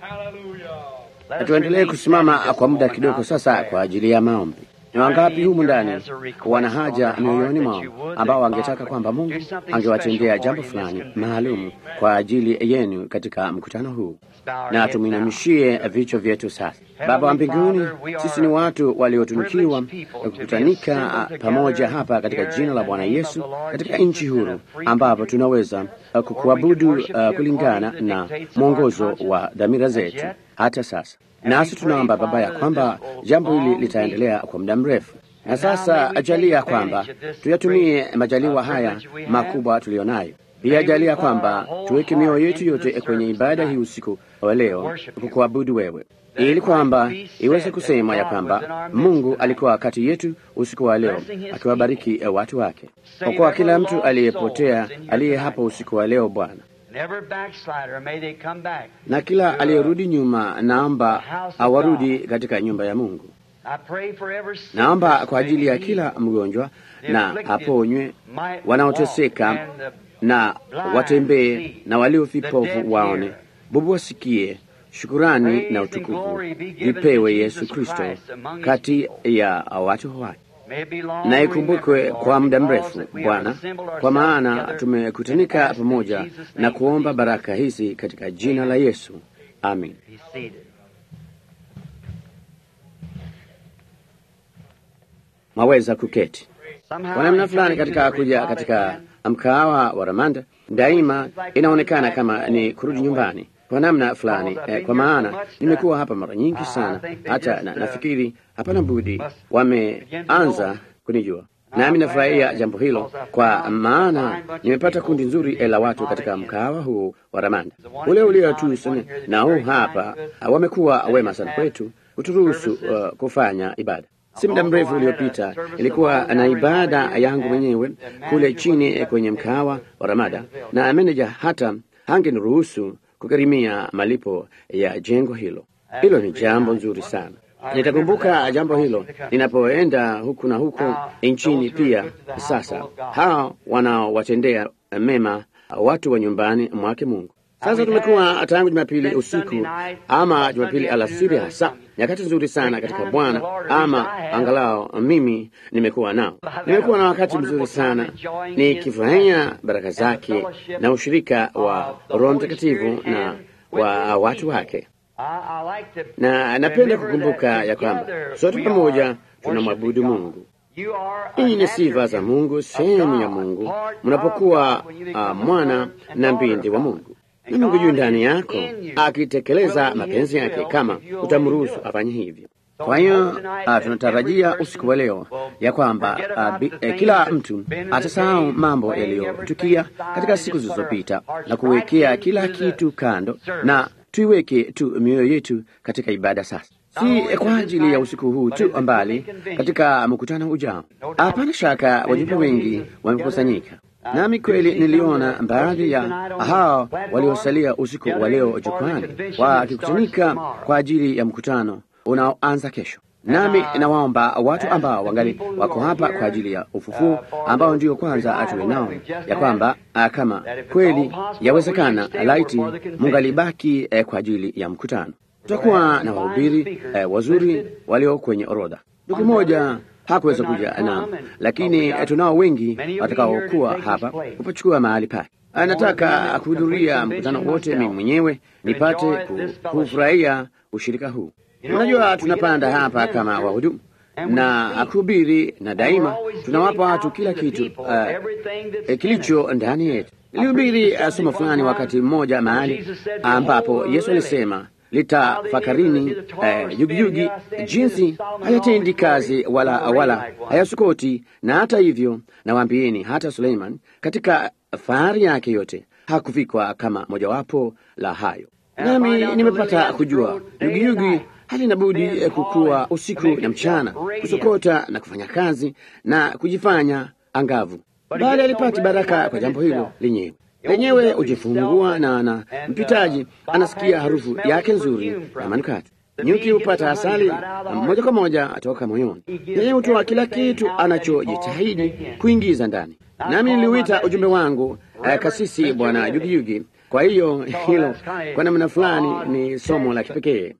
Tuendelee kusimama kwa muda kidogo sasa kwa ajili ya maombi. Ni wangapi humu ndani wana haja mioyoni mwao ambao wangetaka kwamba Mungu angewatendea jambo fulani maalum kwa ajili yenu katika mkutano huu? Na tumwinamishie vichwa vyetu sasa. Baba wa mbinguni, sisi ni watu waliotunukiwa kukutanika pamoja hapa katika jina la Bwana Yesu katika nchi huru ambapo tunaweza kukuabudu uh, kulingana na mwongozo wa dhamira zetu hata sasa. Nasi tunaomba Baba ya kwamba jambo hili litaendelea kwa muda mrefu, na sasa ajalia kwamba tuyatumie majaliwa haya makubwa tuliyonayo. Pia ajalia kwamba tuweke mioyo yetu yote kwenye ibada hii usiku wa leo kukuabudu wewe, ili kwamba iweze kusema ya kwamba Mungu alikuwa kati yetu usiku wa leo akiwabariki watu wake. Okoa kila mtu aliyepotea aliye hapa usiku wa leo Bwana na kila aliyerudi nyuma, naomba awarudi katika nyumba ya Mungu. Naomba kwa ajili ya kila mgonjwa na aponywe, wanaoteseka na watembee, na walio vipofu waone, bubu wasikie. Shukurani na utukufu vipewe Yesu Kristo kati ya watu wake na ikumbukwe kwa muda mrefu Bwana, kwa maana tumekutanika pamoja na kuomba baraka hizi katika jina la Yesu, amin. Maweza kuketi kwa namna fulani katika kuja katika mkahawa wa Ramanda, daima inaonekana kama ni kurudi nyumbani kwa namna fulani eh, kwa maana nimekuwa hapa mara nyingi sana, hata na, nafikiri hapana budi wameanza kunijua, nami nafurahia jambo hilo, kwa maana nimepata kundi nzuri la watu katika mkahawa huu wa Ramanda ule ulio tu na huu hapa. Wamekuwa wema sana kwetu kuturuhusu uh, kufanya ibada. Si muda mrefu uliopita ilikuwa na ibada yangu mwenyewe kule chini kwenye mkahawa wa Ramada, na meneja hata hangeniruhusu kugharimia malipo ya jengo hilo. Hilo ni jambo nzuri sana. Nitakumbuka jambo hilo ninapoenda huku na huko nchini pia. Sasa hao wanaowatendea mema watu wa nyumbani mwake Mungu. Sasa tumekuwa tangu Jumapili usiku ama Jumapili alasiri, hasa nyakati nzuri sana katika Bwana, ama angalau mimi nimekuwa nao. Nimekuwa na wakati mzuri sana nikifurahia baraka zake na ushirika wa Roho Mtakatifu na wa watu wake, na napenda kukumbuka ya kwamba sote pamoja tunamwabudu Mungu. Hii ni sifa za Mungu, sehemu ya Mungu mnapokuwa uh, mwana na binti wa Mungu na Mungu juu ndani yako akitekeleza mapenzi yake, kama utamruhusu afanye hivyo. Kwa hiyo uh, tunatarajia usiku wa leo ya kwamba uh, eh, kila mtu atasahau mambo yaliyotukia katika siku zilizopita na kuwekea kila kitu kando, na tuiweke tu mioyo yetu katika ibada sasa, si kwa ajili ya usiku huu tu, mbali katika mkutano ujao. Hapana shaka wajumbe wengi wamekusanyika nami kweli niliona baadhi ya hao waliosalia usiku wa leo jukwani wakikutanika kwa ajili ya mkutano unaoanza kesho. Nami nawaomba watu ambao wangali wako hapa kwa ajili ya ufufuo, ambao ndio kwanza atuwe nao, ya kwamba kama kweli yawezekana, laiti mungalibaki eh, kwa ajili ya mkutano. Tutakuwa na wahubiri eh, wazuri walio kwenye orodha. Ndugu moja hakuweza kuja na, lakini tunao wengi watakaokuwa hapa kupachukua mahali pake. Anataka kuhudhuria mkutano wote, mimi mwenyewe nipate kufurahia ushirika huu. Unajua, tunapanda hapa kama wahudumu na kuhubiri, na daima tunawapa watu kila kitu uh, kilicho ndani yetu. Nilihubiri uh, somo fulani wakati mmoja mahali ambapo Yesu alisema litafakarini eh, yugiyugi jinsi hayatendi kazi wala wala hayasukoti. Na hata hivyo nawaambieni, hata Suleiman katika fahari yake yote hakufikwa kama mojawapo la hayo. Nami nimepata kujua yugiyugi halina budi kukua usiku na mchana, kusokota na kufanya kazi na kujifanya angavu, bali alipati baraka kwa jambo hilo lenyewe lenyewe hujifungua na na mpitaji anasikia harufu yake nzuri na manukato. Nyuki hupata asali moja kwa moja toka moyoni, yeye hutoa kila kitu anachojitahidi kuingiza ndani. Nami niliuita ujumbe wangu eh, kasisi Bwana Yugiyugi Kwa hiyo hilo kwa namna fulani ni somo la kipekee,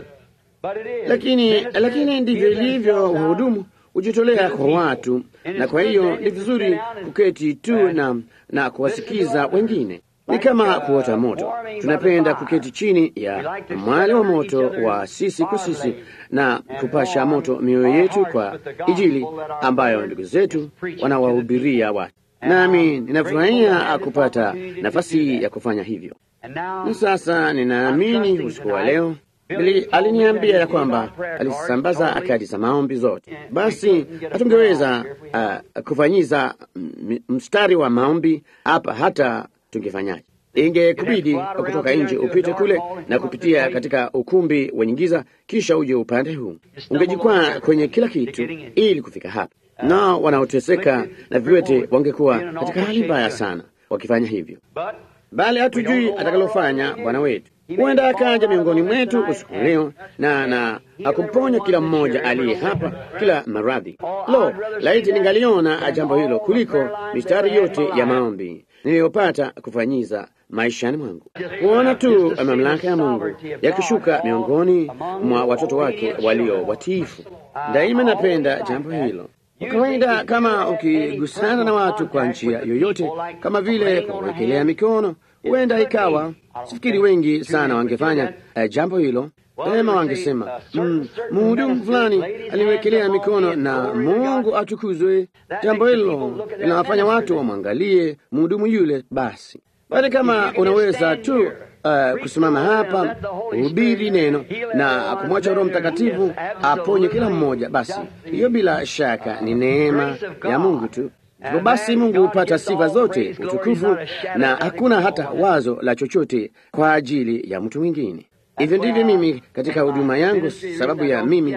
lakini lakini ndivyo ilivyo. Wahudumu hujitolea kwa watu, na kwa hiyo ni vizuri kuketi tu na, na kuwasikiza wengine. Ni kama kuota moto. Tunapenda kuketi chini ya mwali wa moto wa sisi kwa sisi na kupasha moto mioyo yetu kwa Injili ambayo ndugu zetu wanawahubiria watu, nami ninafurahia kupata nafasi ya kufanya hivyo. Na sasa ninaamini usiku wa leo Bili aliniambia ya kwamba alisambaza kadi za maombi zote. Basi hatungeweza uh, kufanyiza mstari wa maombi hapa hata tungefanyaje? Ingekubidi kutoka nje upite kule na kupitia katika ukumbi wenye giza, kisha uje upande huu. Ungejikwaa kwenye kila kitu ili kufika hapa, nao wanaoteseka na viwete wangekuwa katika hali mbaya sana wakifanya hivyo, bali hatujui atakalofanya Bwana wetu. Huenda akaja miongoni mwetu usiku leo na na akumponya kila mmoja aliye hapa kila maradhi. Lo, laiti ningaliona jambo hilo kuliko mistari yote ya maombi niliyopata kufanyiza maishani mwangu, kuona tu mamlaka ya Mungu yakishuka miongoni mwa watoto wake walio watiifu. Daima napenda jambo hilo. Kwa kawaida, kama ukigusana na watu kwa njia yoyote, kama vile kuwekelea mikono, huenda ikawa sifikiri wengi sana wangefanya uh, jambo hilo Pema wangesema mhudumu mm, fulani aliwekelea mikono na Mungu atukuzwe. Jambo hilo linawafanya watu wamwangalie mhudumu yule. Basi bali kama unaweza tu uh, kusimama hapa uhubiri neno na kumwacha Roho Mtakatifu aponye kila mmoja, basi hiyo bila shaka ni neema ya Mungu tu. Hivyo basi Mungu hupata sifa zote, utukufu, na hakuna hata wazo la chochote kwa ajili ya mtu mwingine. Hivyo ndivyo mimi katika huduma yangu, sababu ya mimi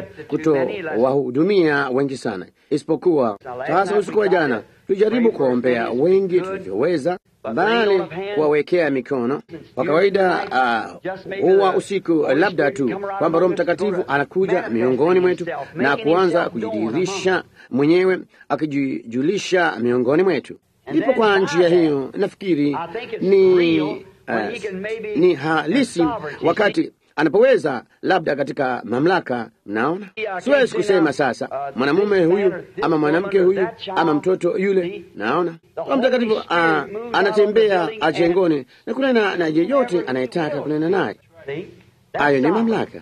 kutowahudumia wengi sana, isipokuwa sasa. Usiku wa jana tulijaribu kuwaombea wengi tulivyoweza, bali kuwawekea mikono. Kwa kawaida huwa uh, usiku labda tu kwamba Roho Mtakatifu anakuja miongoni mwetu na kuanza kujidhihirisha mwenyewe, akijijulisha miongoni mwetu. Ndipo kwa njia hiyo nafikiri ni uh, ni halisi wakati anapoweza labda katika mamlaka. Mnaona, siwezi kusema sasa mwanamume huyu ama mwanamke huyu ama mtoto yule. Naona Roho Mtakatifu uh, anatembea ajengoni na kunena na yeyote anayetaka kunena naye. Hayo ni mamlaka.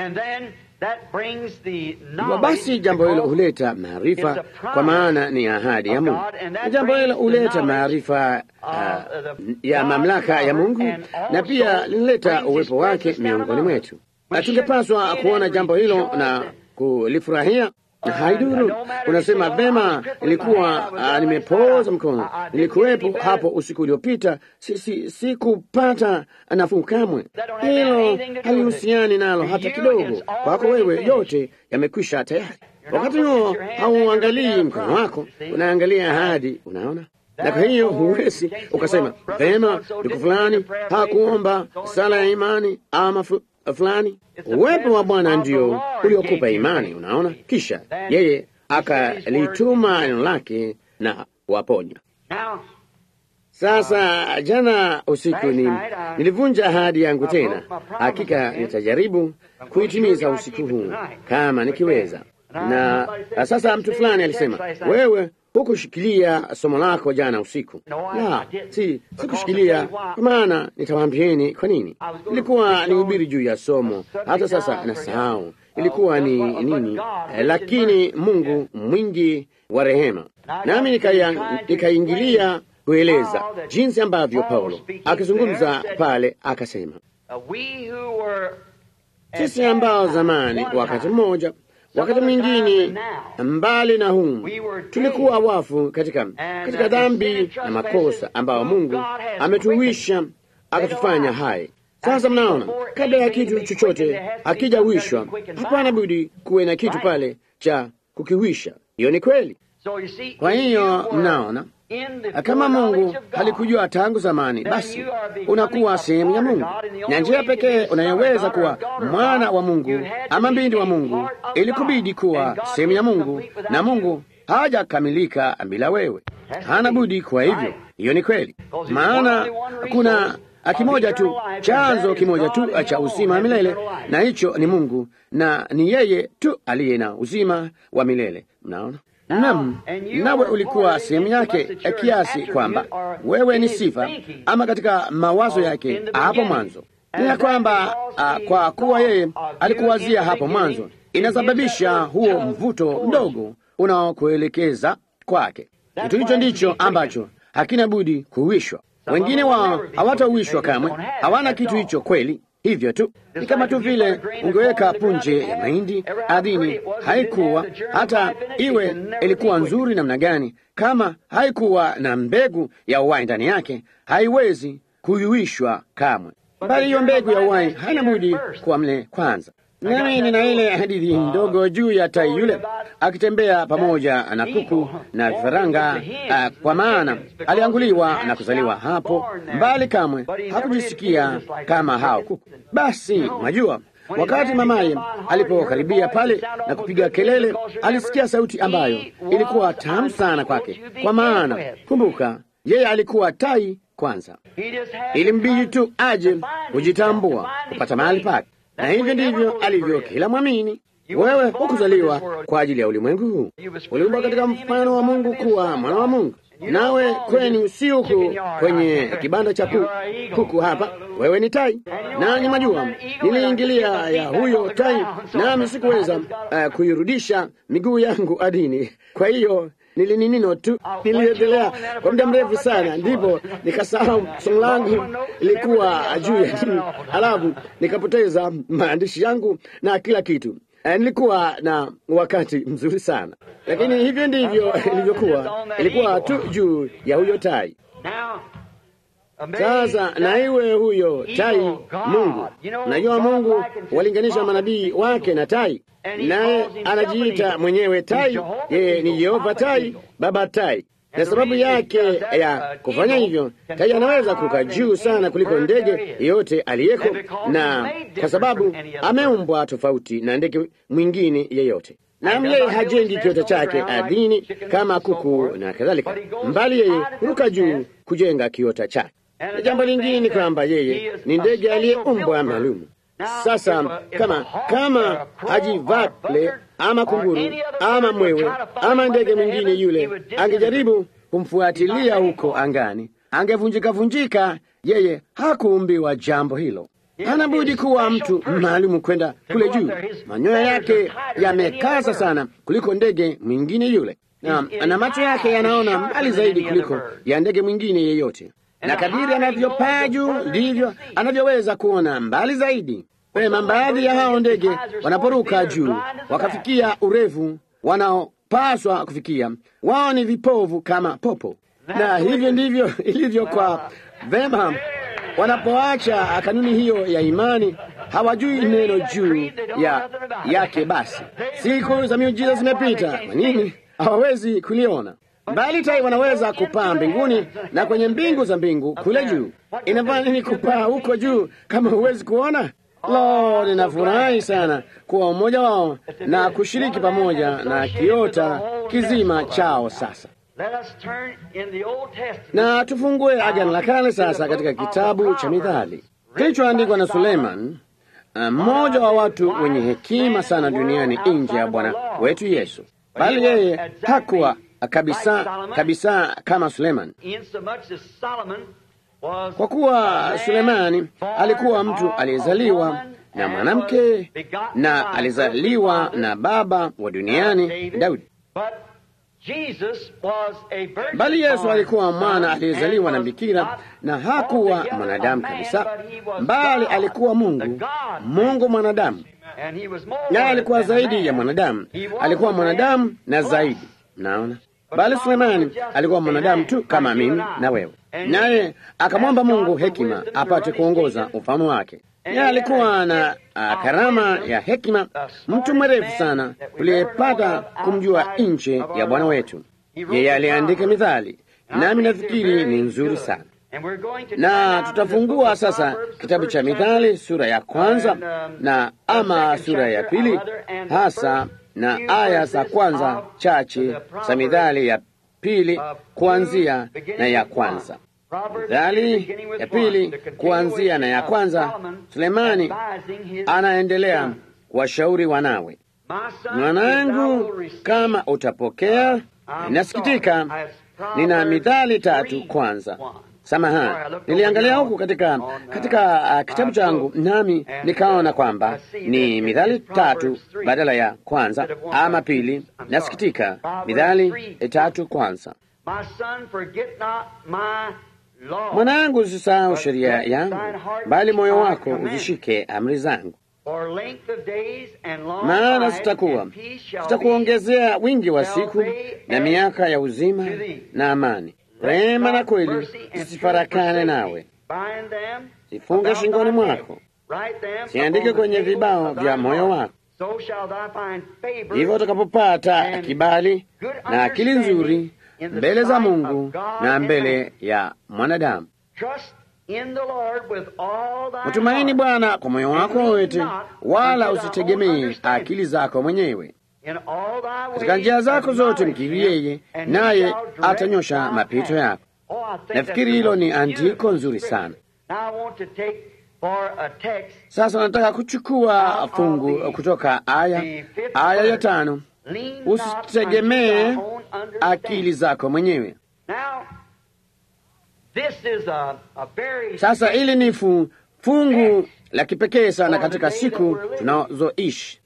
Hivyo basi jambo hilo huleta maarifa, kwa maana ni ahadi ya Mungu, na jambo hilo huleta maarifa uh, ya mamlaka ya Mungu, na pia linaleta uwepo wake miongoni mwetu, na tungepaswa kuona jambo hilo na kulifurahia. Haiduru unasema vema, nilikuwa uh, nimepooza mkono, nilikuwepo hapo usiku uliopita, sikupata si, si nafuu kamwe. Hilo halihusiani nalo hata kidogo. Kwako wewe yote yamekwisha tayari. Wakati huo hauangalii mkono wako, unaangalia ahadi. Unaona, na kwa hiyo huwezi ukasema vema, ndugu fulani hakuomba sala ya imani ama fulani. Uwepo wa Bwana ndio uliokupa imani, unaona. Kisha yeye akalituma neno lake na waponya. Sasa jana usiku ni nilivunja ahadi yangu tena. Hakika nitajaribu kuitimiza usiku huu kama nikiweza. Na sasa mtu fulani alisema, wewe hukushikilia somo lako jana usiku. La, si sikushikilia, kwa maana nitawaambieni kwa nini. Ilikuwa ni hubiri juu ya somo, hata sasa nasahau ilikuwa ni nini, eh, lakini Mungu mwingi wa rehema, nami nikaingilia kueleza jinsi ambavyo Paulo akizungumza pale akasema, sisi ambao zamani wakati mmoja wakati mwingine mbali na humu tulikuwa wafu katika, katika dhambi na makosa ambao Mungu ametuwisha akatufanya hai. Sasa mnaona, kabla ya kitu chochote akijawishwa, hapana budi kuwe na kitu pale cha kukiwisha. Hiyo ni kweli. Kwa hiyo mnaona kama Mungu halikujua tangu zamani, basi unakuwa sehemu ya Mungu, na njia pekee unayoweza kuwa mwana wa Mungu ama binti wa Mungu ilikubidi kuwa sehemu ya Mungu, na Mungu hajakamilika bila wewe, hana budi. Kwa hivyo hiyo ni kweli, maana kuna kimoja tu, chanzo kimoja tu cha uzima wa milele, na hicho ni Mungu, na ni yeye tu aliye na uzima wa milele. Mnaona? Nam, nawe ulikuwa sehemu yake kiasi kwamba wewe ni sifa ama katika mawazo yake hapo mwanzo. Ni ya kwamba uh, kwa kuwa yeye alikuwazia hapo mwanzo, inasababisha huo mvuto mdogo unaokuelekeza kwake. Kitu hicho ndicho ambacho hakina budi kuwishwa. Wengine wao hawatauwishwa kamwe, hawana kitu hicho kweli. Hivyo tu ni kama tu vile ungeweka punje ya mahindi ardhini, haikuwa hata iwe ilikuwa nzuri namna gani, kama haikuwa na mbegu ya uhai ndani yake, haiwezi kuyuishwa kamwe, bali hiyo mbegu ya uhai haina budi kuwa mle kwanza. Nami nina ile hadithi ndogo juu ya tai yule akitembea pamoja na kuku na vifaranga, uh, kwa maana alianguliwa na kuzaliwa hapo mbali, kamwe hakujisikia kama hao kuku. Basi mwajua, wakati mamaye alipokaribia pale na kupiga kelele, alisikia sauti ambayo ilikuwa tamu sana kwake, kwa maana kumbuka, yeye alikuwa tai kwanza. Ilimbidi tu aje kujitambua, kupata mahali pake na hivyo ndivyo alivyo kila mwamini. Wewe hukuzaliwa kwa ajili ya ulimwengu huu, uliumbwa katika mfano wa Mungu kuwa mwana wa Mungu. Nawe kwenu si huku kwenye kibanda cha kuku hapa, wewe ni tai. Nanyi mwajua, niliingilia ya huyo tai, nami sikuweza uh, kuirudisha miguu yangu adini. Kwa hiyo nilininino tu, niliendelea kwa muda mrefu sana, ndipo nikasahau somo langu ilikuwa juu ya nini, halafu nikapoteza maandishi yangu na kila kitu. Uh, nilikuwa na wakati mzuri sana, lakini hivyo ndivyo ilivyokuwa. Ilikuwa tu juu ya huyo tai. Sasa na iwe huyo tai Mungu. Najua Mungu walinganisha manabii wake na tai, naye anajiita mwenyewe tai. Yeye ni Yehova tai, baba tai, na sababu yake ya kufanya hivyo, tai anaweza kuruka juu sana kuliko ndege yeyote aliyeko, na kwa sababu ameumbwa tofauti na ndege mwingine yeyote nam yeye hajengi kiota chake ardhini kama kuku na kadhalika, mbali yeye huruka juu kujenga kiota chake. Na jambo lingine ni kwamba yeye ni ndege aliyeumbwa maalum. Sasa kama kama ajivale ama kunguru ama mwewe ama ndege mwingine yule angejaribu kumfuatilia huko angani, angevunjika vunjika. Yeye hakuumbiwa jambo hilo. Hana budi kuwa mtu maalumu kwenda kule juu. Manyoya yake yamekaza sana kuliko ndege mwingine yule, na, na macho yake yanaona mbali zaidi kuliko ya ndege mwingine yeyote, na kadiri anavyopaa juu ndivyo anavyoweza kuona mbali zaidi. Pema, baadhi ya hao ndege wanaporuka juu wakafikia urefu wanaopaswa kufikia, wao ni vipovu kama popo, na hivyo ndivyo ilivyo kwa vema wanapoacha kanuni hiyo ya imani, hawajui neno juu ya yake. Basi siku za miujiza zimepita. Kwa nini hawawezi kuliona? Bali tai wanaweza kupaa mbinguni na kwenye mbingu za mbingu kule juu. Inafanya nini kupaa huko juu kama huwezi kuona? Lo, ninafurahi sana kuwa mmoja wao na kushiriki pamoja na kiota kizima chao sasa na tufungue Agano la Kale sasa katika kitabu cha Mithali kilichoandikwa na Suleiman, mmoja wa watu wenye hekima sana duniani nje ya Bwana wetu Yesu, bali yeye hakuwa kabisa kabisa kama Suleiman, kwa kuwa Sulemani alikuwa mtu aliyezaliwa na mwanamke na alizaliwa na baba wa duniani Daudi. Bali Yesu alikuwa mwana aliyezaliwa na bikira na hakuwa mwanadamu kabisa, bali alikuwa Mungu, Mungu mwanadamu, naye alikuwa zaidi ya mwanadamu, alikuwa mwanadamu na zaidi. Naona, bali Sulemani alikuwa mwanadamu tu kama mimi na wewe, naye akamwomba Mungu hekima apate kuongoza ufalme wake. Naye alikuwa na uh, karama ya hekima, mtu mwerevu sana tuliyepata kumjua nje ya Bwana wetu. Yeye aliandika Mithali, nami nafikiri ni nzuri sana, na tutafungua sasa kitabu cha Mithali sura ya kwanza na ama sura ya pili hasa na aya za kwanza chache za Mithali ya pili kuanzia na ya kwanza. Mithali ya pili kuanzia na ya kwanza, Sulemani anaendelea kuwashauri wanawe, mwanangu, kama utapokea. Nasikitika, nina mithali tatu kwanza. Samahani, niliangalia huku katika katika uh, kitabu changu nami nikaona kwamba ni mithali tatu badala ya kwanza ama pili. Nasikitika, mithali tatu kwanza. Mwanangu, usisahau sheria yangu, bali moyo wako uzishike amri zangu, maana zitakuwa zitakuongezea wingi wa siku na miaka ya uzima na amani. Rehema na kweli zisifarakane nawe, zifunge shingoni mwako, siandike kwenye vibao vya moyo wako. Hivyo utakapopata kibali na akili nzuri mbele za Mungu na mbele ya mwanadamu. Mtumaini Bwana kwa moyo wako wote, wala usitegemee akili zako mwenyewe. Katika njia zako zote mkiri yeye, naye atanyosha mapito yako. Nafikiri hilo ni andiko nzuri sana. Sasa nataka kuchukua fungu kutoka aya aya ya tano, usitegemee akili zako mwenyewe. Sasa hili ni fungu la kipekee sana katika siku tunazoishi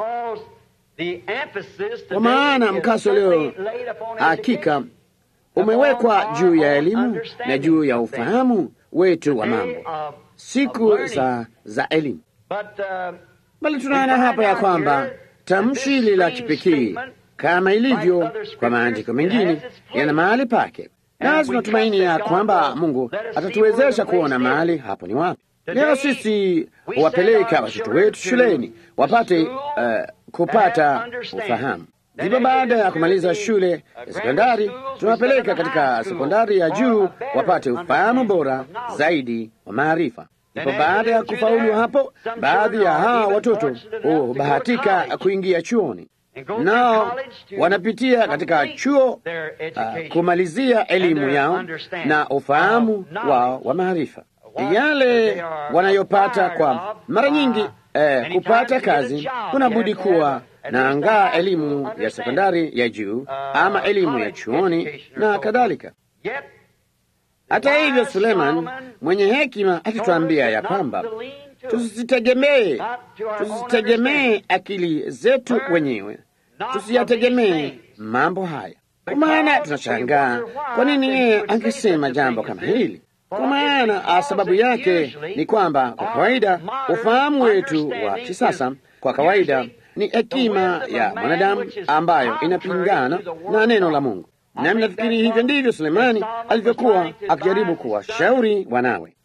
kwa maana mkaso leo hakika umewekwa juu ya elimu na juu ya ufahamu wetu wa mambo, siku za, za elimu. Bali tunaona hapa ya kwamba tamshi hili la kipekee kama ilivyo kwa maandiko mengine yana mahali pake, nasi tunatumaini ya kwamba Mungu atatuwezesha kuona mahali hapo ni wapi. Leo sisi huwapeleka watoto wetu shuleni wapate uh, kupata ufahamu. Ndipo baada ya kumaliza shule ya sekondari, tunawapeleka katika sekondari ya juu wapate ufahamu bora zaidi wa maarifa. Ndipo baada ya kufaulu hapo, baadhi ya hawa watoto hubahatika kuingia chuoni, nao wanapitia katika chuo uh, kumalizia elimu yao na ufahamu wao wa maarifa yale wanayopata kwa mara nyingi eh, kupata kazi kunabudi kuwa na angaa elimu ya sekondari ya juu ama elimu ya chuoni na kadhalika. Hata hivyo, Suleiman mwenye hekima akituambia ya kwamba tusitegemee tusitegemee akili zetu wenyewe, tusiyategemee mambo haya. Kwa maana tunashangaa kwa nini yeye angesema jambo kama hili kwa maana sababu yake ni kwamba kwa kawaida ufahamu wetu wa kisasa kwa kawaida ni hekima ya mwanadamu ambayo inapingana na neno la Mungu. Nami nafikiri hivyo ndivyo Sulemani alivyokuwa akijaribu kuwashauri wanawe,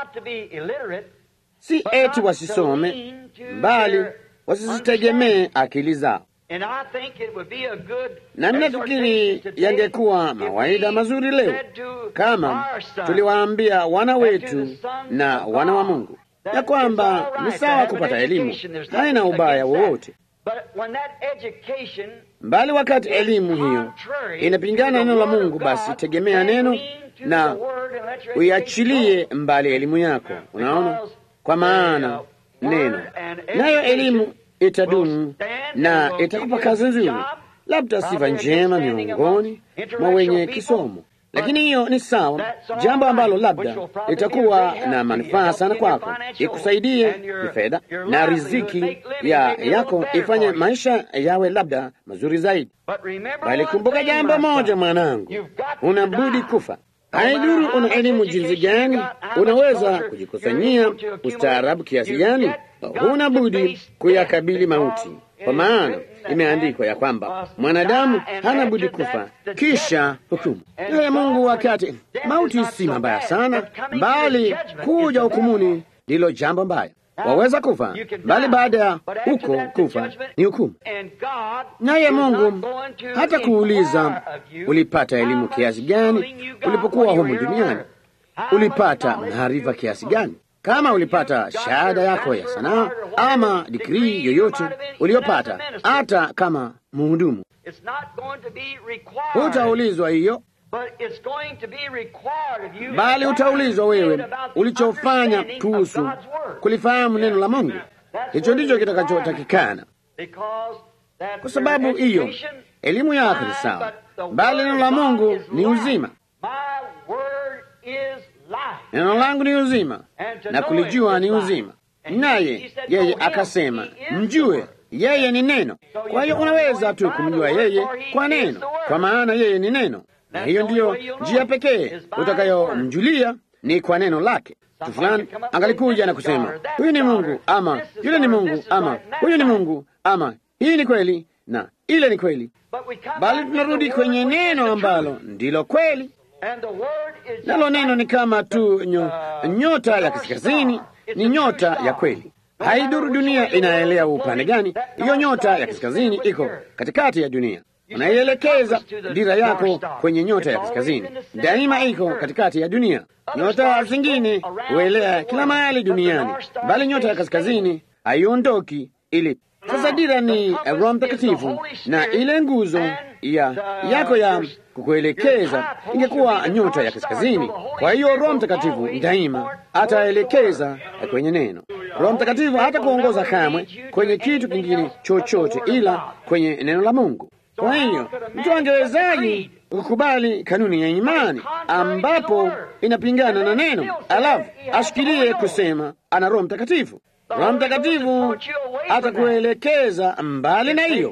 si eti wasisome, bali wasizitegemee akili zao. Na nafikiri yangekuwa mawaida mazuri leo kama tuliwaambia wana wetu na wana wa Mungu ya kwamba ni sawa kupata elimu, haina ubaya wowote, bali wakati elimu hiyo inapingana na neno la Mungu, basi tegemea neno na uiachilie mbali elimu yako. Unaona, kwa maana neno nayo elimu itadumu na itakupa kazi nzuri, labda sifa njema miongoni mwa wenye kisomo. Lakini hiyo ni sawa, jambo ambalo labda litakuwa na manufaa sana kwako, ikusaidie kifedha na riziki ya yako ifanye maisha yawe labda mazuri zaidi. Bali kumbuka jambo moja, mwanangu, unabudi kufa. Haidhuru una elimu jinsi gani, unaweza kujikusanyia ustaarabu kiasi gani, huna budi kuyakabili mauti, kwa maana imeandikwa ya kwamba mwanadamu hana budi kufa kisha hukumu. Naye Mungu, wakati mauti si mabaya sana, bali kuja hukumuni ndilo jambo mbaya. Waweza kufa, bali baada ya huko kufa ni hukumu. Naye Mungu hata kuuliza ulipata elimu kiasi gani ulipokuwa humu duniani, ulipata maarifa kiasi gani kama ulipata shahada yako ya sanaa ama digrii yoyote uliyopata, hata kama mhudumu, hutaulizwa hiyo. bali utaulizwa wewe ulichofanya kuhusu kulifahamu neno la Mungu. Hicho ndicho kitakachotakikana, kwa sababu hiyo elimu yako ni sawa, bali neno la Mungu ni uzima. Neno langu ni uzima, na kulijua ni uzima. Naye yeye akasema, mjue yeye ni neno. Kwa hiyo unaweza tu kumjua yeye kwa neno, kwa maana yeye ni neno, na hiyo ndiyo njia pekee utakayomjulia ni kwa neno lake. Mtu fulani angalikuja na kusema huyu ni Mungu ama yule ni Mungu ama huyu ni Mungu ama hii ni kweli na ile ni kweli, bali tunarudi kwenye neno ambalo ndilo kweli. Nalo neno ni kama tu nyo, nyota ya kaskazini, ni nyota ya kweli. Haiduru dunia inaelea upande gani, hiyo nyota ya kaskazini iko katikati ya dunia. Unaielekeza dira yako kwenye nyota ya kaskazini, daima iko katikati ya dunia. Nyota zingine huelea kila mahali duniani, bali nyota ya kaskazini haiondoki ili sasa dira ni Roho Mtakatifu na ile nguzo ya yako ya kukuelekeza ingekuwa nyota ya kaskazini. Kwa hiyo Roho Mtakatifu daima ataelekeza kwenye neno. Roho Mtakatifu hata kuongoza kamwe kwenye kitu kingine chochote ila kwenye neno la Mungu. Kwa hiyo mtu angewezaji kukubali kanuni ya imani ambapo inapingana na neno, alafu ashikilie kusema ana Roho Mtakatifu? Roho Mtakatifu atakuelekeza mbali na hiyo.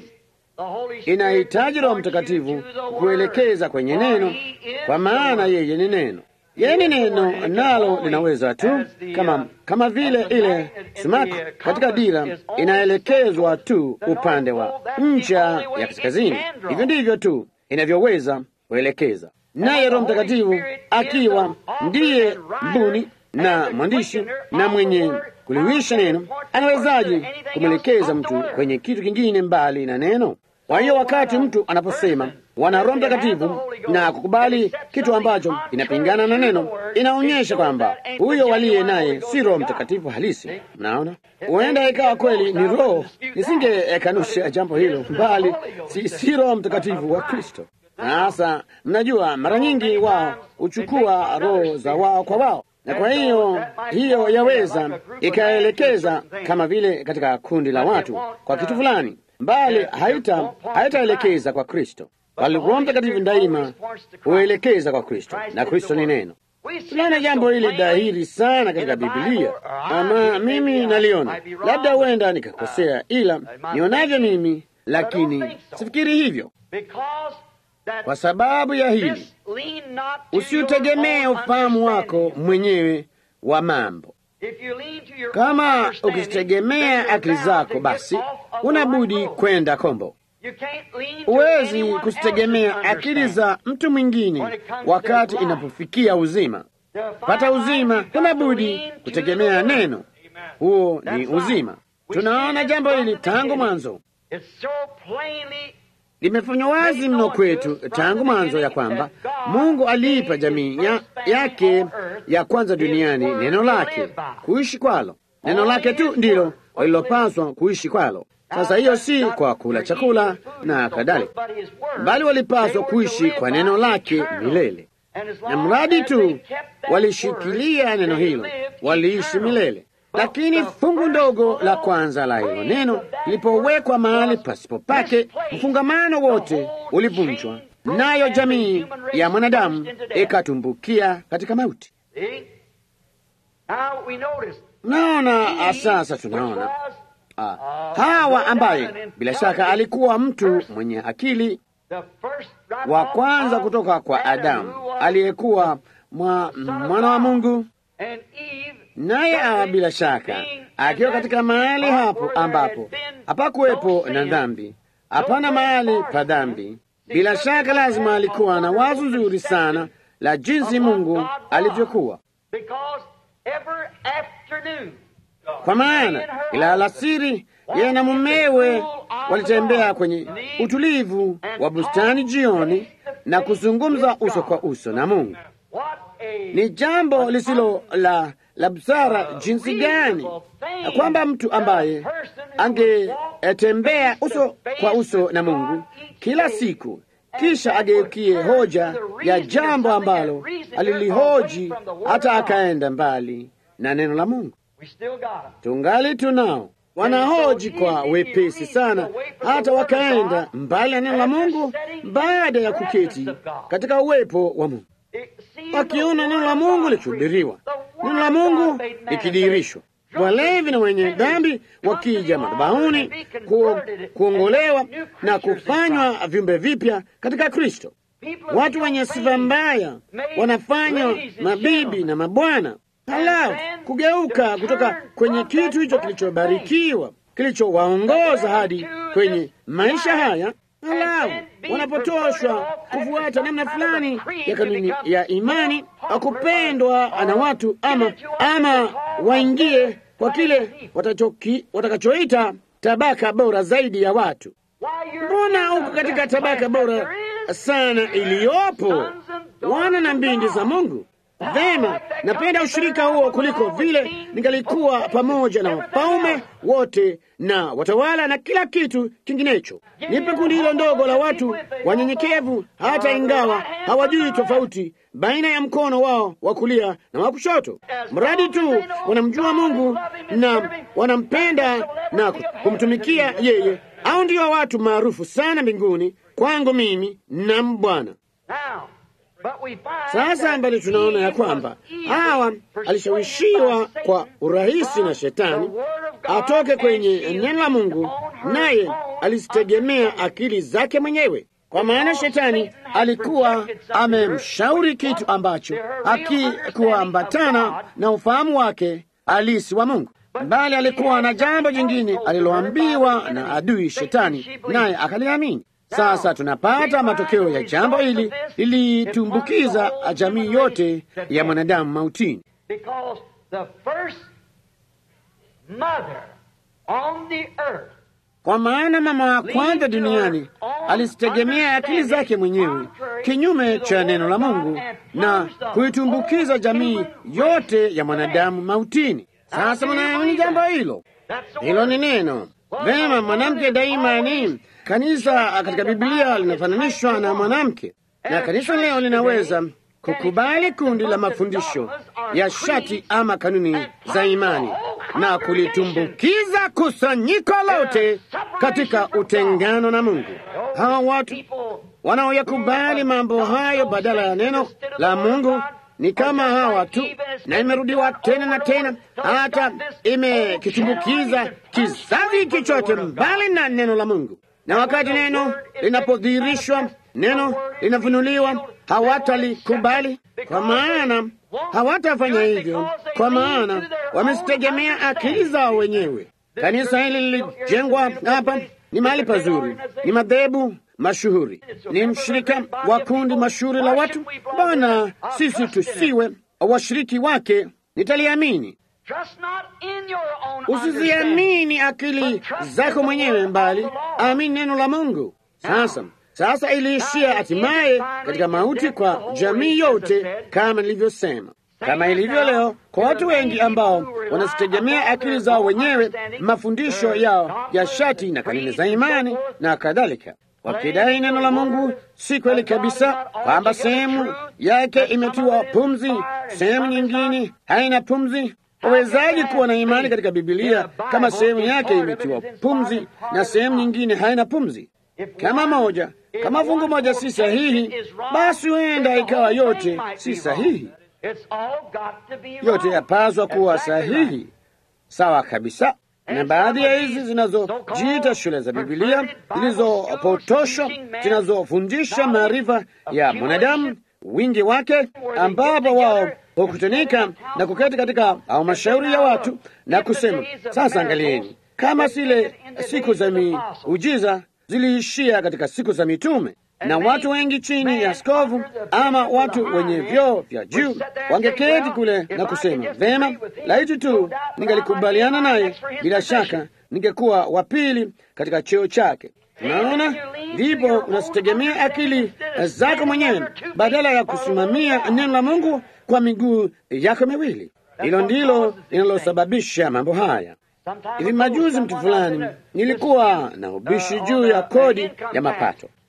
Inahitaji Roho Mtakatifu kuelekeza kwenye neno, kwa maana yeye ni neno. Yeye ni neno, nalo linaweza tu kama kama vile ile sumaku katika dira inaelekezwa tu upande wa ncha ya kaskazini. Hivyo ndivyo tu inavyoweza kuelekeza, naye Roho Mtakatifu akiwa ndiye mbuni na mwandishi na mwenye kuliwisha neno, anawezaje kumwelekeza mtu kwenye kitu kingine mbali na neno? Kwa hiyo wakati mtu anaposema wana Roho Mtakatifu na kukubali kitu ambacho kinapingana na neno, inaonyesha kwamba huyo waliye naye si Roho Mtakatifu halisi. Mnaona, huenda ikawa kweli ni roho, nisingekanusha jambo hilo, bali si, si Roho Mtakatifu wa Kristo. Sasa mnajua, mara nyingi wao huchukua roho za wao kwa wao na kwa hiyo hiyo yaweza ikaelekeza kama vile katika kundi la watu kwa kitu fulani, bali haita haitaelekeza kwa Kristo, bali Roho Mtakatifu daima huelekeza kwa Kristo, na Kristo ni neno. Tunaona jambo hili dhahiri sana katika Biblia, ama mimi naliona, labda huenda nikakosea, ila nionavyo mimi, lakini sifikiri hivyo. Kwa sababu ya hili, usiutegemee ufahamu wako mwenyewe wa mambo. Kama ukizitegemea akili zako, basi unabudi kwenda kombo. Huwezi kuzitegemea akili za mtu mwingine wakati inapofikia uzima. Pata uzima, unabudi kutegemea neno. Huo ni uzima. Tunaona jambo hili tangu mwanzo limefanywa wazi mno kwetu tangu mwanzo ya kwamba Mungu aliipa jamii ya, yake ya kwanza duniani neno lake kuishi kwalo. Neno lake tu ndilo walilopaswa kuishi kwalo. Sasa hiyo si kwa kula chakula na kadhalika, bali walipaswa kuishi kwa neno lake milele, na mradi tu walishikilia neno hilo waliishi milele. Lakini fungu ndogo la kwanza la hilo neno lilipowekwa mahali pasipo pake, mfungamano wote ulivunjwa, nayo jamii ya mwanadamu ikatumbukia katika mauti. Naona sasa, tunaona ah, Hawa ambaye bila shaka alikuwa mtu mwenye akili wa kwanza kutoka kwa Adamu aliyekuwa mwana wa Mungu naye awa bila shaka akiwa katika mahali hapo ambapo hapakuwepo na dhambi, hapana mahali pa dhambi. Bila shaka lazima alikuwa na wazo nzuri sana la jinsi Mungu alivyokuwa, kwa maana ila alasiri yeye na mumewe walitembea kwenye utulivu wa bustani jioni na kuzungumza uso kwa uso na Mungu. Ni jambo lisilo la la busara jinsi gani kwamba mtu ambaye angetembea uso kwa uso na Mungu kila siku, kisha ageukie hoja ya jambo ambalo alilihoji hata akaenda mbali na neno la Mungu. Tungali tunao wanahoji kwa wepesi sana, hata wakaenda mbali na neno la Mungu baada ya kuketi katika uwepo wa Mungu, wakiona neno la Mungu likihubiriwa, neno la Mungu likidirishwa walevi na wenye dhambi wakija madhabahuni ku, kuongolewa na kufanywa viumbe vipya katika Kristo. Watu wenye sifa mbaya wanafanywa mabibi na mabwana, halafu kugeuka kutoka kwenye kitu hicho kilichobarikiwa kilichowaongoza hadi kwenye maisha haya, halafu wanapotoshwa kufuata namna fulani ya kanuni ya imani, akupendwa na watu ama, ama waingie kwa kile watakachoita tabaka bora zaidi ya watu. Mbona huko katika tabaka bora sana iliyopo wana na mbindi za Mungu? Vema, napenda ushirika huo kuliko vile ningalikuwa pamoja na wafalme wote na watawala na kila kitu kinginecho. Nipe kundi hilo ndogo la watu wanyenyekevu, hata ingawa hawajui tofauti baina ya mkono wao wa kulia na wa kushoto, mradi tu wanamjua Mungu na wanampenda na kumtumikia yeye. Au ndio watu maarufu sana mbinguni kwangu mimi na Bwana. Sasa mbali tunaona ya kwamba Hawa alishawishiwa kwa urahisi na Shetani atoke kwenye neno la Mungu, naye alizitegemea akili zake mwenyewe, kwa maana Shetani alikuwa amemshauri kitu ambacho hakikuambatana na ufahamu wake halisi wa Mungu, bali alikuwa na jambo jingine aliloambiwa na adui Shetani, naye akaliamini. Sasa tunapata matokeo ya jambo hili lilitumbukiza jamii yote ya mwanadamu mautini, kwa maana mama wa kwanza duniani alizitegemea akili zake mwenyewe kinyume cha neno la Mungu na kuitumbukiza jamii yote ya mwanadamu mautini. Sasa mnaamini jambo hilo? Hilo ni neno vema. Mwanamke daima ni Kanisa katika Biblia linafananishwa na mwanamke, na kanisa leo linaweza kukubali kundi la mafundisho ya shati ama kanuni za imani na kulitumbukiza kusanyiko lote katika utengano na Mungu. Hawa watu wanaoyakubali mambo hayo badala ya neno la Mungu ni kama hawa tu, na imerudiwa tena na tena, hata imekitumbukiza kizazi hiki chote mbali na neno la Mungu na wakati neno linapodhihirishwa, neno linafunuliwa, hawatalikubali kwa maana hawatafanya hivyo, kwa maana wamezitegemea akili zao wenyewe. Kanisa hili lilijengwa hapa, ni mahali pazuri, ni madhehebu mashuhuri, ni mshirika wa kundi mashuhuri la watu. Bwana, sisi tusiwe washiriki wake, nitaliamini Usiziamini akili zako mwenyewe, mbali amini neno la Mungu. Sasa sasa iliishia hatimaye katika mauti kwa jamii yote, kama nilivyosema, kama ilivyo leo kwa watu wengi ambao wanazitegemea akili zao wenyewe, mafundisho yao ya shati na kanuni za imani na kadhalika, wakidai neno la Mungu si kweli kabisa, kwamba sehemu yake imetiwa pumzi, sehemu nyingine haina pumzi. Wawezaji kuwa na imani katika Bibilia kama sehemu yake imetiwa pumzi na sehemu nyingine haina pumzi? Kama moja, kama fungu moja si sahihi, basi huenda ikawa yote si sahihi. Yote yapaswa kuwa sahihi, sawa kabisa. Na baadhi ya hizi zinazojiita shule za Bibilia zilizopotoshwa, zinazofundisha maarifa ya mwanadamu wingi wake, ambapo wao hukutanika na kuketi katika halmashauri ya watu na kusema, sasa angalieni, kama zile siku za miujiza ziliishia katika siku za mitume, na watu wengi chini ya askofu ama watu wenye vyeo vya juu wangeketi kule na kusema, vema, laiti tu ningalikubaliana naye, bila shaka ningekuwa wa pili katika cheo chake. Unaona, ndipo unazitegemea akili zako mwenyewe badala ya kusimamia neno la Mungu kwa miguu yako miwili. Hilo ndilo linalosababisha mambo haya. Hivi majuzi, mtu fulani, nilikuwa na ubishi juu ya kodi ya mapato.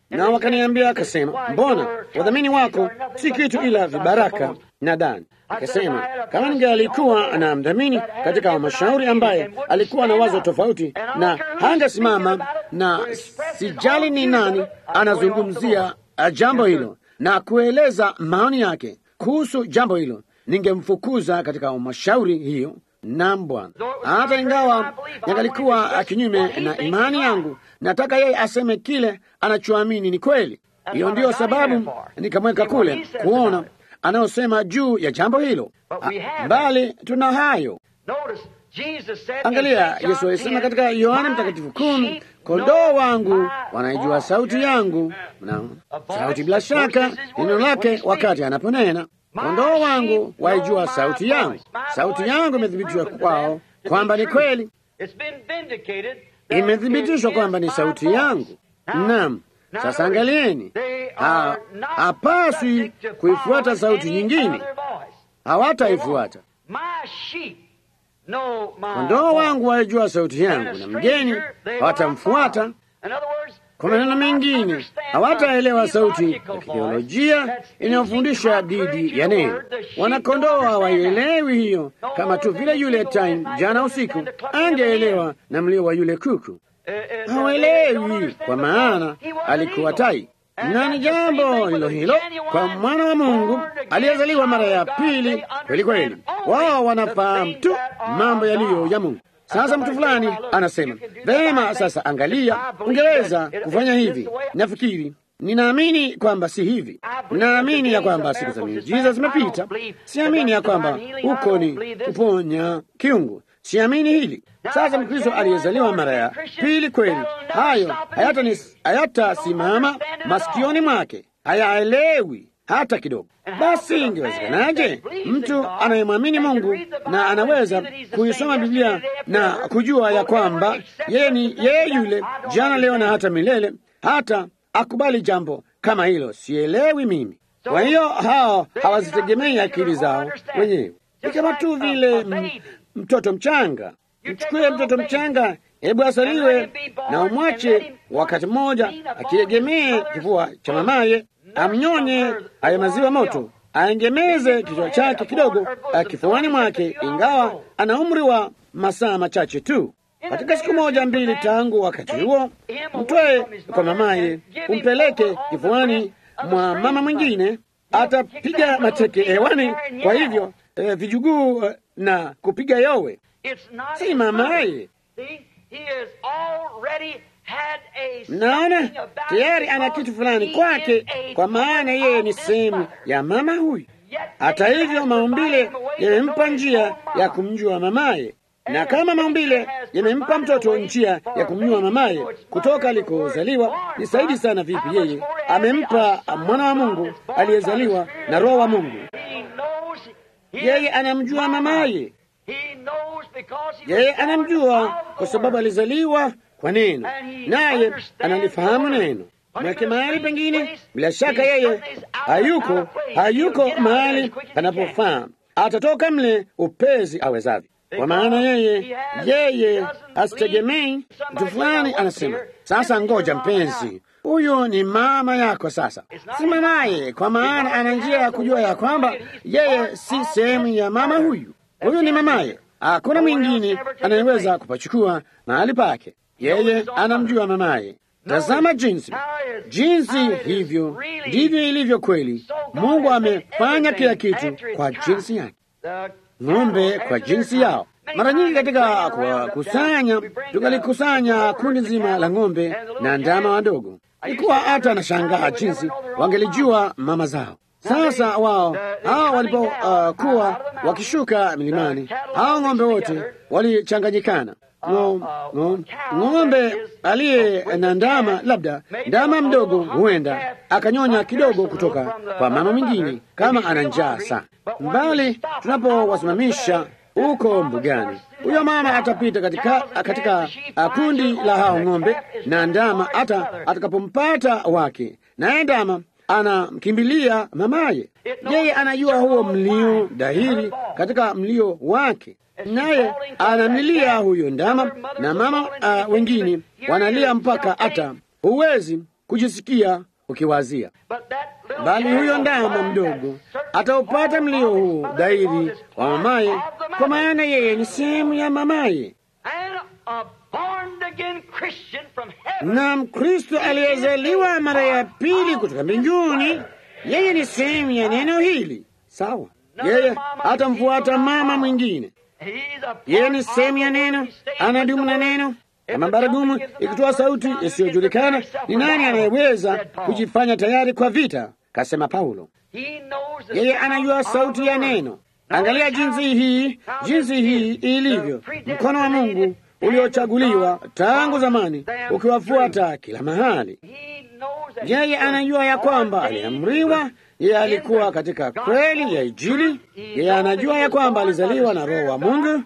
na wakaniambia, akasema, mbona wadhamini wako si kitu ila vibaraka na dani. Akasema kama ningalikuwa na mdhamini katika halmashauri ambaye alikuwa na wazo tofauti na hangesimama, na sijali ni nani anazungumzia jambo hilo na kueleza maoni yake kuhusu jambo hilo, ningemfukuza katika halmashauri hiyo. Naam Bwana, hata ingawa yangalikuwa kinyume na imani yangu, nataka yeye aseme kile anachoamini ni kweli. Hiyo ndiyo sababu nikamweka kule kuona anayosema juu ya jambo hilo, bali tuna hayo. Angalia, Yesu alisema katika Yohana Mtakatifu kumi, kondoo wangu wanaijua sauti yangu. Mnaona sauti, bila shaka neno lake wakati anaponena kondoo wangu waijua sauti yangu. Sauti yangu imethibitishwa kwao kwamba ni kweli, imethibitishwa kwamba ni sauti yangu. Naam. Sasa angalieni, hapaswi kuifuata sauti nyingine, hawataifuata. Kondoo wangu waijua sauti yangu, na mgeni hawatamfuata. Kwa maneno mengine, hawataelewa sauti ya kitheolojia inayofundisha dhidi ya neno. Wanakondoo hawaielewi hiyo, kama tu vile yule time jana usiku angeelewa na mlio wa yule kuku. Hawaelewi kwa maana alikuwa tai, na ni jambo hilo hilo kwa mwana wa Mungu aliyezaliwa mara ya pili. Kweli kweli, wao wanafahamu tu mambo yaliyo ya Mungu. Sasa mtu fulani anasema vema, sasa angalia, ungeweza kufanya hivi. Nafikiri, ninaamini kwamba si hivi. Ninaamini ya kwamba siku za miujiza zimepita. Siamini ya kwamba huko ni kuponya kiungu. Siamini hili. Sasa Mkristo aliyezaliwa mara ya pili, kweli hayo hayatasimama masikioni mwake, hayaelewi hata kidogo. Basi ingewezekanaje mtu anayemwamini Mungu na anaweza kuisoma Biblia na kujua ya kwamba yeye ni yeye yule jana, leo na hata milele, hata akubali jambo kama hilo? Sielewi mimi. Kwa hiyo hao hawazitegemei akili zao wenyewe, ni kama tu vile mtoto mchanga. Mchukue mtoto mchanga, hebu asaliwe na umwache wakati mmoja akiegemee kifua cha mamaye, amnyonye ayo maziwa moto, aengemeze kichwa chake kidogo kifuani mwake, ingawa ana umri wa masaa machache tu. Katika siku moja mbili tangu wakati huo, mtwae kwa mamaye, umpeleke kifuani mwa mama mwingine, atapiga mateke hewani, kwa hivyo eh, vijuguu eh, na kupiga yowe si mamaye. Mnaona, tayari ana kitu fulani kwake, kwa maana yeye ni sehemu ya mama huyu. Hata hivyo, maumbile yamempa njia ya kumjua mamaye, na kama maumbile yamempa mtoto njia ya kumjua mamaye kutoka alikozaliwa, ni zaidi sana vipi yeye amempa mwana wa Mungu aliyezaliwa na Roho wa Mungu. Yeye anamjua mamaye yeye anamjua kwa sababu alizaliwa kwa neno, naye analifahamu neno. Mweke mahali pengine, bila shaka yeye hayuko hayuko mahali panapofaa, atatoka mle upezi awezavyo, kwa maana yeye yeye asitegemei mtu fulani. Anasema sasa, ngoja mpenzi, huyu ni mama yako. Sasa si mamaye, kwa maana ana njia ya kujua ya kwamba yeye si sehemu ya mama huyu. Huyu ni mamaye. Hakuna mwingine anayeweza kupachukua mahali pake. Yeye anamjua mamaye. Tazama jinsi jinsi hivyo ndivyo ilivyo kweli. Mungu amefanya kila kitu kwa jinsi yake, ng'ombe kwa jinsi yao. Mara nyingi katika kuwakusanya, tukalikusanya kundi zima la ng'ombe na ndama wadogo, ilikuwa hata anashangaa jinsi wangelijua mama zao. Sasa wao hao walipokuwa uh, wakishuka milimani, hao ng'ombe wote walichanganyikana. Ng'ombe aliye na ndama, labda ndama mdogo, huenda akanyonya kidogo kutoka kwa mama mwingine kama ana njaa sana. Mbali tunapowasimamisha huko mbugani, huyo mama atapita katika, katika kundi la hao ng'ombe na ndama, hata atakapompata wake, naye ndama anamkimbilia mamaye. Yeye anajua huo mlio dhahiri katika mlio wake, naye anamlilia huyo ndama, na mama uh, wengine wanalia mpaka hata huwezi kujisikia ukiwazia, bali huyo ndama mdogo ataupata mlio huu dhahiri wa mamaye, kwa maana yeye ni sehemu ya mamaye. Na Mkristo aliyezaliwa mara ya pili kutoka mbinguni, yeye ni sehemu ya neno hili. Sawa, yeye atamfuata mama mwingine. Yeye ni sehemu ya neno, anadumu na neno kama baragumu ikitoa sauti isiyojulikana. Ni nani anayeweza kujifanya tayari kwa vita? Kasema Paulo. Yeye anajua sauti ya neno. Angalia jinsi hii, jinsi hii ilivyo, mkono wa Mungu uliochaguliwa tangu zamani ukiwafuata kila mahali. Yeye anajua ya kwamba aliamriwa yeye alikuwa katika kweli ya Injili. Yeye anajua ya kwamba alizaliwa na Roho wa Mungu.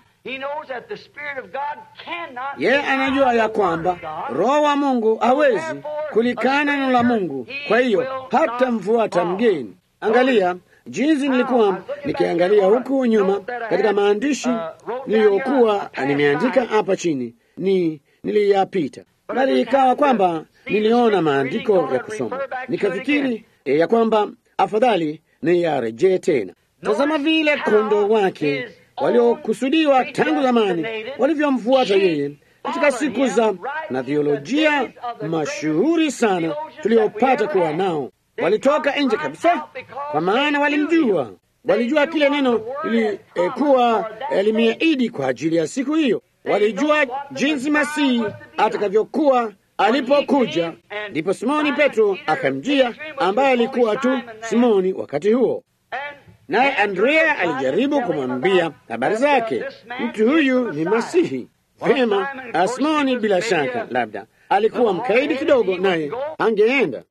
Yeye anajua ya kwamba Roho wa Mungu hawezi kulikana neno la Mungu, kwa hiyo hata mfuata mgeni. Angalia jinsi nilikuwa nikiangalia huku nyuma katika maandishi niliyokuwa nimeandika hapa chini, ni niliyapita, bali ikawa kwamba niliona maandiko ya kusoma, nikafikiri e, ya kwamba afadhali niyarejee tena. Tazama vile kondoo wake waliokusudiwa tangu zamani walivyomfuata yeye katika siku za na theolojia mashuhuri sana tuliopata kuwa nao. Walitoka nje kabisa, kwa maana walimjua, walijua kile neno lilikuwa eh, limeahidi kwa ajili ya siku hiyo. Walijua jinsi Masihi atakavyokuwa alipokuja. Ndipo Simoni Petro akamjia, ambaye alikuwa tu Simoni wakati huo naye Andrea alijaribu kumwambia habari zake. Mtu huyu ni Masihi. Vema, Simoni bila shaka labda alikuwa mkaidi kidogo, naye angeenda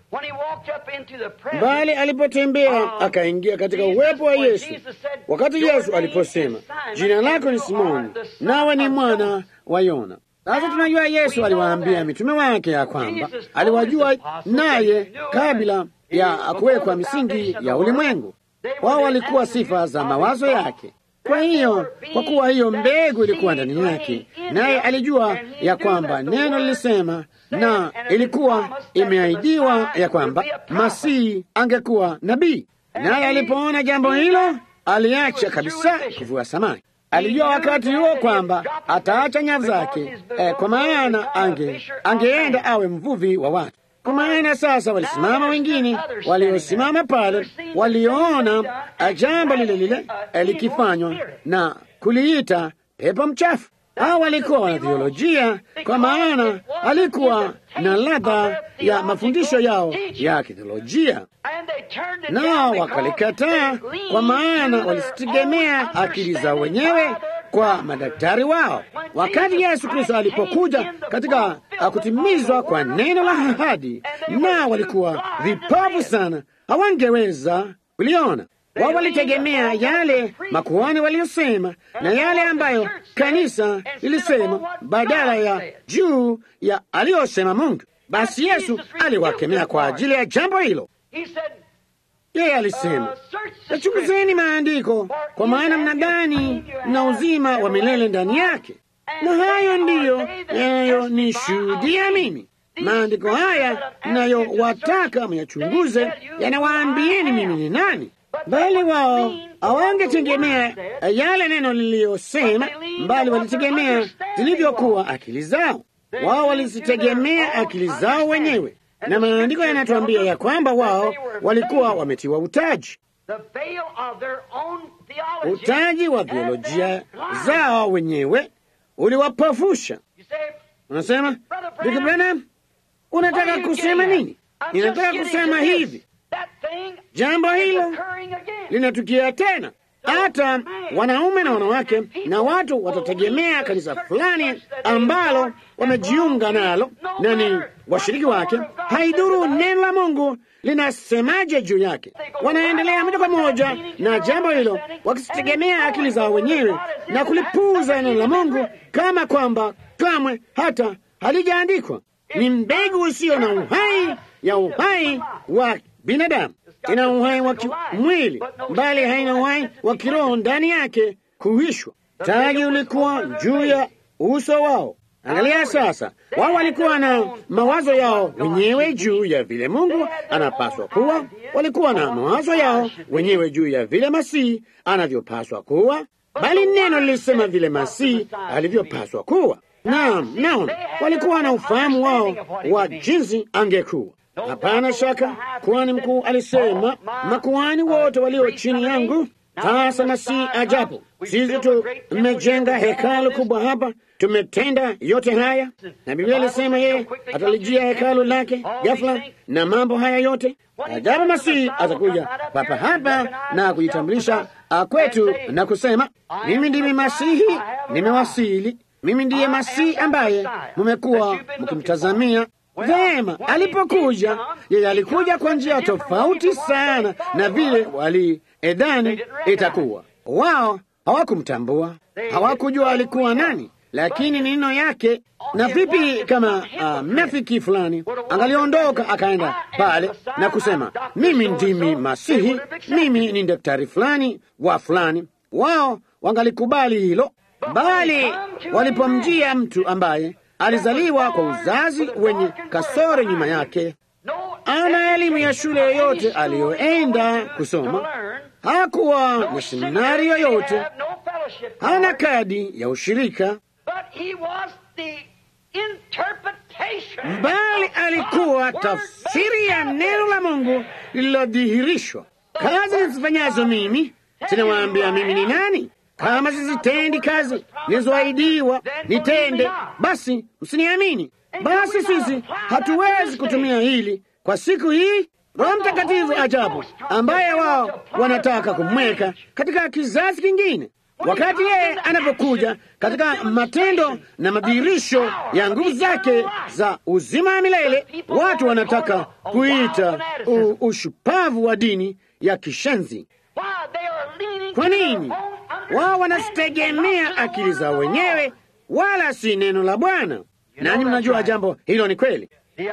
bali. Alipotembea akaingia katika uwepo wa Yesu, wakati Yesu aliposema, jina lako ni Simoni, nawe ni mwana wa Yona. Sasa tunajua Yesu aliwaambia mitume wake ya kwamba aliwajua naye kabla ya kuwekwa misingi ya ulimwengu. Wao walikuwa sifa za mawazo yake. Kwa hiyo, kwa kuwa hiyo mbegu ilikuwa ndani yake, naye alijua ya kwamba neno lilisema na ilikuwa imeahidiwa ya kwamba Masihi angekuwa nabii. Naye alipoona jambo hilo, aliacha kabisa kuvua samaki. Alijua wakati huo kwamba ataacha nyavu zake, eh, kwa maana ange angeenda awe mvuvi wa watu kwa maana sasa walisimama wengine waliosimama pale, waliona jambo lile lile likifanywa na kuliita pepo mchafu. Hao walikuwa wana theolojia, kwa maana alikuwa na ladha ya mafundisho yao ya kitheolojia, nao wakalikataa, kwa maana walisitegemea akili zao wenyewe kwa madaktari wao. Wakati Yesu Kristo alipokuja katika kutimizwa kwa neno la ahadi, nao walikuwa vipofu sana, hawangeweza kuliona. Wao walitegemea yale makuhani waliyosema na yale ambayo kanisa lilisema badala ya juu ya aliyosema Mungu. Basi Yesu aliwakemea kwa ajili ya jambo hilo. Yeye alisema, yachunguzeni maandiko, kwa maana mnadhani mna uzima wa milele ndani yake, na hayo ndiyo yanayonishuhudia mimi. Maandiko haya mnayowataka myachunguze yanawaambieni mimi ni nani, bali wao hawangetegemea yale neno liliyosema, mbali walitegemea zilivyokuwa akili zao. Wao walizitegemea akili zao wenyewe na maandiko yanatuambia ya kwamba wao walikuwa wametiwa utaji, utaji wa theolojia zao wenyewe uliwapofusha. Unasema, ndugu Branham, unataka kusema nini? Ninataka kusema hivi, jambo hilo linatukia tena. Hata wanaume na wanawake na watu watategemea kanisa fulani ambalo wamejiunga nalo na ni washiriki wake. Haidhuru neno la Mungu linasemaje juu yake, wanaendelea moja kwa moja na jambo hilo, wakitegemea akili zao wenyewe na kulipuuza neno la Mungu kama kwamba kamwe hata halijaandikwa. Ni mbegu usio na uhai ya uhai wa binadamu ina uhai wa kimwili bali haina uhai wa kiroho ndani yake kuhishwa. Taji ulikuwa juu ya uso wao, Angalia sasa, wao walikuwa na mawazo yao wenyewe juu ya vile Mungu anapaswa kuwa, walikuwa na mawazo yao wenyewe juu ya vile Masihi anavyopaswa kuwa, bali neno lilisema vile Masihi alivyopaswa kuwa. Naam, naam, walikuwa na ufahamu wao wa jinsi angekuwa. Hapana shaka kuhani mkuu alisema, makuhani wote walio chini yangu sasa na si ajabu sisi tumejenga hekalu kubwa hapa, tumetenda yote haya, na Biblia ilisema yeye atalijia hekalu lake ghafla na mambo haya yote. Ajabu, Masihi atakuja papa hapa na kujitambulisha kwetu na kusema, mimi ndimi Masihi, nimewasili. Mimi ndiye Masihi ambaye mumekuwa mkimtazamia. Vema, alipokuja yeye alikuja kwa njia tofauti sana na vile waliedhani itakuwa. Wao hawakumtambua, hawakujua alikuwa nani, lakini neno yake. Na vipi kama uh, mnafiki fulani angaliondoka akaenda pale na kusema mimi ndimi Masihi, mimi ni daktari fulani wa fulani, wao wangalikubali hilo, bali walipomjia mtu ambaye alizaliwa kwa uzazi wenye kasoro nyuma yake, ana elimu ya shule yoyote aliyoenda kusoma, hakuwa na seminari yoyote, hana kadi ya ushirika, bali alikuwa tafsiri ya neno la Mungu lililodhihirishwa. Kazi nizifanyazo mimi, sinawaambia mimi ni nani kama sizitendi kazi nilizoahidiwa nitende, basi msiniamini. Basi sisi hatuwezi kutumia hili kwa siku hii. Roho Mtakatifu ajabu, ambaye wao wanataka kumweka katika kizazi kingine, wakati yeye anapokuja katika matendo na madhihirisho ya nguvu zake za uzima wa milele, watu wanataka kuita ushupavu wa dini ya kishenzi. Kwa nini? Wao wanazitegemea akili zao wenyewe, wala si neno la Bwana. Nanyi mnajua jambo hilo ni kweli.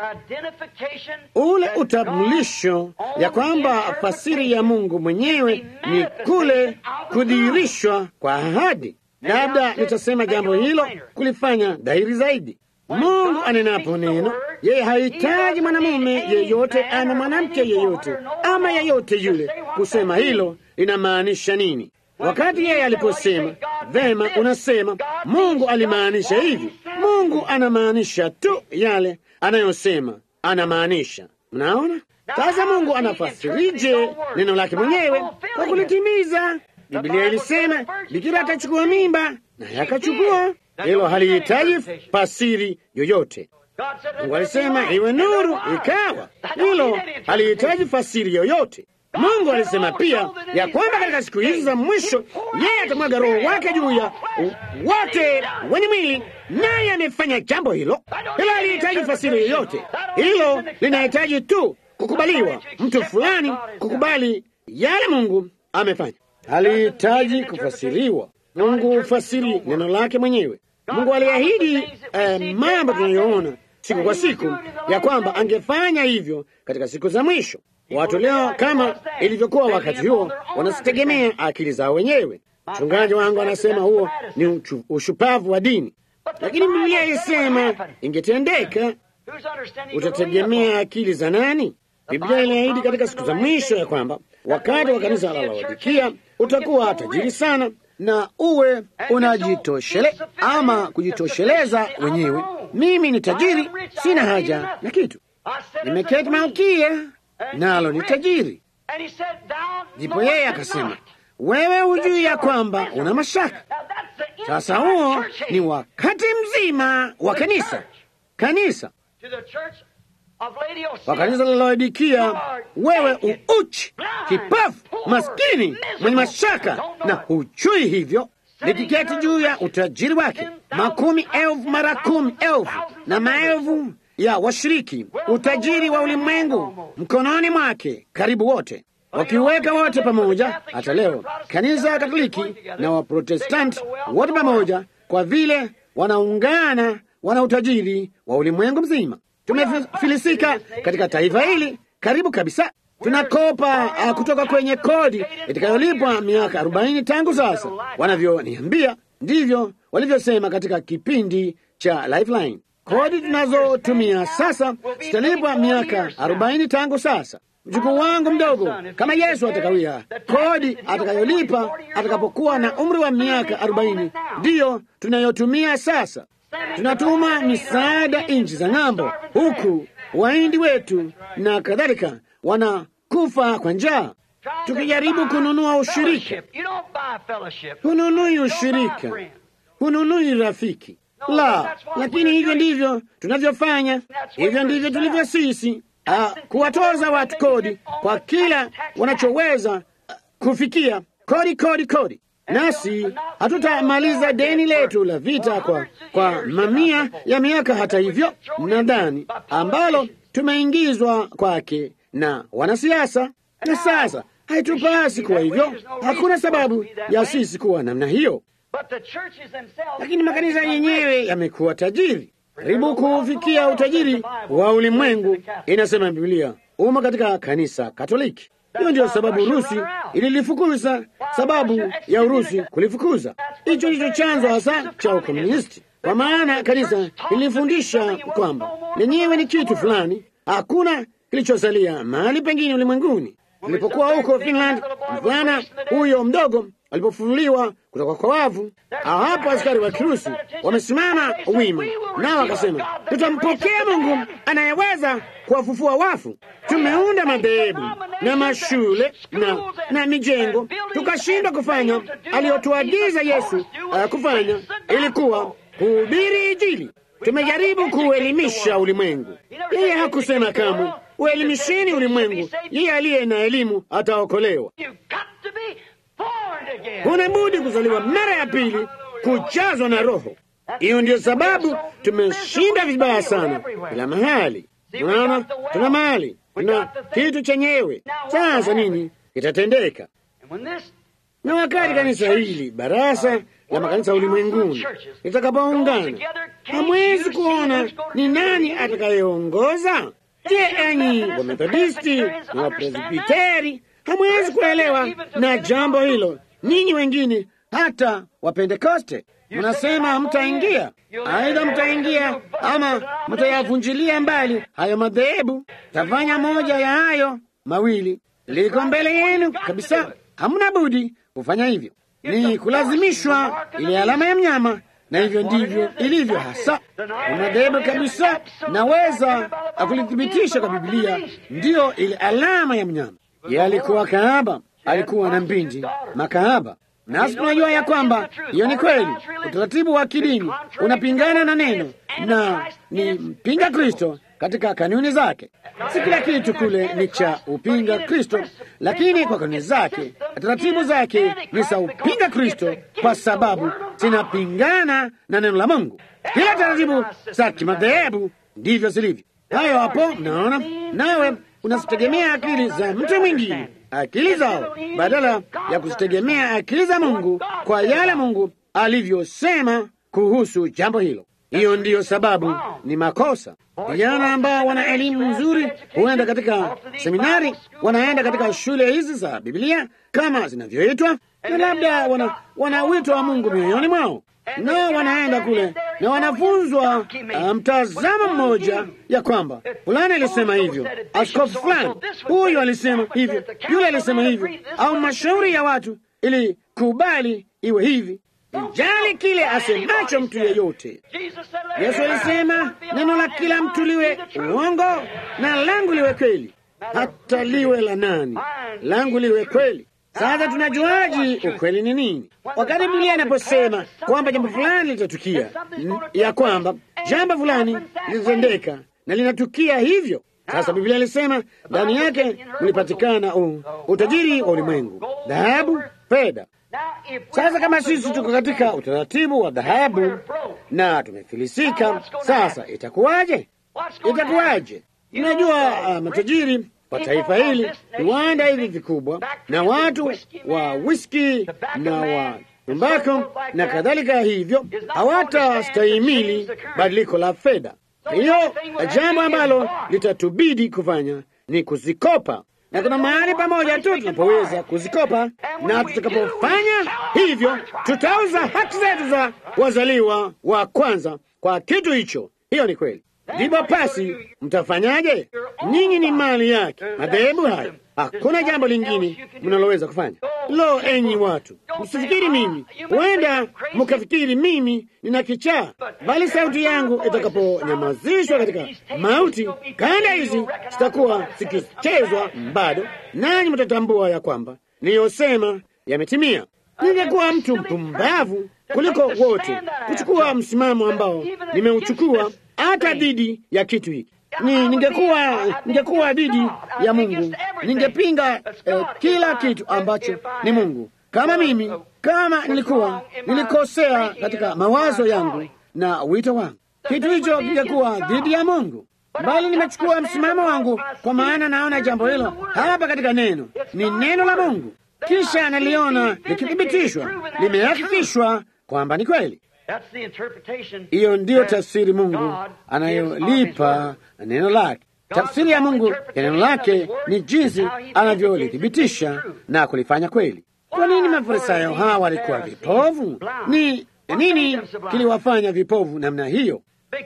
Ule utambulisho ya kwamba fasiri ya Mungu mwenyewe ni kule kudhihirishwa kwa ahadi. Labda nitasema jambo hilo kulifanya dhahiri zaidi. Mungu anenapo neno, yeye hahitaji mwanamume yeyote ama mwanamke yeyote ama yeyote yule kusema hilo linamaanisha nini. Wakati yeye aliposema vema, unasema Mungu alimaanisha hivi. Mungu anamaanisha tu yale anayosema anamaanisha. Mnaona sasa, Mungu anafasirije neno lake mwenyewe kwa kulitimiza? Biblia ilisema bikira atachukua mimba, naye akachukua. Hilo halihitaji fasiri yoyote. Mungu alisema iwe nuru, ikawa. Hilo halihitaji fasiri yoyote. Mungu alisema pia ya kwamba katika siku hizi za mwisho yeye atamwaga Roho wake juu ya wote wenye mwili, naye amefanya jambo hilo. Hilo halihitaji fasiri yoyote, hilo linahitaji tu kukubaliwa, mtu fulani kukubali yale Mungu amefanya. Halihitaji kufasiriwa. Mungu hufasiri neno lake mwenyewe. Mungu aliahidi eh, mambo tunayoona siku kwa siku ya kwamba angefanya hivyo katika siku za mwisho. Watu leo kama ilivyokuwa wakati huo wanazitegemea akili zao wenyewe. Mchungaji wangu anasema huo ni uchu, ushupavu wa dini, lakini Biblia ilisema ingetendeka. Utategemea akili za nani? Biblia iliahidi katika siku za mwisho ya kwamba wakati wa kanisa la Laodikia utakuwa tajiri sana na uwe unajitoshele ama kujitosheleza wenyewe. Mimi ni tajiri, sina haja na kitu, nimeketi Malkia nalo ni tajiri. Ndipo yeye akasema, wewe hujui ya kwamba una mashaka. Sasa huo ni wakati mzima wa kanisa, kanisa wa kanisa la Laodikia, wewe uuchi, kipafu, maskini, mwenye mashaka na hujui hivyo, likiketi juu ya utajiri wake makumi elfu mara kumi elfu na maelfu ya washiriki, utajiri wa ulimwengu mkononi mwake, karibu wote wakiweka wote pamoja. Hata leo kanisa Katoliki na Waprotestanti wote pamoja, kwa vile wanaungana, wana utajiri wa ulimwengu mzima. Tumefilisika katika taifa hili karibu kabisa. Tunakopa uh, kutoka kwenye kodi itakayolipwa miaka arobaini tangu sasa. Wanavyoniambia ndivyo walivyosema katika kipindi cha Lifeline. Kodi tunazotumia sasa zitalipwa miaka arobaini tangu sasa. Mjukuu wangu mdogo, kama Yesu atakawia, kodi atakayolipa atakapokuwa na umri wa miaka arobaini ndiyo tunayotumia sasa. Tunatuma misaada nchi za ng'ambo, huku waindi wetu na kadhalika wanakufa kwa njaa, tukijaribu kununua ushirika. Hununui ushirika, hununui rafiki la, lakini hivyo ndivyo tunavyofanya, hivyo ndivyo tulivyo sisi, uh, kuwatoza watu kodi kwa kila wanachoweza uh, kufikia. Kodi, kodi, kodi. Nasi hatutamaliza deni letu la vita kwa, kwa mamia ya miaka, hata hivyo, nadhani ambalo tumeingizwa kwake na wanasiasa. Na sasa haitupasi kuwa hivyo. Hakuna sababu ya sisi kuwa namna hiyo, lakini makanisa yenyewe yamekuwa tajiri, karibu kufikia utajiri wa ulimwengu, inasema Biblia, umo katika kanisa Katoliki. Hiyo ndiyo sababu Urusi ililifukuza, sababu ya Urusi kulifukuza. Hicho ndicho chanzo hasa cha ukomunisti, kwa maana kanisa lilifundisha kwamba lenyewe ni kitu fulani, hakuna kilichosalia mahali pengine ulimwenguni. Nilipokuwa huko Finland, mvulana huyo mdogo alipofunuliwa kutoka kwa wavu, hapo askari wa Kirusi wamesimama wima, nao wakasema, tutampokea Mungu anayeweza kuwafufua wafu. Tumeunda madhehebu na mashule na, na mijengo, tukashindwa kufanya aliyotuagiza Yesu uh, kufanya, ilikuwa kuhubiri Injili. Tumejaribu kuelimisha ulimwengu. Yeye hakusema kamwe uelimisheni ulimwengu, yeye aliye na elimu ataokolewa. Huna budi kuzaliwa mara ya pili, kujazwa na Roho. Hiyo ndiyo sababu tumeshinda vibaya sana kila mahali. Unaona, tuna mahali, tuna kitu chenyewe. Sasa nini kitatendeka? Na wakati kanisa hili, barasa la makanisa ulimwenguni, litakapoungana, hamwezi kuona ni nani atakayeongoza. Je, enyi Wamethodisti na Wapresbiteri hamwezi kuelewa na jambo hilo? Ninyi wengine hata Wapentekoste mnasema mtaingia, aidha mtaingia ama mtayavunjilia mbali hayo madhehebu. Tafanya moja ya hayo mawili, liko mbele yenu kabisa. Hamna budi kufanya hivyo, ni kulazimishwa ile alama ya mnyama na hivyo ndivyo ilivyo hasa madhehebu kabisa. Naweza kulithibitisha kwa Biblia, ndiyo ile alama ya mnyama. Yeye alikuwa kahaba, alikuwa na mbindi makahaba, nasi tunajua ya kwamba hiyo ni kweli. Utaratibu wa kidini unapingana na neno na ni mpinga Kristo katika kanuni zake. Si kila kitu kule ni cha upinga Kristo, lakini kwa kanuni zake, taratibu zake ni za upinga Kristo, kwa sababu zinapingana na neno la Mungu. Kila taratibu za kimadhehebu ndivyo zilivyo. Hayo hapo, mnaona, nawe unazitegemea akili za mtu mwingine, akili zao, badala ya kuzitegemea akili za Mungu kwa yale Mungu alivyosema kuhusu jambo hilo. Hiyo ndiyo sababu ni makosa. Vijana ambao wana elimu nzuri huenda katika seminari, wanaenda katika shule hizi za Biblia kama zinavyoitwa, na labda wana, wana wito wa Mungu mioyoni mwao, nao wanaenda kule na wanafunzwa mtazamo um, mmoja ya kwamba fulani alisema hivyo, askofu fulani huyu alisema hivyo, yule alisema hivyo, au mashauri ya watu ili kubali iwe hivi Ijali kile asemacho mtu yeyote. Yesu alisema neno la kila mtu liwe uongo na langu liwe kweli. Hata liwe la nani, langu liwe kweli. Sasa tunajuaji ukweli ni nini? Wakati Biblia inaposema kwamba jambo fulani litatukia, ya kwamba jambo fulani litatendeka na linatukia hivyo. Sasa Biblia ilisema ndani yake mlipatikana utajiri wa ulimwengu, dhahabu, fedha sasa kama sisi tuko katika utaratibu wa dhahabu na tumefilisika, sasa itakuwaje? Itakuwaje? Unajua, uh, matajiri wa taifa hili, viwanda hivi vikubwa, na watu wa whisky na wa tumbako na kadhalika, hivyo hawatastahimili badiliko la fedha. Hiyo jambo ambalo litatubidi kufanya ni kuzikopa na kuna mahali pamoja tu tunapoweza kuzikopa, na tutakapofanya hivyo tutauza haki zetu za wazaliwa wa kwanza kwa kitu hicho. Hiyo ni kweli. Ndipo basi mtafanyaje? Nyinyi ni mali yake, madhehebu hayo. Hakuna jambo lingine mnaloweza kufanya. Lo, enyi watu, msifikiri mimi, huenda mkafikiri mimi nina kichaa, bali sauti yangu itakaponyamazishwa katika mauti, kanda hizi zitakuwa zikichezwa bado, nanyi mtatambua ya kwamba niliyosema yametimia. Ningekuwa mtu mpumbavu kuliko wote kuchukua msimamo ambao nimeuchukua hata dhidi ya kitu hiki. Ni ningekuwa ningekuwa dhidi ya Mungu, ningepinga eh, kila kitu ambacho ni Mungu. Kama mimi kama nilikuwa nilikosea katika mawazo yangu na wito wangu, kitu hicho kingekuwa dhidi ya Mungu, bali nimechukua msimamo wangu, kwa maana naona jambo hilo hapa katika neno, ni neno la Mungu, kisha naliona likithibitishwa, limehakikishwa kwamba ni kweli. Hiyo ndiyo tafsiri Mungu anayolipa neno lake. Tafsiri ya Mungu ya neno lake ni jinsi anavyolithibitisha na kulifanya kweli. Kwa nini Mafarisayo hawa walikuwa vipovu? Ni nini kiliwafanya vipovu namna hiyo?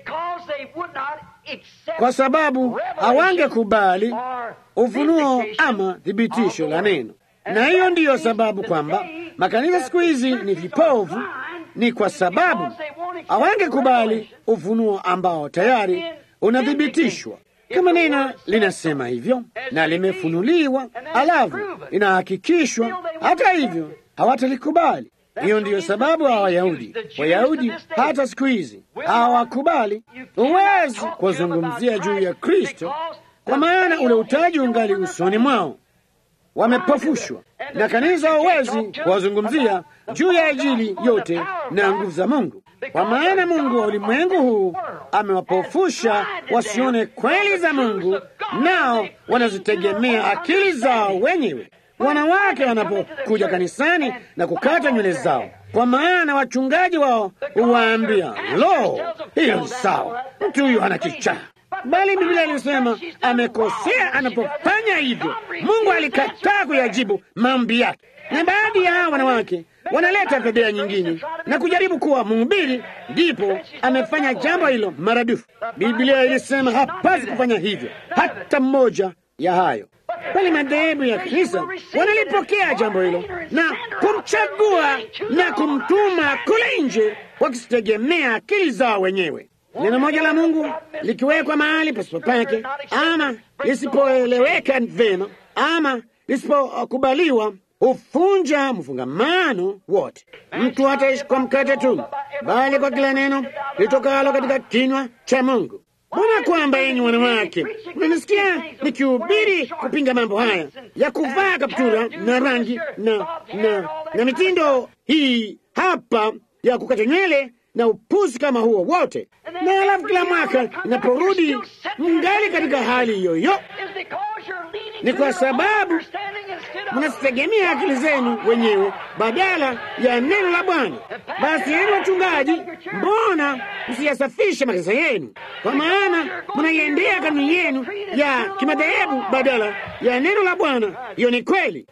Kwa sababu hawangekubali ufunuo ama thibitisho la neno, na hiyo ndiyo sababu kwamba makanisa siku hizi ni vipovu ni kwa sababu hawangekubali ufunuo ambao tayari unathibitishwa. Kama neno linasema hivyo na limefunuliwa, alafu linahakikishwa, hata hivyo hawatalikubali. Hiyo ndiyo sababu hawa Wayahudi Wayahudi hata siku hizi hawakubali. Huwezi kuwazungumzia juu ya Kristo kwa maana ule utaji ungali usoni mwao, wamepofushwa na kanisa. Huwezi kuwazungumzia juu ya Injili yote na nguvu za Mungu, kwa maana Mungu wa ulimwengu huu amewapofusha wasione kweli za Mungu, nao wanazitegemea akili zao wenyewe. Wanawake wanapokuja kanisani na kukata nywele zao, kwa maana wachungaji wao huwaambia, lo, hiyo ni sawa, mtu huyu ana kichaa bali Biblia ilisema amekosea anapofanya hivyo. Mungu alikataa kuyajibu maombi yake, na baadhi ya hawa wanawake wanaleta fedhea nyingine na kujaribu kuwa mhubiri, ndipo amefanya jambo hilo maradufu. Biblia ilisema hapasi kufanya hivyo, hata mmoja ya hayo, bali madhehebu ya kanisa wanalipokea jambo hilo na kumchagua na kumtuma kule nje, wakisitegemea akili zao wenyewe. Neno moja la Mungu likiwekwa mahali pasipo pake, ama lisipoeleweka vema, ama lisipokubaliwa, hufunja mfungamano wote. Mtu hataishi kwa mkate tu, bali kwa kila neno litokalo katika kinywa cha Mungu. Mbona kwamba enyi wanawake, mnanisikia nikihubiri kupinga mambo haya ya kuvaa kaptura na rangi na, na, na mitindo hii hapa ya kukata nywele na upuzi kama huo wote, na alafu kila mwaka inaporudi mngali katika hali hiyo hiyo, ni kwa sababu mnazitegemea akili zenu wenyewe badala ya neno la Bwana. Basi yenu wachungaji, mbona msiyasafishe makanisa yenu? Kwa maana mnaiendea kanuni yenu ya kimadhehebu badala ya neno la Bwana. Hiyo ni kweli,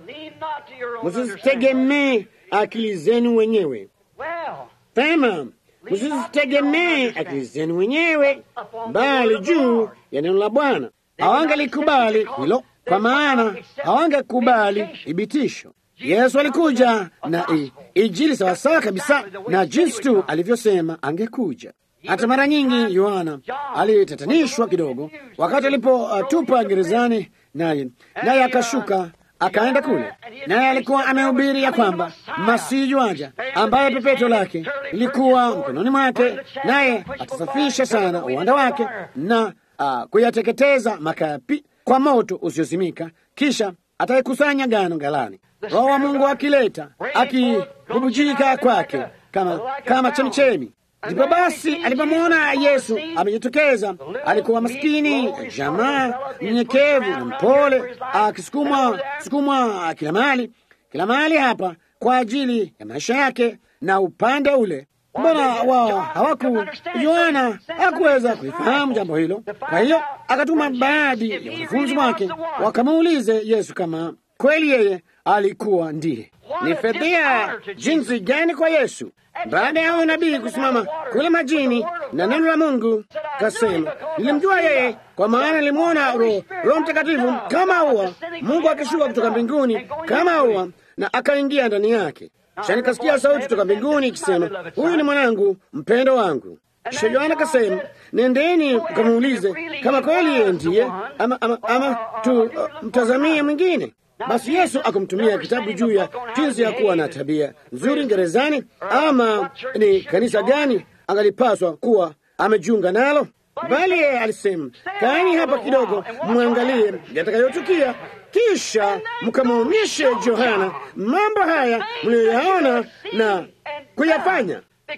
msizitegemee akili zenu wenyewe. Pema, msizitegemee akili zenu wenyewe, bali juu ya neno la Bwana. Hawangelikubali hilo, kwa maana hawangekubali thibitisho. Yesu alikuja na Injili sawasawa kabisa na jinsi tu alivyosema angekuja. Hata mara nyingi Yohana alitatanishwa kidogo wakati alipotupa uh, gerezani, naye naye akashuka akaenda kule, naye alikuwa amehubiri ya kwamba Masihi yuaja, ambaye pepeto lake lilikuwa mkononi mwake, naye atasafisha sana uwanda wake na uh, kuyateketeza makapi kwa moto usiozimika, kisha ataikusanya ngano ghalani. Roho wa Mungu akileta akibubujika kwake kama, kama chemichemi. Ndipo basi alipomwona Yesu amejitokeza, alikuwa maskini, jamaa mnyenyekevu na mpole, akisukumwa sukumwa kila mahali kila mahali hapa kwa ajili ya maisha yake na upande ule. Mbona wao hawaku? Yohana hakuweza kulifahamu jambo hilo. Kwa hiyo akatuma baadhi ya wanafunzi wake wakamuulize Yesu kama kweli yeye alikuwa ndiye. Ni fedhea jinsi gani kwa Yesu baada ya huyo nabii kusimama kule majini na neno la Mungu. Kasema nilimjua yeye, kwa maana nilimwona Roho Roho Mtakatifu kama ua, Mungu akishuka kutoka mbinguni kama ua, na akaingia ndani yake. Kisha nikasikia sauti kutoka mbinguni ikisema, huyu ni mwanangu mpendo wangu. Kisha Yohana kasema, nendeni mkamuulize kama kweli yeye ndiye ama, ama, ama tu uh, mtazamie mwingine. Basi Yesu akumtumia kitabu juu ya jinsi ya kuwa na tabia nzuri gerezani, ama ni kanisa gani angalipaswa kuwa amejiunga nalo. Bali yeye alisema, kaeni hapa kidogo, mwangalie yatakayotukia, kisha mkamwonyeshe Yohana mambo haya mliyoyaona na kuyafanya,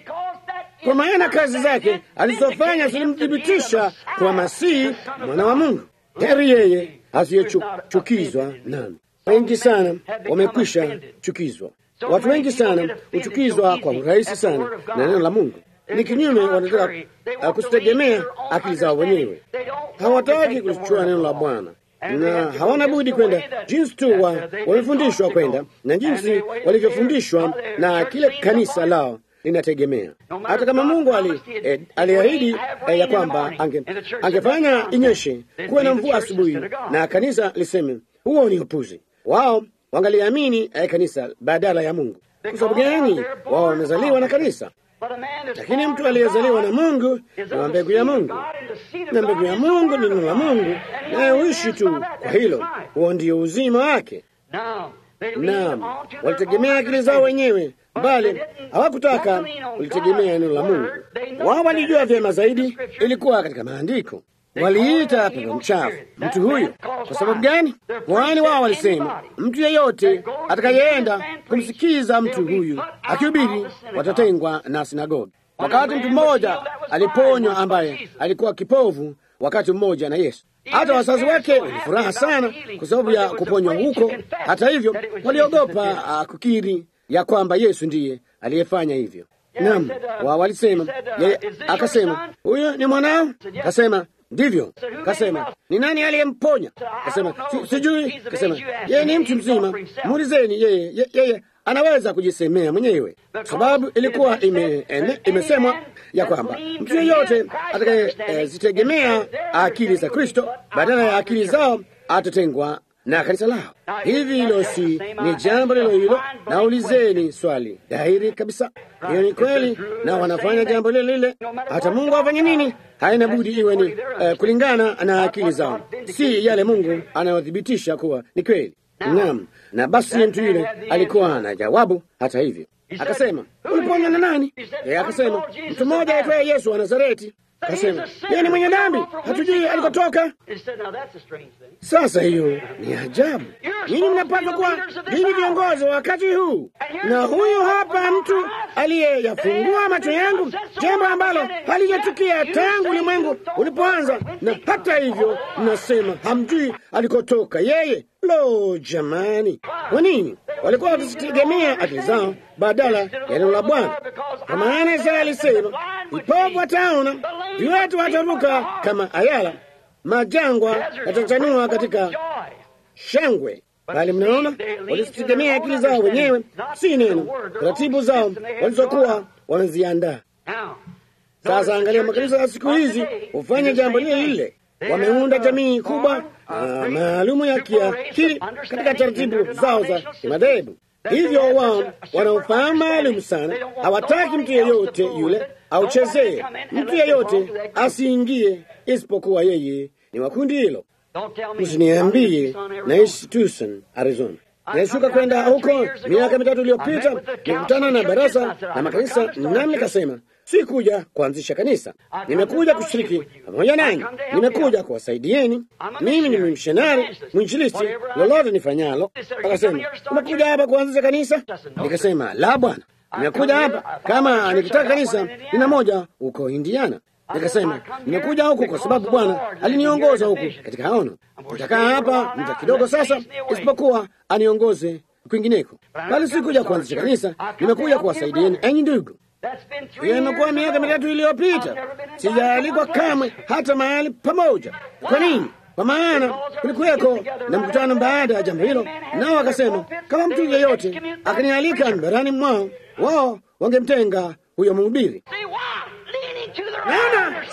kwa maana kazi zake alizofanya zilimthibitisha kwa Masihi mwana wa Mungu. Heri yeye asiyechukizwa nami. Wengi sana wamekwisha chukizwa. Watu wengi sana huchukizwa kwa urahisi sana na neno la Mungu. Ni kinyume, wanataka uh, kusitegemea akili zao wenyewe. Hawataki kulichukua neno la Bwana na hawana budi kwenda jinsi tu wa wamefundishwa kwenda na jinsi walivyofundishwa na kile kanisa lao linategemea. Hata kama Mungu ali, eh, aliahidi eh, ya kwamba ange, angefanya inyeshe kuwe na mvua asubuhi na kanisa liseme huo ni upuzi, wao wangaliamini eh, kanisa badala ya Mungu. Kwa sababu gani? Wao wamezaliwa na kanisa lakini mtu aliyezaliwa na Mungu na mbegu ya Mungu, na mbegu ya Mungu ni neno la Mungu, naye huishi tu kwa hilo. Huo ndio uzima wake. Naam, walitegemea akili zao wenyewe, bali hawakutaka kulitegemea neno la Mungu. Wao walijua vyema zaidi, ilikuwa katika maandiko. Waliita pepo mchafu mtu huyu. Kwa sababu gani? Kwani wao walisema mtu yeyote atakayeenda kumsikiza mtu huyu akihubiri watatengwa na sinagogi. Wakati mtu mmoja aliponywa ambaye alikuwa kipovu wakati mmoja na Yesu, hata wazazi wake walifuraha sana kwa sababu ya kuponywa huko. Hata hivyo, waliogopa uh, kukiri ya kwamba Yesu ndiye aliyefanya hivyo. Naam, wao walisema yeye, akasema huyu ni mwanao, akasema ndivyo. Kasema ni nani aliyemponya? Kasema si, sijui. Kasema yeye ni mtu mzima, muulizeni yeye, ye, yeye anaweza kujisemea mwenyewe, sababu ilikuwa ime, ene, imesemwa ya kwamba mtu yeyote atakayezitegemea eh, akili za Kristo badala ya akili zao atatengwa na kanisa lao. Hivi hilo si ni jambo lilo hilo? Naulizeni swali dhahiri kabisa, hiyo ni kweli, na wanafanya jambo lile lile. Hata Mungu afanye nini, haina budi iwe ni uh, kulingana na akili zao, si yale Mungu anayothibitisha kuwa ni kweli. Naam, na basi mtu yule alikuwa na jawabu. Hata hivyo akasema, uliponywa na nani? Yeye akasema, mtu mmoja aitwaye Yesu wa Nazareti. Akasema yeye ni mwenye dhambi, hatujui alikotoka. Sasa hiyo ni ajabu. Ninyi mnapaswa kuwa ninyi viongozi wa wakati huu, na huyu hapa mtu aliyeyafungua macho yangu, jambo ambalo halijatukia tangu ulimwengu ulipoanza, na hata hivyo mnasema hamjui alikotoka yeye. Lo, jamani! Kwa nini walikuwa wakizitegemea akili zao badala ya neno la Bwana? Kwa maana Isaya alisema, vipofu wataona, viwete wataruka kama ayala, majangwa yatachanua katika shangwe. Bali mnaona, walizitegemea akili zao wenyewe, si neno, taratibu zao walizokuwa wameziandaa. Sasa angalia, makanisa ya siku hizi hufanya jambo lile lile. Wameunda jamii kubwa uh, maalumu ya kiakili katika taratibu zao za kimadhehebu. Hivyo wao wanaofahamu maalum sana, hawataki mtu yeyote yule auchezee, mtu yeyote asiingie isipokuwa yeye ni wa kundi hilo. Msiniambie naishi Tucson, Arizona. Nashuka kwenda huko miaka mitatu iliyopita, nikutana na baraza la makanisa, nami nikasema sikuja kuanzisha kanisa, nimekuja kushiriki pamoja nanyi, nimekuja kuwasaidieni. Mimi ni mishonari mwinjilisti, lolote nifanyalo. Akasema, umekuja hapa kuanzisha kanisa? Nikasema, la bwana, nimekuja hapa kama nikitaka kanisa, nina moja huko Indiana. Nikasema, nimekuja huku kwa sababu Bwana aliniongoza huku katika haono. Nitakaa hapa muda kidogo sasa, isipokuwa aniongoze kwingineko, bali sikuja kuanzisha kanisa, nimekuja kuwasaidieni enyi ndugu. Hiyo imekuwa miaka mitatu iliyopita, sijaalikwa kamwe hata mahali pamoja. Kwa nini? Kwa maana kulikuweko na mkutano baada ya jambo hilo, nao wakasema kama mtu yeyote akanialika mbarani mwao, wao wangemtenga huyo mhubiri. Naona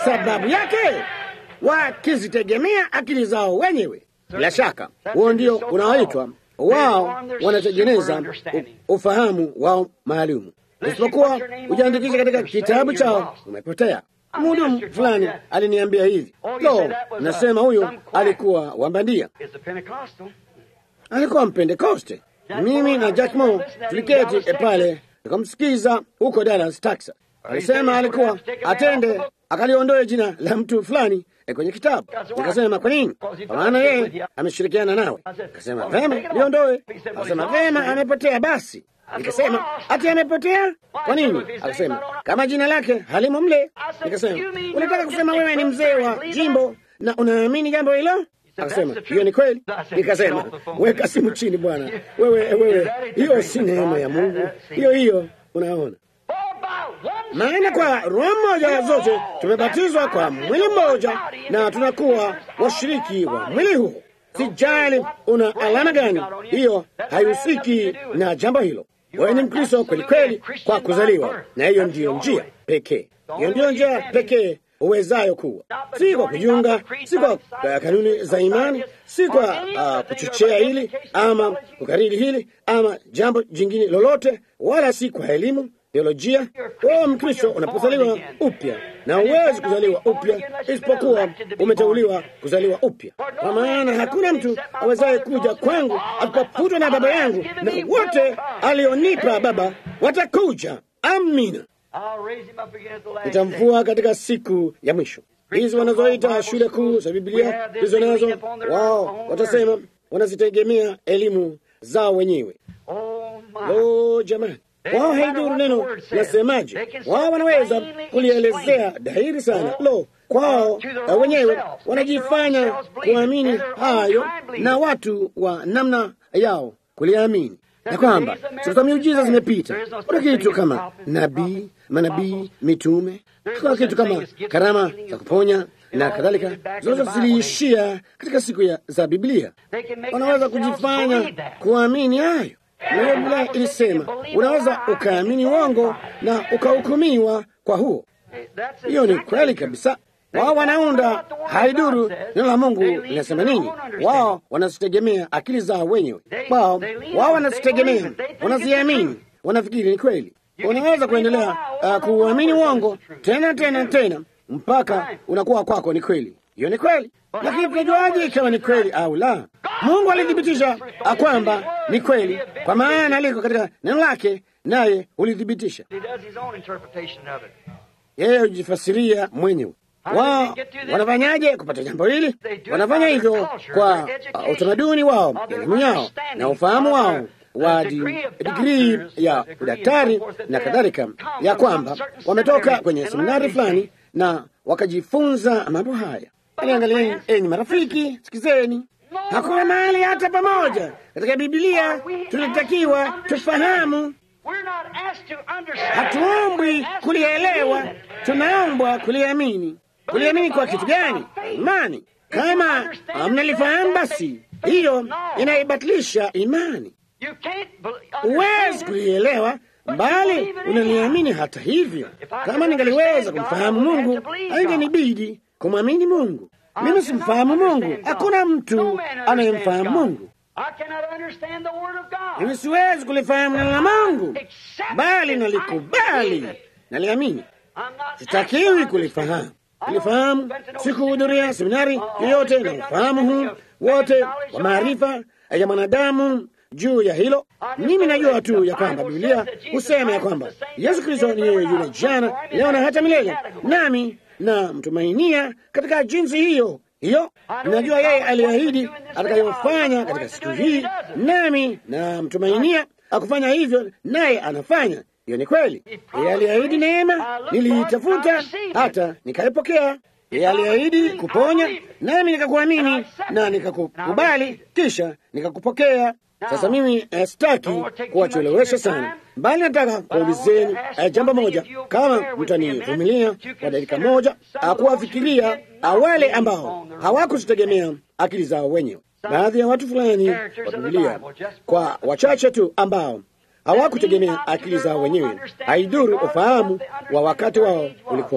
sababu yake wakizitegemea akili zao wenyewe. Bila shaka huo ndio unaoitwa wao wanatengeneza u- ufahamu wao maalumu. Isipokuwa ujaandikisha katika kitabu chao, umepotea. Mhudumu fulani aliniambia hivi, lo, nasema huyo alikuwa wambandia, It's a Pentecostal. alikuwa Mpentekoste. Mimi na Jack Moore tuliketi eh, pale tukamsikiza huko Dallas, Texas. Alisema alikuwa atende akaliondoe jina la mtu fulani eh, kwenye kitabu. Nikasema kwa nini? Kwa maana yeye ameshirikiana nawe. Akasema vema, liondoe. Akasema vema, amepotea basi. Nikasema ati amepotea? Kwa nini? Akasema kama jina lake halimo mle. Nikasema unataka kusema wewe ni mzee wa jimbo na unaamini jambo hilo? Akasema hiyo ni kweli. Nikasema weka simu chini bwana, wewe wewe, hiyo si neema ya Mungu, hiyo hiyo. Unaona, For by one maana kwa roho mmoja zote tumebatizwa kwa mwili mmoja na tunakuwa washiriki wa mwili huo. Sijali una alama gani, hiyo haihusiki na jambo hilo. Wewe ni Mkristo kweli kweli kwa kuzaliwa, na hiyo ndiyo njia pekee, hiyo ndiyo njia pekee uwezayo kuwa, si kwa kujiunga, si kwa uh, kanuni za imani, si kwa uh, kuchochea hili ama kukariri hili ama jambo jingine lolote, wala si kwa elimu teolojia. Wewe Mkristo unapozaliwa upya, na huwezi kuzaliwa upya isipokuwa umeteuliwa kuzaliwa upya, kwa maana hakuna mtu awezaye kuja kwangu akapaputwa na Baba yangu, na wote alionipa Baba watakuja. Amina. I'll raise him up again at the last day. Nitamfua katika siku ya mwisho. Hizi wanazoita shule kuu za Biblia hizo nazo, wao watasema wanazitegemea elimu zao wenyewe. Oh my. Lo, jamani, wao haidhuru neno nasemaje, wao wanaweza kulielezea dhahiri sana. Lo, kwao eh, wenyewe wanajifanya kuamini hayo, na watu wa namna yao kuliamini na kwamba siku za miujiza zimepita. Kuna kitu kama nabii, manabii, mitume, kuna kitu kama karama za kuponya na kadhalika, zote ziliishia katika siku ya, za Biblia. Wanaweza kujifanya kuamini hayo. Nayo Biblia ilisema unaweza ukaamini uongo na ukahukumiwa kwa huo. That's Hiyo ni exactly kweli true. kabisa. Wao wanaunda haiduru neno la Mungu linasema nini. Wao wanazitegemea akili zao wenyewe. Wao wao wanazitegemea, wanaziamini, wanafikiri ni kweli. Unaweza kuendelea uh, kuuamini uongo tena tena tena mpaka unakuwa kwako ni kweli. Hiyo ni kweli, lakini tunajuaje ikiwa ni kweli au la? Mungu alithibitisha uh, kwamba ni kweli, kwa maana aliko katika neno lake, naye ulithibitisha He does his own interpretation of it. yeye hujifasiria mwenyewe. Wao wanafanyaje kupata jambo hili? Wanafanya hivyo kwa uh, utamaduni wao, elimu yao na ufahamu wao wa di- digrii ya udaktari na kadhalika, ya kwamba wametoka kwenye seminari fulani na wakajifunza mambo haya. Aliangalieni, enyi marafiki, sikizeni, hakuna mahali hata pamoja katika Biblia tunatakiwa tufahamu We're not asked to understand. Hatuombwi We're asked to kulielewa, believe it. tunaombwa kuliamini. Kuliamini kwa kitu gani? Imani. Kama mnalifahamu, basi hiyo inaibatilisha imani. You can't bel- Huwezi understand it. kulielewa, bali unaliamini. Hata hivyo, kama ningaliweza kumfahamu Mungu, haingenibidi kumwamini Mungu. Mimi simfahamu Mungu, hakuna mtu anayemfahamu Mungu. I cannot understand the word of God. Mimi siwezi kulifahamu neno la Mungu, bali nalikubali, naliamini. I'm not Sitakiwi asked to kulifahamu. Kulifahamu, sikuhudhuria seminari yoyote na ufahamu huu wote wa maarifa ya mwanadamu juu ya hilo. Mimi najua tu ya kwamba Biblia husema ya kwamba Yesu Kristo ni yeye yule jana, leo na hata milele, nami na mtumainia katika jinsi hiyo hiyo. Najua yeye aliahidi atakayofanya katika siku hii, nami na mtumainia akufanya hivyo, naye anafanya. Hiyo ni kweli. Yeye aliahidi neema, niliitafuta hata nikaipokea. Yeye aliahidi kuponya, nami nikakuamini na nikakukubali, kisha nikakupokea. Sasa mimi eh, sitaki kuwachelewesha sana, bali nataka kuulizeni eh, jambo moja, kama mtanivumilia kwa dakika moja, ah, kuwafikiria ah, wale ambao hawakuzitegemea akili zao wenyewe. Baadhi ya watu fulani wa Biblia, kwa wachache tu ambao hawakutegemea akili zao wenyewe, haidhuru ufahamu wa wakati wao ulikuwaje.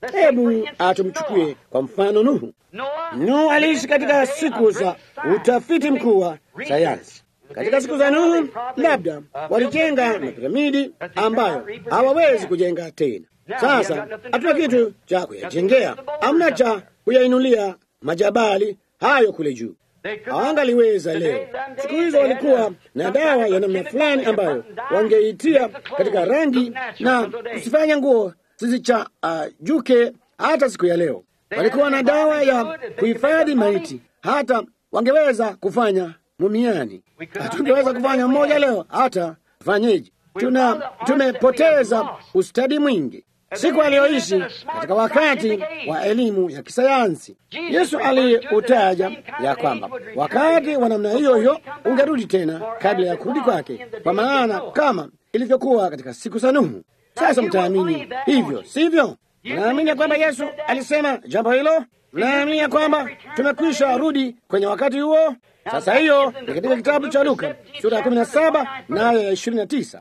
Hebu atumchukue kwa mfano Nuhu. Nuhu aliishi katika siku za utafiti mkuu wa sayansi. Katika siku za Nuhu, labda walijenga mapiramidi ambayo hawawezi kujenga tena. Sasa hatuna kitu cha kuyajengea, amna cha kuyainulia majabali hayo kule juu. Hawangaliweza leo. Siku hizo walikuwa na dawa ya namna fulani ambayo wangeitia katika rangi na kusifanya nguo zisichajuke. Uh, hata siku ya leo walikuwa na dawa ya kuhifadhi maiti, hata wangeweza kufanya mumiani. Hatungeweza kufanya mmoja leo, hata fanyeje? Tuna tumepoteza ustadi mwingi siku aliyoishi katika wakati wa elimu ya kisayansi. Yesu aliutaja ya kwamba wakati wa namna hiyo hiyo ungerudi tena kabla ya kurudi kwake, kwa maana kama ilivyokuwa katika siku za Nuhu. Sasa mtaamini hivyo, sivyo? Mnaamini ya kwamba Yesu alisema jambo hilo? Mnaamini ya kwamba tumekwisha rudi kwenye wakati huo? Sasa hiyo ni katika kitabu cha Luka sura ya 17 na aya ya 29.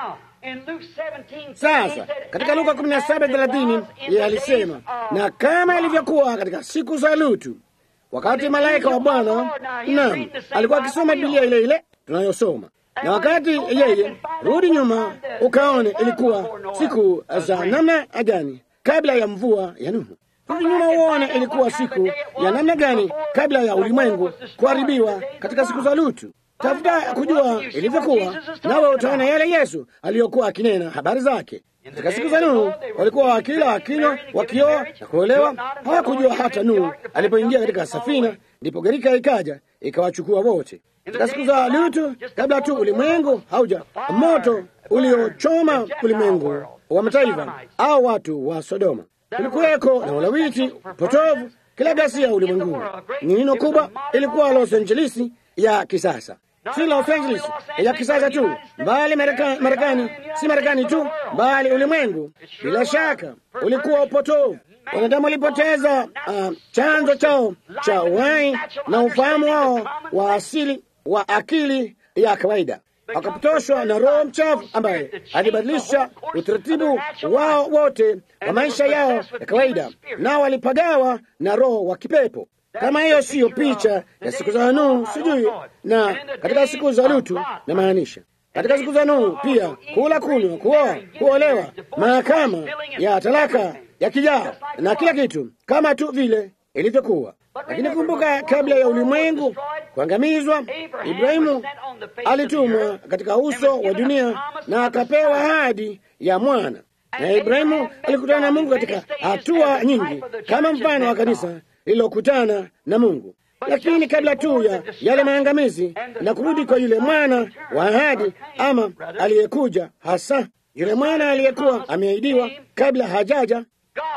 Sasa katika Luka 17:30 yeye alisema, na kama ilivyokuwa katika siku za Lutu, wakati malaika wa Bwana, naam, alikuwa akisoma Biblia ile ile tunayosoma, na wakati yeye, rudi nyuma ukaone ilikuwa siku za namna gani kabla ya mvua ya Nuhu. Rudi nyuma uone ilikuwa siku ya namna gani kabla ya ulimwengu kuharibiwa katika siku za Lutu. Tafuta kujua ilivyokuwa, nawe utaona yale Yesu aliyokuwa akinena habari zake. Katika siku za Nuhu walikuwa wakila, wakinywa, wakioa na kuolewa. Hawakujua hata Nuhu alipoingia katika safina, ndipo gharika ikaja ikawachukua wote. Katika siku za Lutu, kabla tu ulimwengu hauja, moto uliochoma ulimwengu wa mataifa au watu wa Sodoma, kulikuweko na ulawiti potovu, kila ghasia ulimwenguni. Nino kubwa ilikuwa Los Angeles ya kisasa si Los Angeles ya kisasa tu, bali Marekani, si Marekani tu, bali ulimwengu. Bila shaka ulikuwa upotovu. Wanadamu walipoteza uh, chanzo chao cha uhai na ufahamu wao wa asili wa akili ya kawaida, wakapotoshwa na roho mchafu ambaye alibadilisha utaratibu wao wote wa maisha yao ya kawaida, nao walipagawa na roho wa kipepo. Kama hiyo siyo picha ya siku za Nuhu, sijui. Na katika siku za Lutu, na maanisha katika siku za Nuhu pia, kula, kunywa, kuoa, kuolewa, mahakama ya talaka ya kijao na kila kitu kama tu vile ilivyokuwa. Lakini kumbuka, kabla ya ulimwengu kuangamizwa, Ibrahimu alitumwa katika uso wa dunia na akapewa ahadi ya mwana, na Ibrahimu alikutana na Mungu katika hatua nyingi, kama mfano wa kanisa lililokutana na Mungu. Lakini kabla tu ya yale maangamizi na kurudi kwa yule mwana wa ahadi, ama aliyekuja hasa yule mwana aliyekuwa ameahidiwa kabla hajaja,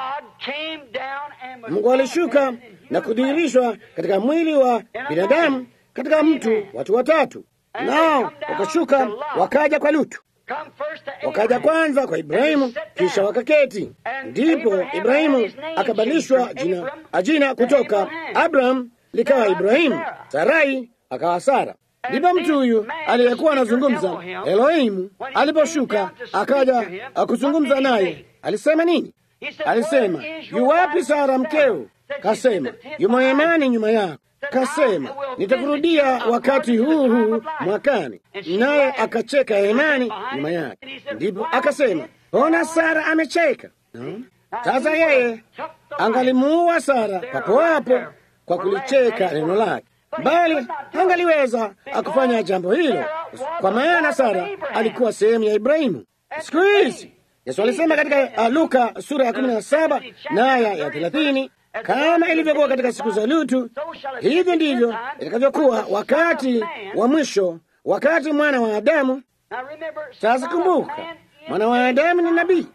Mungu alishuka na kudhihirishwa katika mwili wa binadamu, katika mtu, watu watatu, nao wakashuka wakaja kwa Lutu wakaja kwanza kwa Ibrahimu, kisha wakaketi. Ndipo Ibrahimu akabadilishwa jina, jina kutoka Abraham likawa Ibrahimu, Sarai akawa Sara. Ndipo mtu huyu aliyekuwa anazungumza Elohimu aliposhuka akaja kuzungumza naye, alisema nini? Alisema, yuwapi Sara mkeo? Kasema, yumo hemani nyuma yako. Kasema, nitakurudia wakati huu huu mwakani. Naye akacheka hemani nyuma yake. Ndipo akasema, ona Sara amecheka. No? Sasa yeye angalimuua Sara papo hapo kwa kulicheka neno lake, bali angaliweza akufanya jambo hilo, kwa maana Sara alikuwa sehemu ya Ibrahimu. Siku hizi Yesu alisema katika uh, Luka sura ya kumi na saba na aya ya thelathini kama ilivyokuwa katika siku za Lutu, hivyo ndivyo itakavyokuwa wakati wa mwisho, wakati mwana wa Adamu. Sasa kumbuka, mwana wa Adamu ni nabii.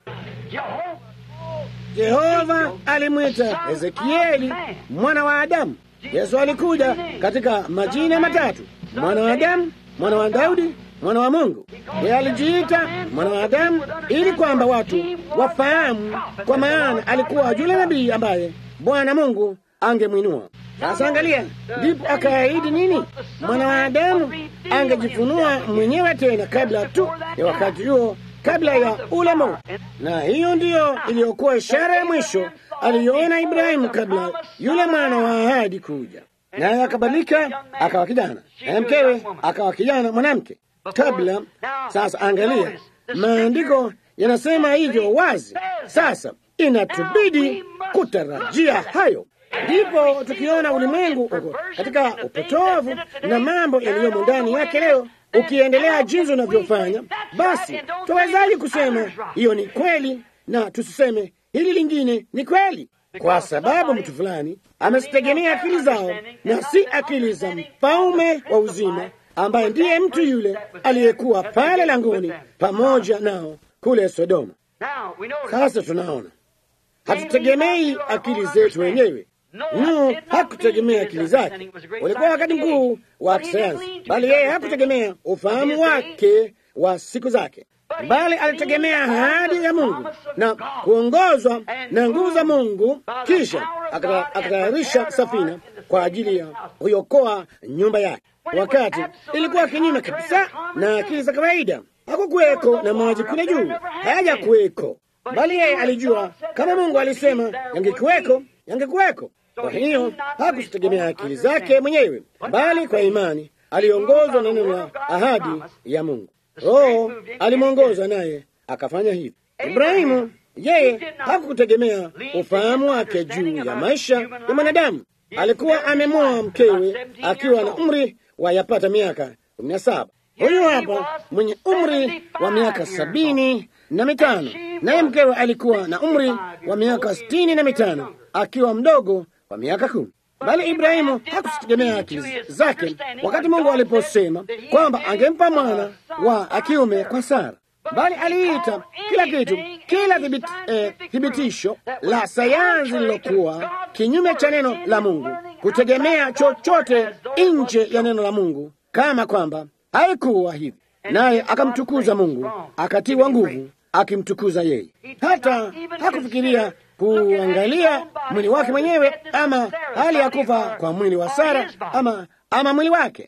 Jehova alimwita Ezekieli mwana wa Adamu. Yesu alikuja katika majina matatu: mwana wa Adamu, mwana wa Daudi, mwana wa Mungu. Yeye alijiita mwana wa Adamu ili kwamba watu wafahamu, kwa maana alikuwa yule nabii ambaye Bwana Mungu angemwinua. Sasa angalia, ndipo akaahidi nini? Mwana wa Adamu angejifunua mwenyewe tena kabla tu ya wakati huo kabla ya ule moto, na hiyo ndiyo iliyokuwa ishara ya mwisho aliyoona Ibrahimu kabla yule mwana wa ahadi kuja, naye akabadilika akawa kijana, naye mkewe akawa kijana mwanamke kabla. Sasa angalia, maandiko yanasema hivyo wazi. Sasa inatubidi kutarajia hayo. Ndipo tukiona ulimwengu uko katika upotovu na mambo yaliyomo ndani yake leo ukiendelea jinsi unavyofanya, basi tuwezaji kusema hiyo ni kweli na tusiseme hili lingine ni kweli? Kwa sababu mtu fulani amezitegemea akili zao na si akili za mfalme wa uzima, ambaye ndiye mtu yule aliyekuwa pale langoni pamoja nao kule Sodoma. Sasa tunaona hatutegemei akili zetu wenyewe. Nuhu hakutegemea akili zake, ulikuwa wakati mkuu wa kisayansi, bali yeye hakutegemea ufahamu wake wa siku zake, bali alitegemea ahadi ya Mungu na kuongozwa na nguvu za Mungu. Kisha akatayarisha safina kwa ajili ya kuiokoa nyumba yake, wakati ilikuwa kinyume kabisa na akili za kawaida. Hakukuweko na maji kule juu, hayaja kuweko, bali yeye alijua kama Mungu alisema yangekuweko, yangekuweko. Kwa hiyo hakutegemea akili zake mwenyewe, bali kwa imani aliongozwa na neno la ahadi ya Mungu. Roho alimwongoza naye akafanya hivyo. Ibrahimu yeye hakutegemea ufahamu wake juu ya maisha ya mwanadamu. Alikuwa amemwoa mkewe akiwa na umri wa yapata miaka kumi na saba. Huyu hapa mwenye umri wa miaka sabini na mitano, naye mkewe alikuwa na umri wa miaka sitini na mitano akiwa mdogo wa miaka kumi. Bali Ibrahimu hakutegemea akili zake wakati Mungu aliposema kwamba angempa mwana wa akiume kwa Sara, bali aliita kila kitu, kila thibit, eh, thibitisho la sayansi lilokuwa kinyume cha neno la Mungu, kutegemea chochote nje ya neno la Mungu, kama kwamba haikuwa hivi. Naye akamtukuza Mungu, akatiwa nguvu akimtukuza yeye. Hata hakufikiria kuangalia mwili wake mwenyewe ama hali ya kufa kwa mwili wa Sara ama, ama mwili wake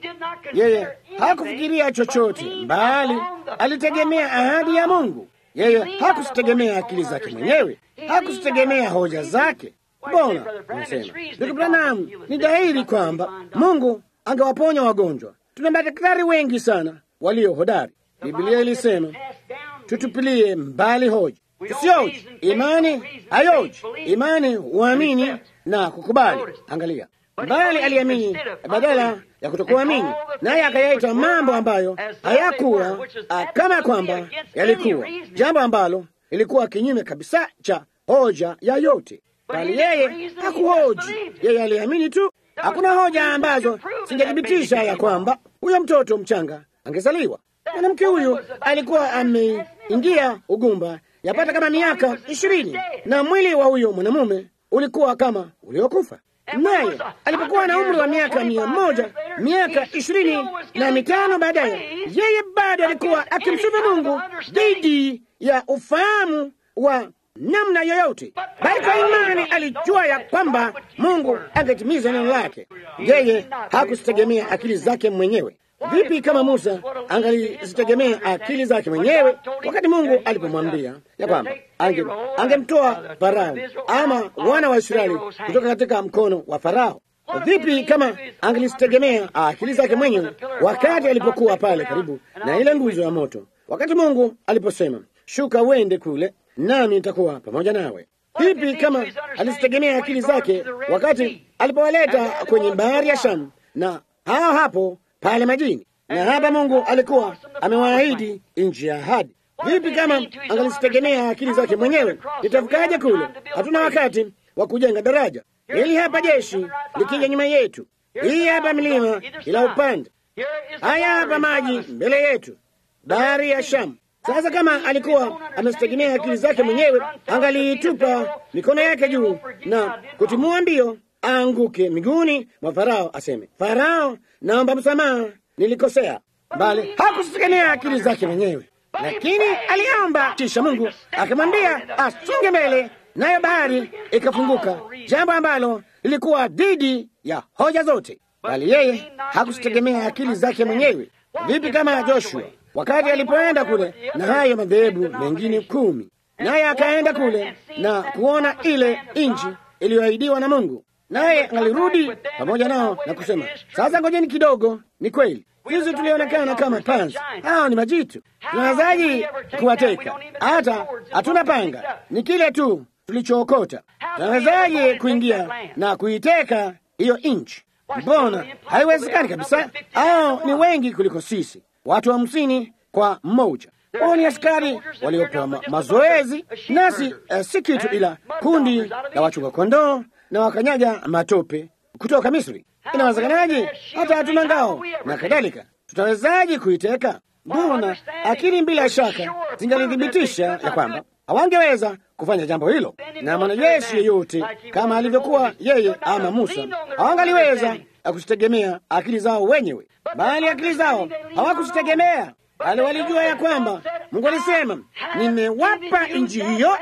yeye. Hakufikiria chochote, bali alitegemea ahadi ya Mungu. Yeye hakusitegemea akili zake mwenyewe, hakusitegemea hoja zake. Mbona nasema ndugu Branham, ni dhahiri kwamba Mungu angewaponya wagonjwa. Tuna madaktari wengi sana walio hodari. Biblia ilisema tutupilie mbali hoja, tusioji. Imani hayoji, imani huamini na kukubali. Angalia, bali aliamini badala ya kutokuamini, naye akayaita mambo ambayo hayakuwa kama kwamba yalikuwa, jambo ambalo ilikuwa kinyume kabisa cha hoja ya yote. Bali yeye hakuhoji, yeye aliamini tu. Hakuna hoja ambazo zingethibitisha ya kwamba huyo mtoto mchanga angezaliwa. Mwanamke huyu alikuwa ameingia ugumba yapata kama miaka ishirini na mwili wa huyo mwanamume ulikuwa kama uliokufa. Naye alipokuwa na umri wa miaka mia moja miaka ishirini na mitano baadaye, yeye bado alikuwa akimsifu Mungu dhidi ya ufahamu wa namna yoyote, bali kwa imani alijua ya kwamba Mungu angetimiza neno lake. Yeye hakuzitegemea akili zake mwenyewe. Vipi kama Musa angalizitegemea akili zake mwenyewe wakati Mungu alipomwambia ya kwamba angemtoa ange Farao ama wana wa Israeli kutoka katika mkono wa Farao? Vipi kama angelizitegemea akili zake mwenyewe wakati alipokuwa pale karibu na ile nguzo ya moto, wakati Mungu aliposema, shuka uende kule nami nitakuwa pamoja nawe? Vipi kama alizitegemea akili zake wakati alipowaleta kwenye bahari ya Shamu na hao hapo pale majini, na hapa Mungu alikuwa amewaahidi nchi ya ahadi. Vipi kama angelizitegemea akili zake mwenyewe? Itafukaje kule? Hatuna wakati wa kujenga daraja. Hili hapa jeshi likija nyuma yetu, hii hapa milima ila upande, haya hapa maji mbele yetu, bahari ya Shamu. Sasa kama alikuwa amezitegemea akili zake mwenyewe, angaliitupa mikono yake juu na kutimua mbio aanguke miguuni mwa Farao, aseme, Farao, naomba msamaha, nilikosea. Bali hakuzitegemea akili zake mwenyewe, lakini aliomba, kisha Mungu akamwambia asonge mbele, nayo bahari ikafunguka, jambo ambalo lilikuwa dhidi ya hoja zote. Bali yeye hakuzitegemea akili zake mwenyewe. Vipi kama Joshua wakati alipoenda kule na hayo madhehebu mengine kumi, naye akaenda kule na kuona ile nchi iliyoahidiwa na Mungu, naye alirudi pamoja nao na kusema, sasa ngojeni kidogo. Ni kweli sisi tulionekana kama panzi, hao ni majitu. Tunawezaji kuwateka? Hata hatuna panga, ni kile tu tulichookota. Tunawezaje kuingia na kuiteka hiyo nchi? Mbona haiwezekani kabisa. Hao ni wengi kuliko sisi, watu hamsini kwa mmoja. Wao ni askari waliopewa ma mazoezi, nasi uh, si kitu ila kundi la wachunga kondoo na wakanyaga matope kutoka Misri. Inawezekanaje? Hata hatuna ngao na kadhalika. Tutawezaje kuiteka? Mbona akili bila shaka zingalithibitisha ya kwamba hawangeweza kufanya jambo hilo, na mwanajeshi yeyote kama alivyokuwa yeye ama Musa hawangaliweza kuzitegemea akili zao wenyewe, bali akili zao hawakuzitegemea bali walijua ya kwamba Mungu alisema, nimewapa nchi hiyo,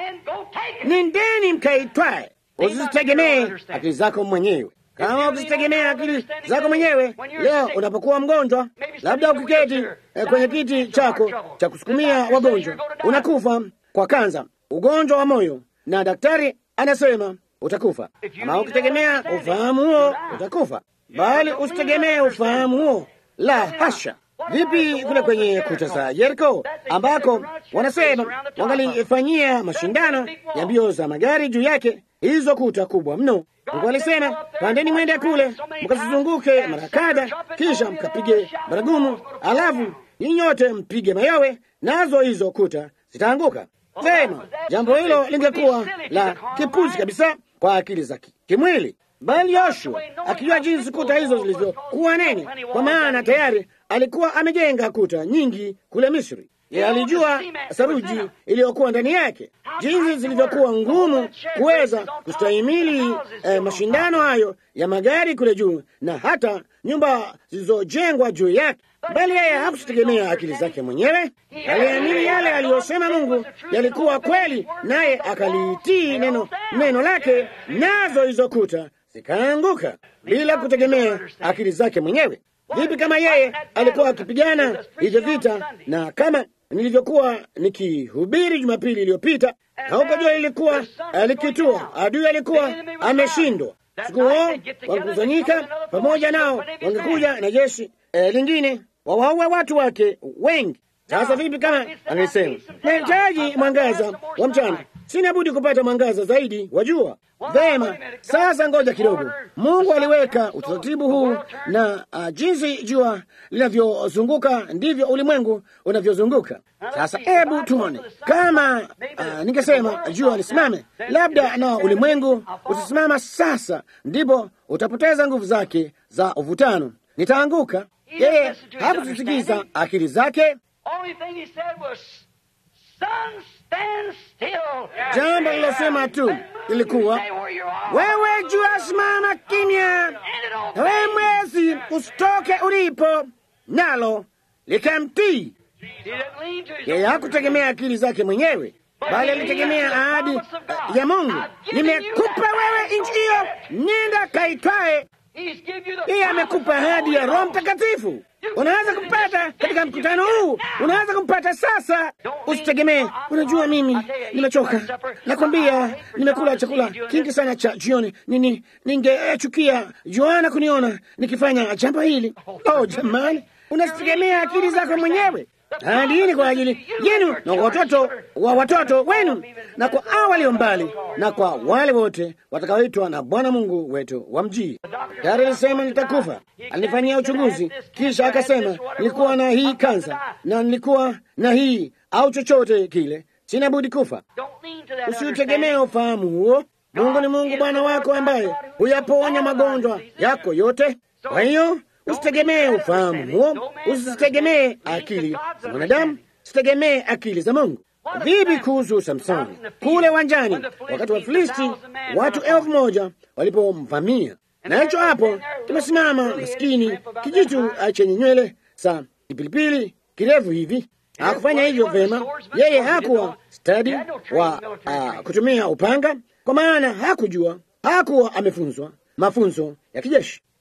nendeni mkaitwae. Usizitegemee akili zako mwenyewe. Kama ukizitegemea akili zako mwenyewe, leo unapokuwa mgonjwa, labda ukiketi eh, kwenye kiti chako cha kusukumia wagonjwa, unakufa kwa kanza, ugonjwa wa moyo, na daktari anasema utakufa. Kama ukitegemea ufahamu huo, utakufa, bali usitegemee ufahamu huo, la hasha. Vipi kule kwenye kuta za Yeriko ambako wanasema wangalifanyia mashindano ya mbio za magari juu yake hizo kuta kubwa mno. Mungu alisema pandeni, mwende kule mkazizunguke mara kadha, kisha mkapige baragumu, alafu ninyi nyote mpige mayowe, nazo hizo kuta zitaanguka. Sema jambo hilo lingekuwa la kipuzi kabisa kwa akili za kimwili, bali Yoshua akijua jinsi kuta hizo zilivyokuwa nene, kwa maana tayari alikuwa amejenga kuta nyingi kule Misri. Yeye alijua saruji iliyokuwa ndani yake, jinsi zilivyokuwa ngumu kuweza kustahimili eh, mashindano hayo ya magari kule juu, na hata nyumba zilizojengwa juu yake. Bali yeye hakutegemea akili zake mwenyewe, aliamini yale aliyosema Mungu yalikuwa kweli, naye akaliitii neno, neno lake, nazo hizo kuta zikaanguka bila kutegemea akili zake mwenyewe. Vipi kama yeye alikuwa akipigana hivyo vita, na kama nilivyokuwa nikihubiri Jumapili iliyopita, na ukajua ilikuwa likitua, adui alikuwa ameshindwa. Siku huo wangekusanyika pamoja nao, wangekuja na jeshi eh, lingine wawaue watu wake wengi. Sasa vipi kama angesema nahitaji mwangaza wa mchana, sina budi kupata mwangaza zaidi wa jua. Vema, sasa ngoja kidogo. Mungu aliweka utaratibu huu, na uh, jinsi jua linavyozunguka ndivyo ulimwengu unavyozunguka. Sasa hebu tuone kama uh, ningesema jua lisimame, labda na ulimwengu utasimama. Sasa ndipo utapoteza nguvu zake za uvutano, nitaanguka. Yeye hakutusikiza akili zake. Jambo lilosema tu ilikuwa wewe jua, simama kimya, na wewe mwezi usitoke ulipo, nalo likamtii. Yeye hakutegemea akili zake mwenyewe, bali alitegemea ahadi ya Mungu. Nimekupa wewe nchi hiyo, nenda kaitwae. Yeye amekupa ahadi ya Roho Mtakatifu. Unaweza kumpata katika mkutano huu, unaweza kumpata sasa. Usitegemee, unajua, mimi nimechoka, nakwambia, nimekula chakula kingi sana cha jioni, nini, ningechukia Yohana kuniona nikifanya jambo hili. Oh jamani, unazitegemea akili zako mwenyewe. Ahadi hii ni kwa ajili yenu na watoto wa watoto wenu, na kwa hao walio mbali, na kwa wale wote watakaoitwa na Bwana Mungu wetu wa mjii. Tayari alisema nitakufa, alinifanyia uchunguzi, kisha akasema nilikuwa na hii kansa na nilikuwa na hii au chochote kile, sina budi kufa. Usiutegemee ufahamu huo. Mungu ni Mungu Bwana wako ambaye huyaponya magonjwa yako yote. Kwa hiyo usitegemee ufahamu huo, usitegemee akili za mwanadamu, sitegemee akili za Mungu. Vipi kuhusu Samsoni kule uwanjani, wakati wa Filisti watu elfu moja walipomvamia? Na hicho hapo kimesimama maskini kijitu chenye nywele za kipilipili kirefu hivi. Hakufanya hivyo vema. Yeye hakuwa stadi wa uh, kutumia upanga, kwa maana hakujua, hakuwa amefunzwa mafunzo ya kijeshi.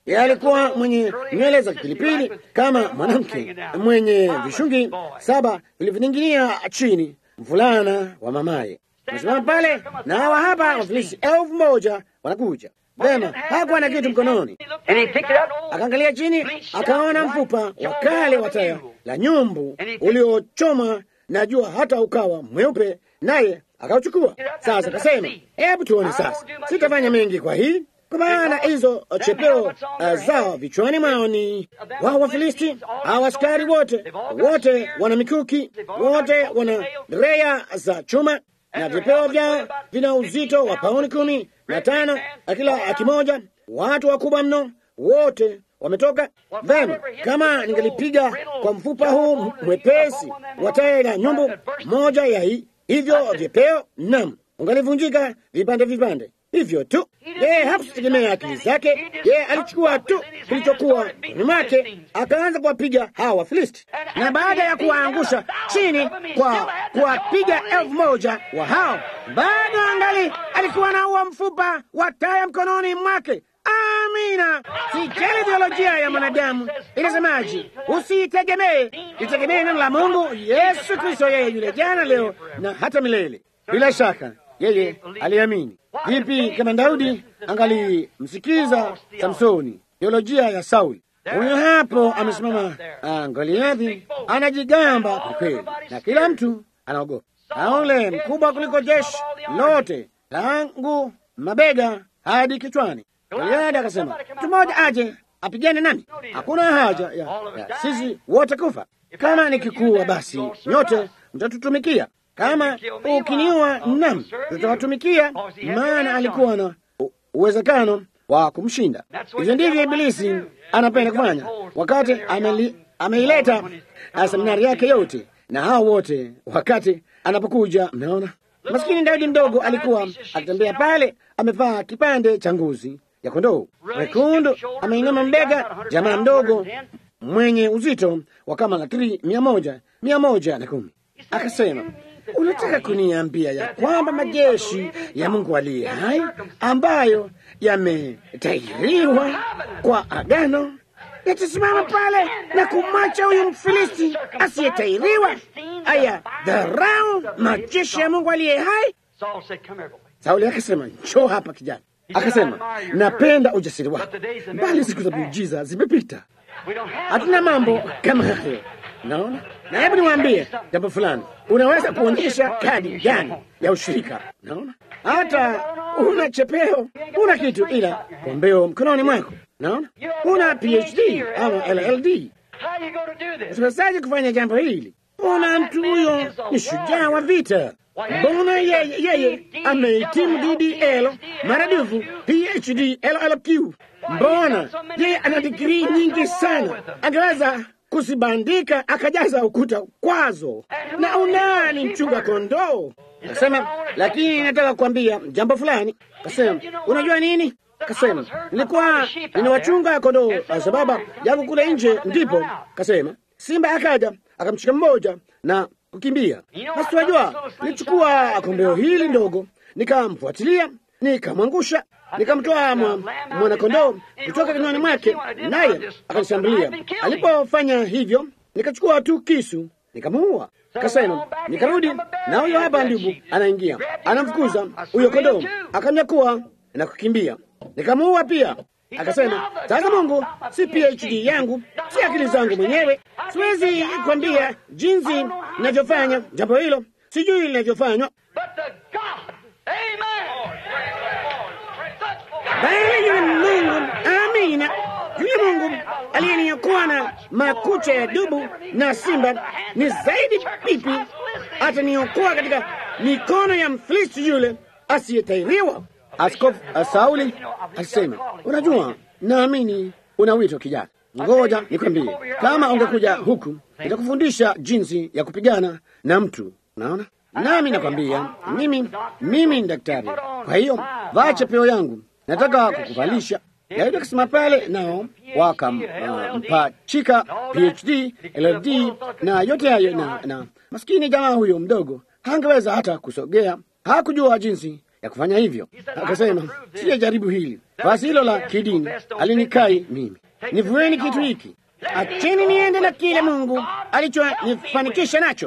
Yeye alikuwa mwenye nywele za kipilipili kama mwanamke mwenye vishungi saba vilivyoning'inia chini, mvulana wa mamaye. Amesimama pale na hawa hapa wafilisi elfu moja wanakuja. Vema, hakuwa na kitu mkononi. And he picked it up. Akaangalia chini, akaona mfupa wa kale wa taya la nyumbu uliochoma na jua hata ukawa mweupe, naye akauchukua. Sasa akasema, hebu tuone sasa, sitafanya mengi kwa hii kwa maana hizo chepeo uh, zao vichwani mwao ni wao Wafilisti. Hawa askari wote wote wana mikuki, wote wana reya za chuma na vipeo vyao vina uzito wa pauni kumi na tano kila kimoja. Watu wakubwa mno, wote wametoka vema. Kama ningelipiga kwa mfupa huu mwepesi wa taya la nyumbu moja ya hi, hivyo vipeo, nam, ungalivunjika vipande vipande hivyo tu. Yeye hakutegemea akili zake, yeye alichukua tu kilichokuwa kwenye mwake, akaanza kuwapiga hawa Wafilisti, na baada ya kuwaangusha chini kwa kuwapiga elfu moja wa hao, bado angali alikuwa na uwa mfupa wa taya mkononi mwake. Amina. Sijali biolojia ya mwanadamu inasemaje, usitegemee, itegemee neno la Mungu. Yesu Kristo, yeye yule jana, leo na hata milele. Bila shaka yeye aliamini. Vipi kama Daudi angalimsikiza Samsoni, teolojia ya Sauli? Huyo hapo amesimama Goliathi, anajigamba kwelikweli, na kila mtu anaogopa, na ule mkubwa kuliko jeshi lote, tangu mabega hadi kichwani. Goliathi akasema, mtu mmoja aje apigane nami, hakuna haja ya, ya sisi wote kufa. Kama nikikuwa, basi nyote mtatutumikia kama ukiniua, nam tutawatumikia, maana alikuwa na uwezekano wa kumshinda. Hivyo ndivyo Ibilisi anapenda kufanya, wakati ameileta seminari yake yote na hao wote, wakati anapokuja. Mnaona, maskini Daudi mdogo alikuwa akitembea pale, amevaa kipande cha ngozi ya kondoo wekundu, ameinama mbega, jamaa mdogo mwenye uzito wa kama latiri mia moja mia moja na kumi akasema Unataka kuniambia ya kwamba majeshi ya Mungu aliye hai ambayo yametahiriwa kwa agano yatasimama pale na kumwacha huyu Mfilisti asiyetahiriwa aya dharau majeshi ya Mungu aliye hai? Sauli akasema, njoo hapa kijana. Akasema, napenda ujasiri wako, bali siku za miujiza zimepita. Hatuna mambo kama hayo. Naona na hebu niwaambie jambo fulani. Unaweza kuonyesha kadi gani ya ushirika? Naona hata una chepeo, una kitu ila kombeo mkononi mwako. Naona una PhD ama LLD. Utawezaje kufanya jambo hili? Una mtu huyo ni shujaa wa vita. Mbona yeye yeye amehitimu DDL maradufu PhD LLQ? Mbona yeye ana digrii nyingi sana, angeweza kusibandika akajaza ukuta kwazo. Na unani mchunga kondoo? Kasema, lakini nataka kuambia jambo fulani. Kasema, unajua nini? Kasema, nilikuwa ninawachunga kondoo sababu yangu kule nje, ndipo kasema simba akaja akamshika mmoja na kukimbia. Basi wajua, nilichukua kombeo hili ndogo nikamfuatilia, nikamwangusha, nikamtoa mwanakondoo kutoka kinywani mwake, naye akanishambulia. Alipofanya hivyo, nikachukua tu kisu nikamuua. Kasema nikarudi, na huyo hapa ndugu anaingia, anamfukuza huyo kondoo, akanyakua na kukimbia, nikamuua pia. Akasema sasa, Mungu si PhD yangu, si akili zangu mwenyewe, siwezi kwambia jinsi ninavyofanya jambo hilo, sijui linavyofanywa bali yule Mungu, amina, yule Mungu aliyeniokoa na makucha ya dubu na simba ni zaidi pipi, ataniokoa katika mikono ya Mfilisti yule asiyetahiriwa. Askofu Sauli alisema, unajua, naamini una wito kijana. Ngoja nikwambie, kama ungekuja huku nitakufundisha jinsi ya kupigana na mtu. Unaona, nami nakwambia, mimi mimi ni daktari, kwa hiyo vaa chepeo yangu, nataka kukuvalisha. Daudi akasema pale, nao wakampachika uh, PhD LLD na yote hayo, na, na maskini jamaa huyo mdogo hangeweza hata kusogea, hakujua jinsi ya kufanya hivyo. Akasema, sijajaribu hili, basi hilo la kidini alinikai mimi. Nivueni kitu hiki, acheni niende na kile Mungu alichonifanikisha nacho,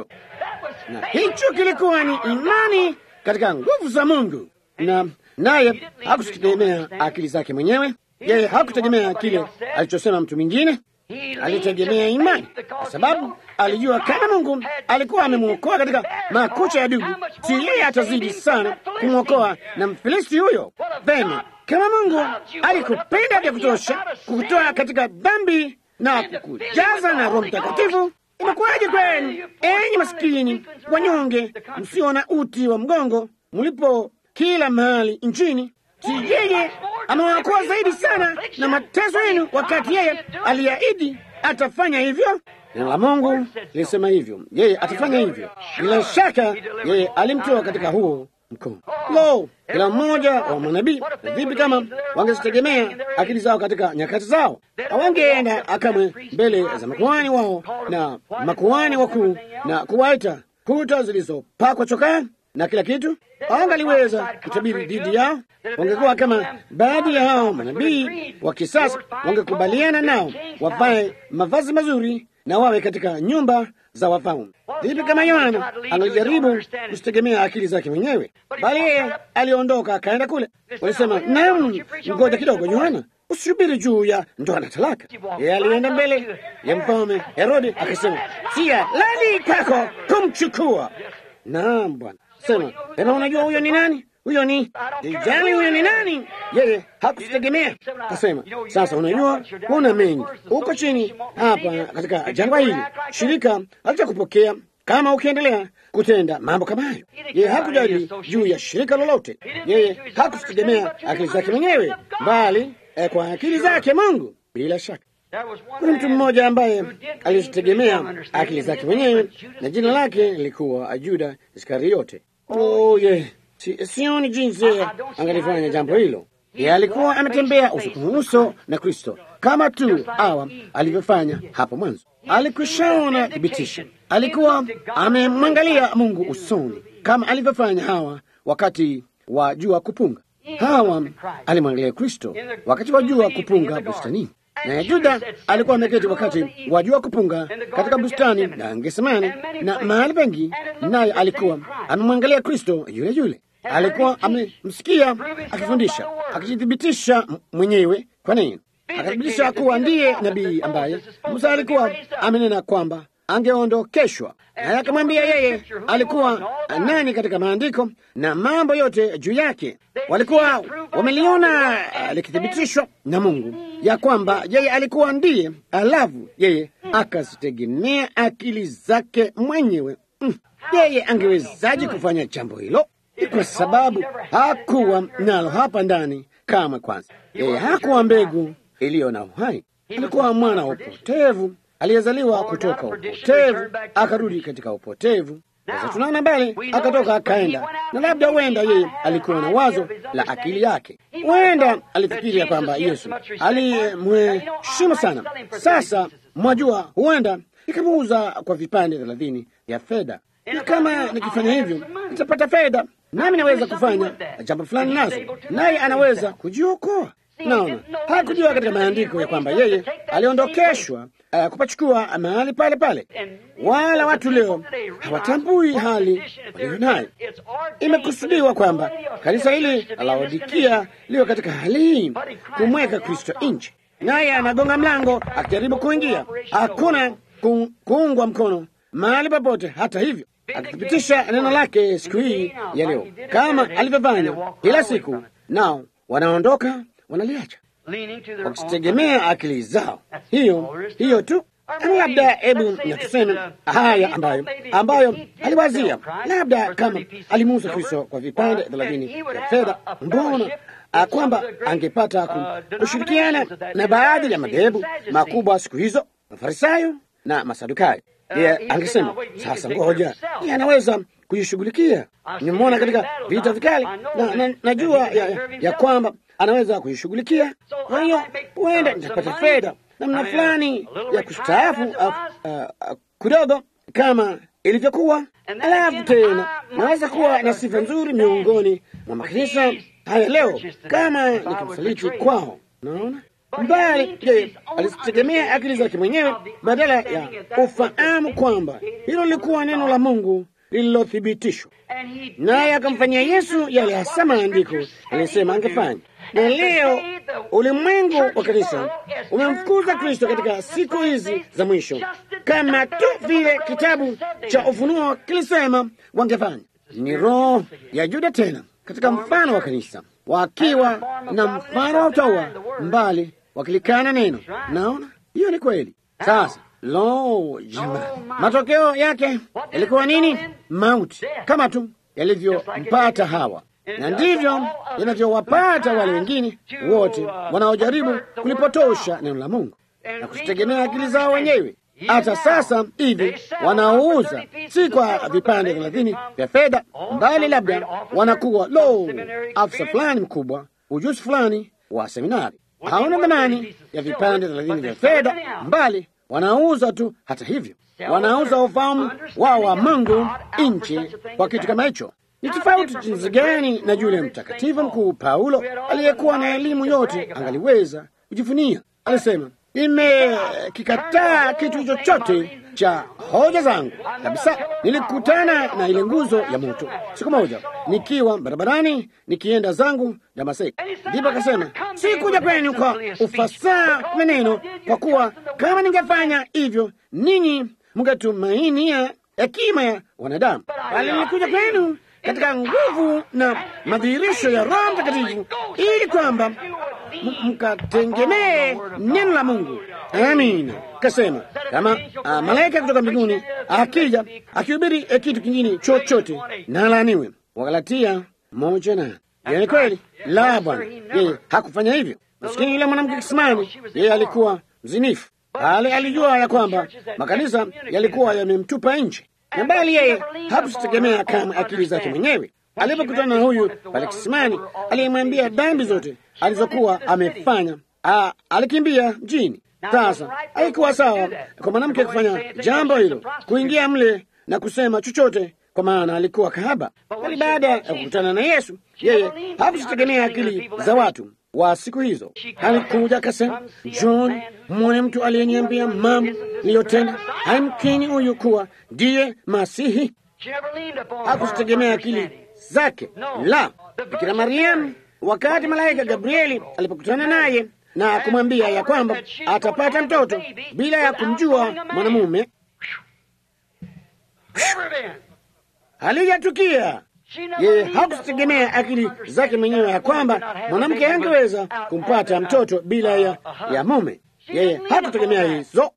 na hicho kilikuwa ni imani katika nguvu za Mungu, na naye hakutegemea akili zake mwenyewe. Yeye hakutegemea kile alichosema mtu mwingine, alitegemea imani, kwa sababu alijua kama Mungu alikuwa amemwokoa katika makucha ya dubu, si yeye atazidi sana kumwokoa na Mfilisti huyo. Vema, kama Mungu alikupenda vya kutosha kukutoa katika dhambi na kukujaza na Roho Mtakatifu, imekuwaje kwenu, enyi masikini wanyonge, msio na uti wa mgongo, mlipo kila mahali nchini? Si yeye amewaokoa zaidi sana na mateso yenu, wakati yeye aliahidi atafanya hivyo. Neno la Mungu lilisema hivyo, yeye atafanya hivyo. Bila shaka yeye alimtoa katika huo mkono. Lo, kila mmoja wa manabii, vipi kama wangezitegemea akili zao katika nyakati zao? Hawangeenda akamwe mbele za makuhani wao na makuhani wakuu na kuwaita kuta zilizopakwa chokaa na kila kitu. Hawangaliweza kutabiri dhidi yao. Wangekuwa kama baadhi ya hao manabii wa kisasa, wangekubaliana nao wavae mavazi mazuri na wawe katika nyumba za wafalme. Vipi kama Yohana angelijaribu kusitegemea akili zake mwenyewe, bali yeye aliondoka akaenda kule. Walisema, naam, ngoja kidogo, Yohana, usihubiri juu ya ndoa na talaka. Yeye alienda mbele ya mfalme Herodi akasema, sia lali kako kumchukua. Naam Bwana, sema ema, unajua huyo ni nani? Huyo ni ijali, huyo ni nani? Yeye hakutegemea kasema, sasa unajua, kuna mengi huko chini hapa katika jangwa hili, shirika halitakupokea kama ukiendelea kutenda mambo kama hayo. Yeye hakujali juu ya shirika lolote, yeye hakutegemea akili zake mwenyewe, bali eh, kwa akili zake Mungu. Bila shaka kuna mtu mmoja ambaye alizitegemea akili zake mwenyewe na jina lake lilikuwa Juda Iskariote. Oh, yeah. Si, sioni jinsi angalifanya jambo hilo. Yeye alikuwa ametembea uso kwa uso na Kristo kama tu Hawa alivyofanya hapo mwanzo. Alikwishaona thibitisho, alikuwa amemwangalia Mungu usoni kama alivyofanya Hawa wakati wa jua kupunga. Hawa alimwangalia Kristo wakati wa jua kupunga bustanini, na Juda alikuwa ameketi wakati wa jua kupunga katika bustani na Getsemani na mahali pengi, naye alikuwa amemwangalia Kristo yule yule alikuwa amemsikia akifundisha, akijithibitisha mwenyewe kwa nini, akathibitisha kuwa ndiye nabii ambaye Musa alikuwa amenena kwamba angeondokeshwa, naye akamwambia yeye alikuwa nani katika maandiko na mambo yote juu yake. Walikuwa wameliona likithibitishwa na Mungu ya kwamba yeye alikuwa ndiye, alafu yeye akazitegemea akili zake mwenyewe. Mm, yeye angewezaje kufanya jambo hilo? Ni kwa sababu hakuwa nalo hapa ndani kama kwanza. Yeye hakuwa mbegu iliyo na uhai, alikuwa mwana wa upotevu aliyezaliwa kutoka upotevu akarudi katika upotevu. Sasa tunaona mbele, akatoka akaenda, na labda huenda yeye alikuwa na wazo la akili yake, huenda alifikiria kwamba Yesu alimheshimu sana. Sasa mwajua, huenda ikamuuza kwa vipande thelathini vya fedha, na kama nikifanya hivyo nitapata fedha, nami naweza kufanya jambo fulani nazo, naye anaweza kujiokoa. Naona hakujua katika maandiko ya kwamba yeye aliondokeshwa uh, kupachukua mahali pale pale. Wala watu leo hawatambui hali walio nayo. Imekusudiwa kwamba kanisa hili la Laodikia liwe katika hali hii, kumweka Kristo nje, naye anagonga mlango akijaribu kuingia. Hakuna ku, kuungwa mkono mahali popote. Hata hivyo akithibitisha neno lake siku hii ya leo kama alivyofanya kila siku, nao wanaondoka wanaliacha wakitegemea akili zao. Hiyo hiyo tu. Labda hebu na tuseme haya ambayo ambayo aliwazia, labda kama alimuuza Kristo kwa vipande thelathini vya fedha, mbona kwamba angepata kushirikiana na baadhi ya madhehebu makubwa siku hizo, Mafarisayo na Masadukayo. Yeye angesema sasa, ngoja, yeye anaweza kujishughulikia. Nimemwona katika vita vikali na, na najua ya, ya, ya kwamba anaweza kuishughulikia. Kwa hiyo huenda nitapata fedha namna fulani ya kustaafu uh, uh, kidogo kama ilivyokuwa, Alafu tena naweza kuwa na sifa nzuri miongoni mwa makanisa haya leo kama nikimsaliti kwao. Naona mbali, je, alizitegemea akili zake mwenyewe badala ya ufahamu kwamba hilo lilikuwa neno la Mungu lililothibitishwa, naye akamfanyia Yesu yale hasa maandiko alisema angefanya. Na leo ulimwengu wa kanisa umemfukuza Kristo katika siku hizi za mwisho, kama tu vile kitabu cha Ufunuo kilisema wangefanya. Ni roho ya Yuda tena katika mfano wa kanisa, wakiwa na mfano wa utaua mbali, wakilikana neno. Naona hiyo ni kweli. Sasa lo, jamani, matokeo yake yalikuwa nini? Mauti, kama tu yalivyompata Hawa na ndivyo yanavyowapata wale wengine wote wanaojaribu kulipotosha neno la Mungu na kuzitegemea akili zao wenyewe. Hata sasa hivi wanaouza si kwa vipande thelathini vya fedha, mbali labda wanakuwa lo, afisa fulani mkubwa, ujuzi fulani wa seminari, hauna thamani ya vipande thelathini vya fedha, mbali wanauza tu. Hata hivyo wanauza ufahamu wao wa Mungu nchi kwa kitu kama hicho. Ni tofauti jinsi gani na yule mtakatifu mkuu Paulo aliyekuwa na elimu yote angaliweza kujifunia. Alisema, nimekikataa kitu chochote cha hoja zangu kabisa. Nilikutana na ile nguzo ya moto siku moja nikiwa barabarani nikienda zangu Damaseki. Ndipo akasema, sikuja kwenu kwa ufasaha wa neno, kwa kuwa kama ningefanya hivyo ninyi mngetumainia hekima ya wanadamu, bali nilikuja kwenu katika nguvu na madhihirisho ya Roho Mtakatifu ili kwamba mkategemee neno la Mungu. Amina. Kasema kama uh, malaika kutoka mbinguni akija akihubiri eh, kitu kingine chochote na alaaniwe. Wagalatia moja na hiyo ni kweli. La, Bwana yeye hakufanya hivyo. Maskini yule mwanamke kisimani, yeye alikuwa mzinifu, bali alijua ya kwamba makanisa yalikuwa yamemtupa nje na bali yeye hakusitegemea kama akili zake mwenyewe. Alipokutana na huyu pale kisimani aliyemwambia dhambi zote alizokuwa amefanya, a, alikimbia mjini. Sasa haikuwa sawa kwa mwanamke kufanya jambo hilo, kuingia mle na kusema chochote, kwa maana alikuwa kahaba. Bali baada ya kukutana na Yesu, yeye hakusitegemea akili za watu wa siku hizo. Alikuja akasema, John, mwone mtu aliyeniambia mambo niliyotenda, haimkini huyu kuwa ndiye Masihi. Hakusitegemea akili zake. La, Bikira Mariamu, wakati malaika Gabrieli alipokutana naye na kumwambia ya kwamba atapata mtoto bila ya kumjua mwanamume, halijatukia yeye hakusitegemea akili zake mwenyewe ya kwamba mwanamke angeweza kumpata mtoto bila ya, ya mume. Yeye hakutegemea hizo,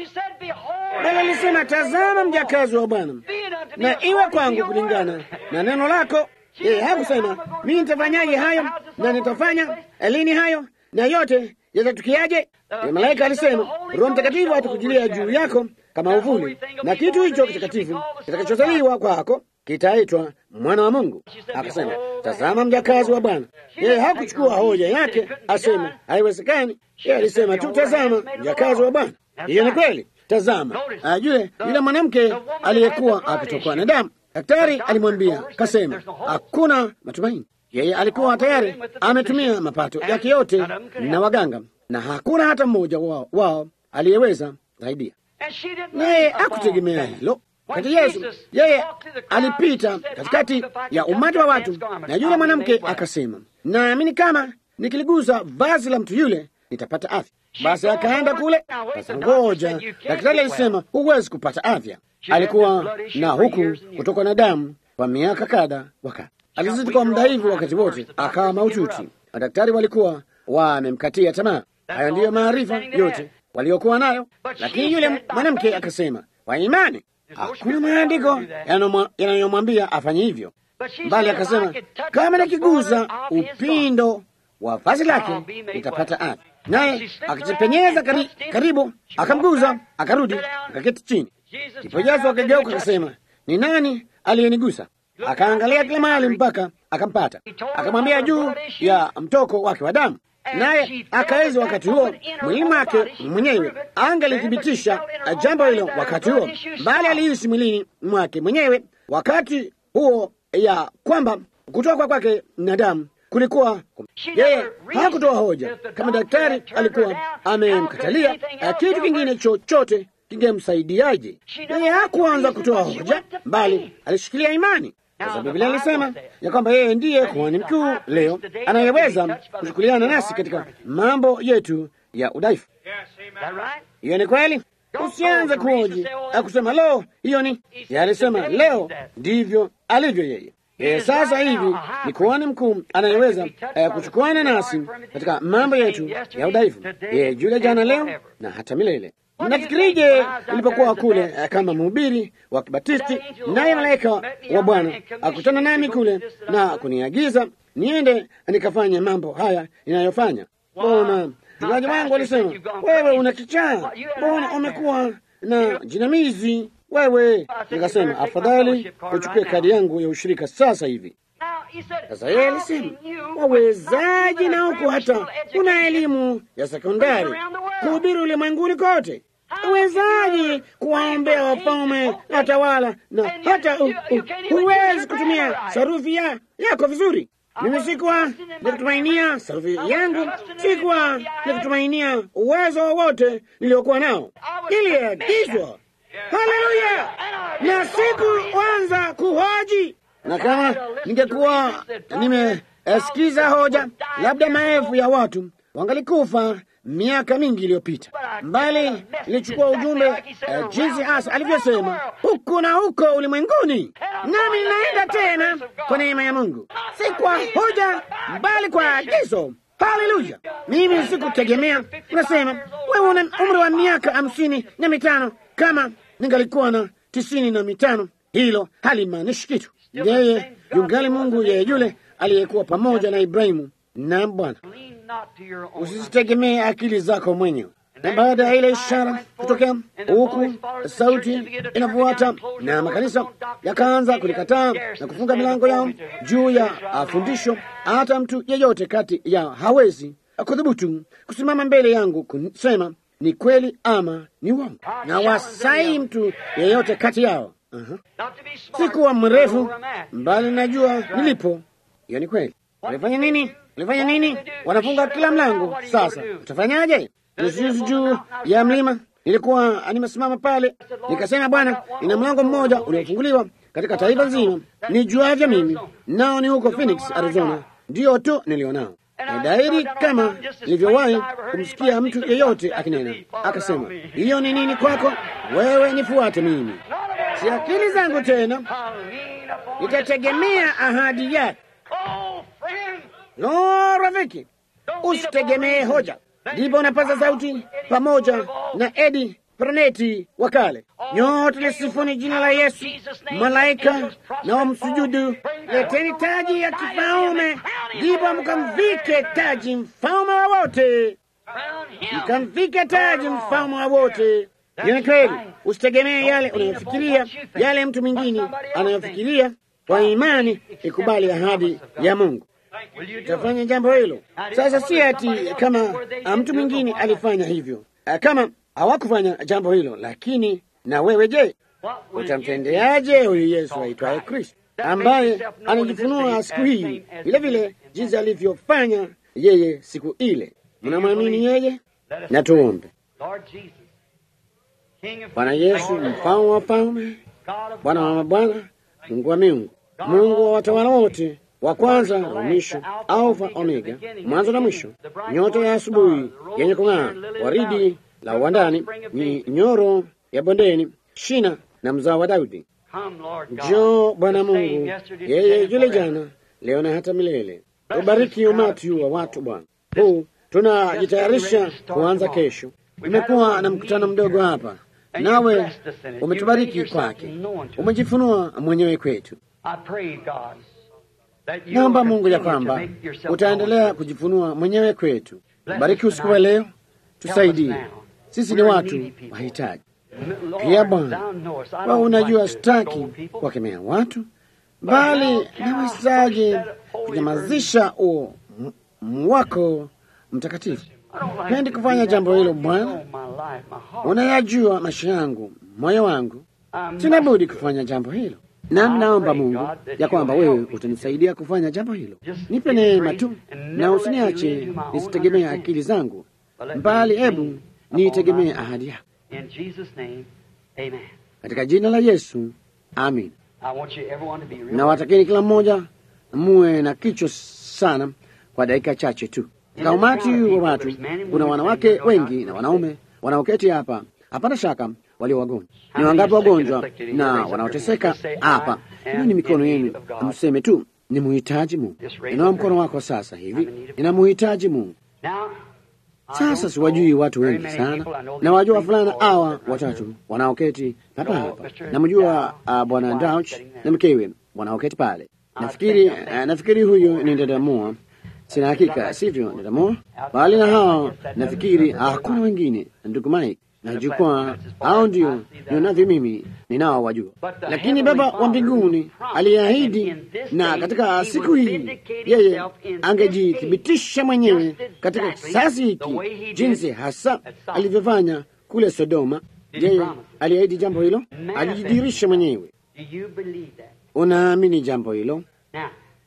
bali alisema, tazama mjakazi wa Bwana, na iwe kwangu kulingana na neno lako. Yeye hakusema mimi nitafanyaje hayo na nitafanya lini hayo na yote yatatukiaje. Malaika alisema Roho Mtakatifu atakujilia juu yako kama uvuli, na kitu hicho kitakatifu kitakachozaliwa kwako kitaitwa mwana wa Mungu. Akasema, tazama mjakazi wa Bwana. Yeye hakuchukua hoja yake aseme haiwezekani. Yeye alisema tu, tazama mjakazi wa Bwana. Hiyo ni kweli. Tazama ajue yule mwanamke aliyekuwa akitokwa na damu. Daktari alimwambia kasema, hakuna matumaini. Yeye alikuwa tayari ametumia mapato yake yote na waganga, na hakuna hata mmoja wao, wao aliyeweza saidia, naye hakutegemea hilo. Kati Yesu yeye alipita katikati ya umati wa watu, na yule mwanamke akasema, naamini kama nikiligusa vazi la mtu yule nitapata afya. Basi akaenda kule. Sasa ngoja, daktari alisema huwezi kupata afya. Alikuwa na huku kutoka na damu kwa miaka kadha wakati alizidi kwa muda hivi, wakati wote akawa maututi. Madaktari walikuwa wamemkatia tamaa. Hayo ndiyo maarifa yote waliokuwa nayo, lakini yule mwanamke akasema kwa imani hakuna maandiko yanayomwambia afanye hivyo, bali akasema kama nikiguza upindo wa vazi lake nitapata afya. Naye akijipenyeza kari, karibu akamguza, akarudi akaketi chini. Ndipo Yesu akageuka akasema, ni nani aliyenigusa? Akaangalia kila mahali mpaka akampata, akamwambia juu ya mtoko wake wa damu naye akaweza wakati huo mwili wake mwenyewe angalithibitisha jambo hilo wakati huo, bali alihisi mwilini mwake mwenyewe wakati huo ya kwamba kutoka kwake na damu kulikuwa yeye hakutoa hoja kama daktari alikuwa amemkatalia kitu kingine chochote kingemsaidiaje. Yeye hakuanza kutoa hoja, bali alishikilia imani, kwa sababu Biblia alisema ya kwamba yeye ndiye kuhani mkuu leo anayeweza kushughuliana nasi katika mambo yetu ya udhaifu. Hiyo ni kweli. Usianze kuhoji akusema lo, hiyo ni alisema, leo ndivyo alivyo yeye. Yeye sasa hivi ni kuhani mkuu anayeweza eh, kuchukuana nasi katika mambo yetu ya udhaifu. Yeye yule jana, leo na hata milele. Mnafikirije nilipokuwa kule eh, kama mhubiri wa Kibatisti, naye malaika wa Bwana akutana nami kule na kuniagiza niende nikafanye mambo haya ninayofanya? Bona mchungaji wangu alisema, wewe una kichaa, mbona umekuwa na jinamizi wewe. Nikasema afadhali uchukue kadi yangu ya ushirika sasa hivi. Sasa yeye alisema, wawezaji na huku hata una elimu ya sekondari kuhubiri ulimwenguni kote, wawezaji kuwaombea wafalme na tawala, na hata huwezi kutumia sarufi ya yako vizuri. Mimi sikuwa nikutumainia sarufi yangu, sikuwa nikutumainia uwezo wowote niliokuwa nao, iliagizwa Haleluya! na sikuanza kuhoji, na kama ningekuwa nimesikiza hoja, labda maelfu ya watu wangalikufa miaka mingi iliyopita, mbali nilichukua ujumbe uh, jinsi hasa alivyosema huku na huko ulimwenguni, nami ninaenda tena kwa neema ya Mungu, si kwa hoja, bali kwa agizo. Haleluya! Mimi sikutegemea. Unasema wewe una umri wa miaka hamsini na mitano kama ningalikuwa na tisini na mitano, hilo halimaanishi kitu. Yeye yungali Mungu, yeye yule aliyekuwa pamoja na Ibrahimu na Bwana. Usizitegemee akili zako mwenyewe. Na baada ya ile ishara kutokea huku, sauti inafuata na makanisa yakaanza kulikataa na kufunga milango yao juu ya fundisho. Hata mtu yeyote kati yao hawezi kudhubutu kusimama mbele yangu kusema ni kweli ama ni uongo, na wasai mtu yeyote kati yao. Uh-huh. Sikuwa mrefu mbali, najua nilipo. Hiyo ni kweli. Walifanya nini? Walifanya nini? Wanafunga kila mlango. Sasa utafanyaje? Juzi juu ya mlima nilikuwa nimesimama pale, nikasema, Bwana, ina mlango mmoja uliofunguliwa katika taifa nzima nijuavyo mimi, nao ni huko Phoenix, Arizona, ndiyo tu nilionao dairi kama nilivyowahi kumsikia mtu yeyote akinena, akasema, hiyo ni nini kwako wewe? Nifuate mimi, si akili zangu tena, nitategemea ahadi yake. Lo, rafiki, usitegemee hoja. Ndipo unapaza sauti pamoja na Edi Proneti wa kale, nyote lisifuni jina la Yesu, malaika na wamsujudu, leteni taji ya kifalme, ndipo mkamvike taji mfalme wa wote, mkamvike taji mfalme wa wote. Ni kweli, usitegemee yale unayofikiria, yale mtu mwingine anayofikiria. Kwa imani ikubali ahadi ya Mungu, utafanya jambo hilo. Sasa si ati kama mtu mwingine alifanya hivyo, kama hawakufanya jambo hilo, lakini na wewe je, utamtendeaje huyu Yesu aitwaye Kristo ambaye anajifunua siku hii vile vile jinsi alivyofanya yeye siku ile? Mnamwamini yeye? Na tuombe. Bwana Yesu, mfalme wa falme, Bwana wa mabwana, Mungu wa miungu, Mungu wa watawala wote, wa kwanza na wa mwisho, Alfa Omega, mwanzo na mwisho, nyota ya asubuhi yenye kung'aa, waridi la uwandani, ni nyoro ya bondeni, shina na mzao wa Daudi. Njoo Bwana Mungu, yeye yule jana, leo na hata milele. Ubariki umati wa watu Bwana. Huu tunajitayarisha kuanza kesho. Umekuwa na mkutano mdogo hapa, nawe umetubariki kwake, umejifunua mwenyewe kwetu. Naomba Mungu ya kwamba utaendelea kujifunua mwenyewe kwetu. Bariki usiku wa leo, tusaidie. Sisi ni watu wahitaji pia Bwana. Wa unajua, sitaki kuwakemea watu, bali nawezaje kunyamazisha uo wako mtakatifu? Pendi kufanya jambo hilo Bwana, unayajua maisha yangu, moyo wangu, sina budi kufanya jambo hilo. nami naomba Mungu ya kwamba wewe utanisaidia kufanya jambo hilo. Nipe neema tu na usiniache nisitegemee akili zangu, bali hebu niitegemee ahadi yako, In Jesus' name, amen. katika jina la Yesu, amin. I want you, everyone, to be real. Na watakeni kila mmoja muwe na kichwa sana kwa dakika chache tu. Katika umati wa watu kuna wanawake wengi na wanaume wanaoketi hapa, hapana shaka walio wagonjwa. Ni wangapi wagonjwa na wanaoteseka hapa? Inua mikono yenu, mseme tu ni muhitaji Mungu. Inua mkono wako sasa hivi, ninamuhitaji Mungu. Now, I Sasa don't siwajui know watu very wengi many sana, people. I know na these wajua three, fulana four, hawa right watatu here. wanaoketi hapa No, hapa. Mr. Namjua Dow, uh, bwana wife Dauch sitting there. na mkewe wanaoketi pale. I Nafikiri think- I think- uh, nafikiri huyu ni dada Moa, sina hakika, sivyo dada Moa? Bali na hao nafikiri hakuna wengine, ndugu Mike na jukwaa, hao ndio nionavyo mimi ninao wajua. Lakini Baba wa mbinguni aliahidi, na katika siku hii yeye angejithibitisha mwenyewe katika kisasi hiki, jinsi hasa alivyofanya kule Sodoma. Yeye aliahidi jambo hilo, alijidhihirisha mwenyewe. Do you believe that? Unaamini jambo hilo? Now,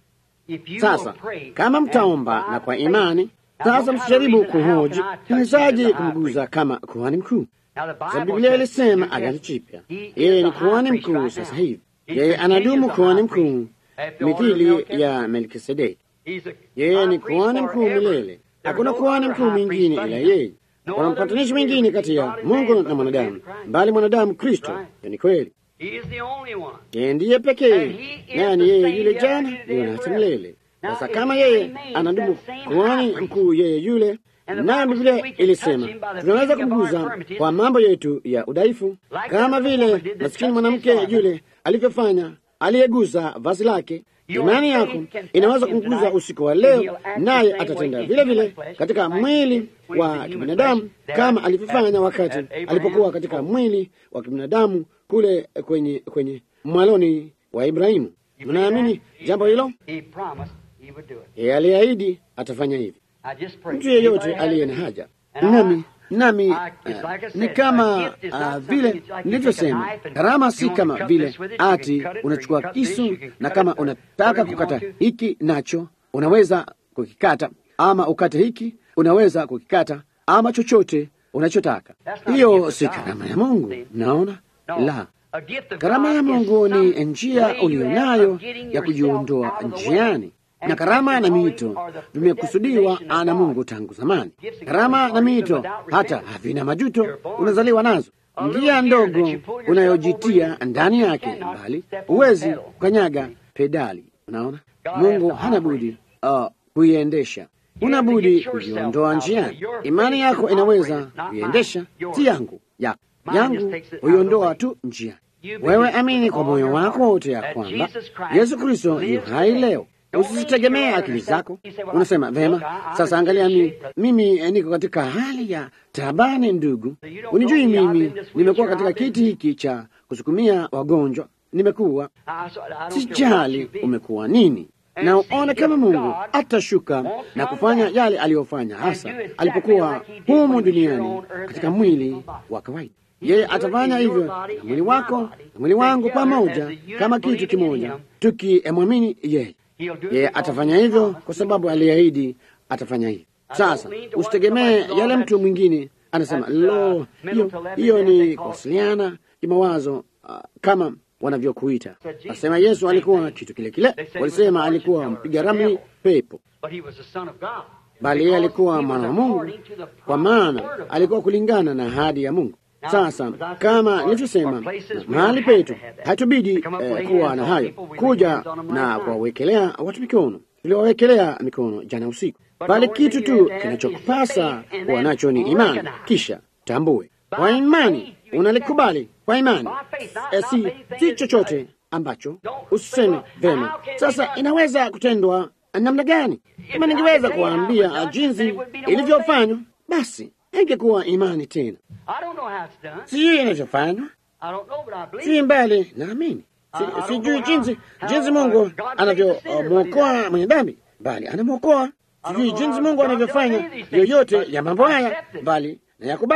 if you Sasa will pray kama and mtaomba by na kwa faith- imani, Now, sasa what kind of msijaribu reason, how kuhoji can I touch niwezaje you as a high kumguza priest? kama kuhani mkuu. Now, the Sababu Bible Biblia says ilisema He Agano is- Jipya, He is yeye the ni high kuhani priest mkuu right sasa now. hivi, He yeye continues anadumu the kuhani high priest mkuu at the order of mithili Melchizedek. ya Melkisedeki. He's a Yeye high ni priest kuhani mkuu forever. milele. There's Hakuna no kuhani other mkuu high mwingine priest ila but him. yeye. No Kuna other mpatanishi mediator mwingine kati between ya God and Mungu man na but the mwanadamu, man Christ. bali mwanadamu Kristo. Right. Hiyo ni kweli. He is the only one. Yeye ndiye pekee, And he is naye ni the yeye same yule yesterday, jana, today, leo na and hata forever. milele. Now, Sasa if kama he yeye remains anadumu that same kuhani high priest, mkuu yeye yule, And the naye Bible Biblia says we can ilisema touch him by the tunaweza feeling of our kumguza infirmities. kwa mambo yetu ya udhaifu, Like kama the vile woman did that maskini touched his mwanamke garment. yule alivyofanya, aliyegusa vazi lake. Your Imani faith yako can touch inaweza him kumguza tonight, usiku wa and leo, he'll act the naye same atatenda way in vile human vile flesh, katika like he mwili did when he wa was in human kibinadamu flesh there kama at- alivyofanya at wakati Abraham's alipokuwa katika home. mwili wa kibinadamu kule kwenye kwenye mwaloni wa Ibrahimu. You believe Mnaamini that? jambo hilo? He promised he would do it. Yeye aliahidi atafanya hivi. I just pray. Mtu yeyote Anybody aliye has na a- haja And I- nami nami I- uh, it's like I said, ni a kama gift is not uh, something vile it's like you take a nilivyosema, knife and karama you si want to kama cut vile this with it, you can ati cut it, or unachukua you cut this, kisu you can na cut kama it, or unataka whatever you kukata want to. hiki nacho unaweza kukikata, ama ukate hiki unaweza kukikata, ama chochote unachotaka. That's not a Hiyo gift of si God. karama ya Mungu, See? naona No. la A gift of Karama God ya is Mungu some ni njia way you ulionayo have of getting ya yourself kujiondoa out of the way. njiani, And na karama na gifts miito are the vimekusudiwa predestination of na God. Mungu tangu zamani. Gifts and Karama gifts na are miito without hata repentance. havina majuto, You're born. unazaliwa nazo. A little Njia fear ndogo that you pull yourself unayojitia over in, ndani you yake, cannot bali step on the huwezi pedal. kukanyaga pedali. Unaona, God Mungu has to hana operate. budi uh, kuiendesha. You Una have to budi get yourself kujiondoa out of njiani. it. Your Imani faith yako can inaweza operate, not kuiendesha, mine. Yours. si yangu, yako Mine just yangu takes it out of the huiondoa way. tu njiani. You Wewe believe amini with kwa all moyo your wako heart wote ya that kwamba Jesus Christ Yesu Kristo yu lives hai today. leo. Don't Usizitegemee lean to your akili understanding. zako. You say, well, Unasema look, vema, I- I'm sasa in angalia, good mimi shape, but- mimi eh, niko katika hali ya taabani, ndugu. So you don't Unijui know me, I've mimi, been this nimekuwa wheelchair, katika I've been- kiti hiki cha kusukumia wagonjwa, nimekuwa I- so I don't care what sijali you be. umekuwa nini And na see, uone if kama Mungu God atashuka won't na come kufanya back yale aliyofanya and hasa do exactly alipokuwa like he did when humu he was here duniani on earth katika as a mwili physical body. wa kawaida. He Yeye will do it atafanya in your hivyo body na and mwili my wako body na mwili wangu together pamoja as a unit kama kitu believing in kimoja, him. tukimwamini yeye. He'll do it Yeye because atafanya he hivyo promised kwa he sababu would. aliahidi atafanya hivyo. I Sasa don't mean to usitegemee what somebody yale says, mtu mwingine anasema, that's, uh, lo, mental hiyo telepathy hiyo and they ni call it- kuwasiliana kimawazo uh, kama wanavyokuita. Said Jesus, Wasema Yesu same alikuwa thing. kitu kile kile, They said he was walisema a alikuwa fortune mpiga teller, ramli devil. pepo, But he was the son of God. bali yeye Because alikuwa he was mwana wa Mungu, according to the kwa promised maana word of God. alikuwa kulingana na ahadi ya Mungu. Now, Sasa as I said, kama for- nilivyosema, for places we mahali don't have petu to have that. hatubidi To come up eh, lay kuwa hands na on hayo, people, we lay kuja hands on them na last night. kuwawekelea watu mikono. Tuliwawekelea mikono jana usiku, But bali the only kitu thing tu you have kinachokupasa is faith and kuwa then nacho ni imani, recognize. kisha tambue By kwa imani faith you unalikubali kwa imani, By faith, not- Eh, not si anything si is chochote right. ambacho Don't usiseme say, well, vema. how can Sasa they not- inaweza kutendwa namna gani? Kama I ningeweza could tell you how it was kuwaambia done, then jinsi it would be no more ilivyofanywa, basi ingekuwa imani tena. I don't know how it's done. Sijui inavyofanywa, I don't know, but I believe si mbali naamini, Si- I- I don't sijui know how- jinsi how, jinsi uh, Mungu God saves the sinner, anavyomwokoa but mwenye dhambi, bali anamwokoa. don't Sijui know jinsi how Mungu God anavyofanya does any of these things, yoyote but ya mambo I haya, accept it. bali na yakubali.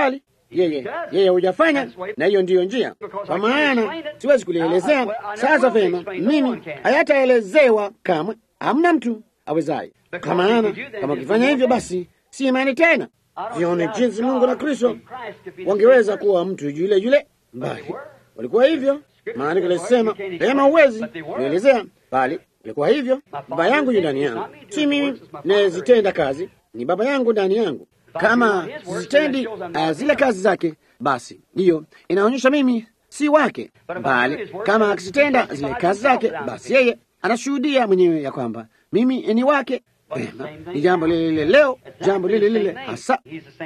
yeye yeye hujafanya, na hiyo ndiyo njia, kwa maana siwezi kulielezea sasa vema. Mimi hayataelezewa kamwe, hamna mtu awezaye, kwa maana kama ukifanya hivyo, basi si imani tena. Vione jinsi Mungu na Kristo wangeweza kuwa mtu yule yule, bali walikuwa hivyo. Maandiko lisema rehema huwezi kuelezea, bali ilikuwa hivyo. Baba yangu yu ndani yangu, si mimi nazitenda kazi, ni Baba yangu ndani yangu. Kama sizitendi uh, zile kazi zake, basi hiyo inaonyesha mimi si wake, bali kama akizitenda zile kazi zake, basi yeye anashuhudia mwenyewe ya kwamba mimi ni wake. Pema, ni jambo lile lile leo, jambo lile lile hasa.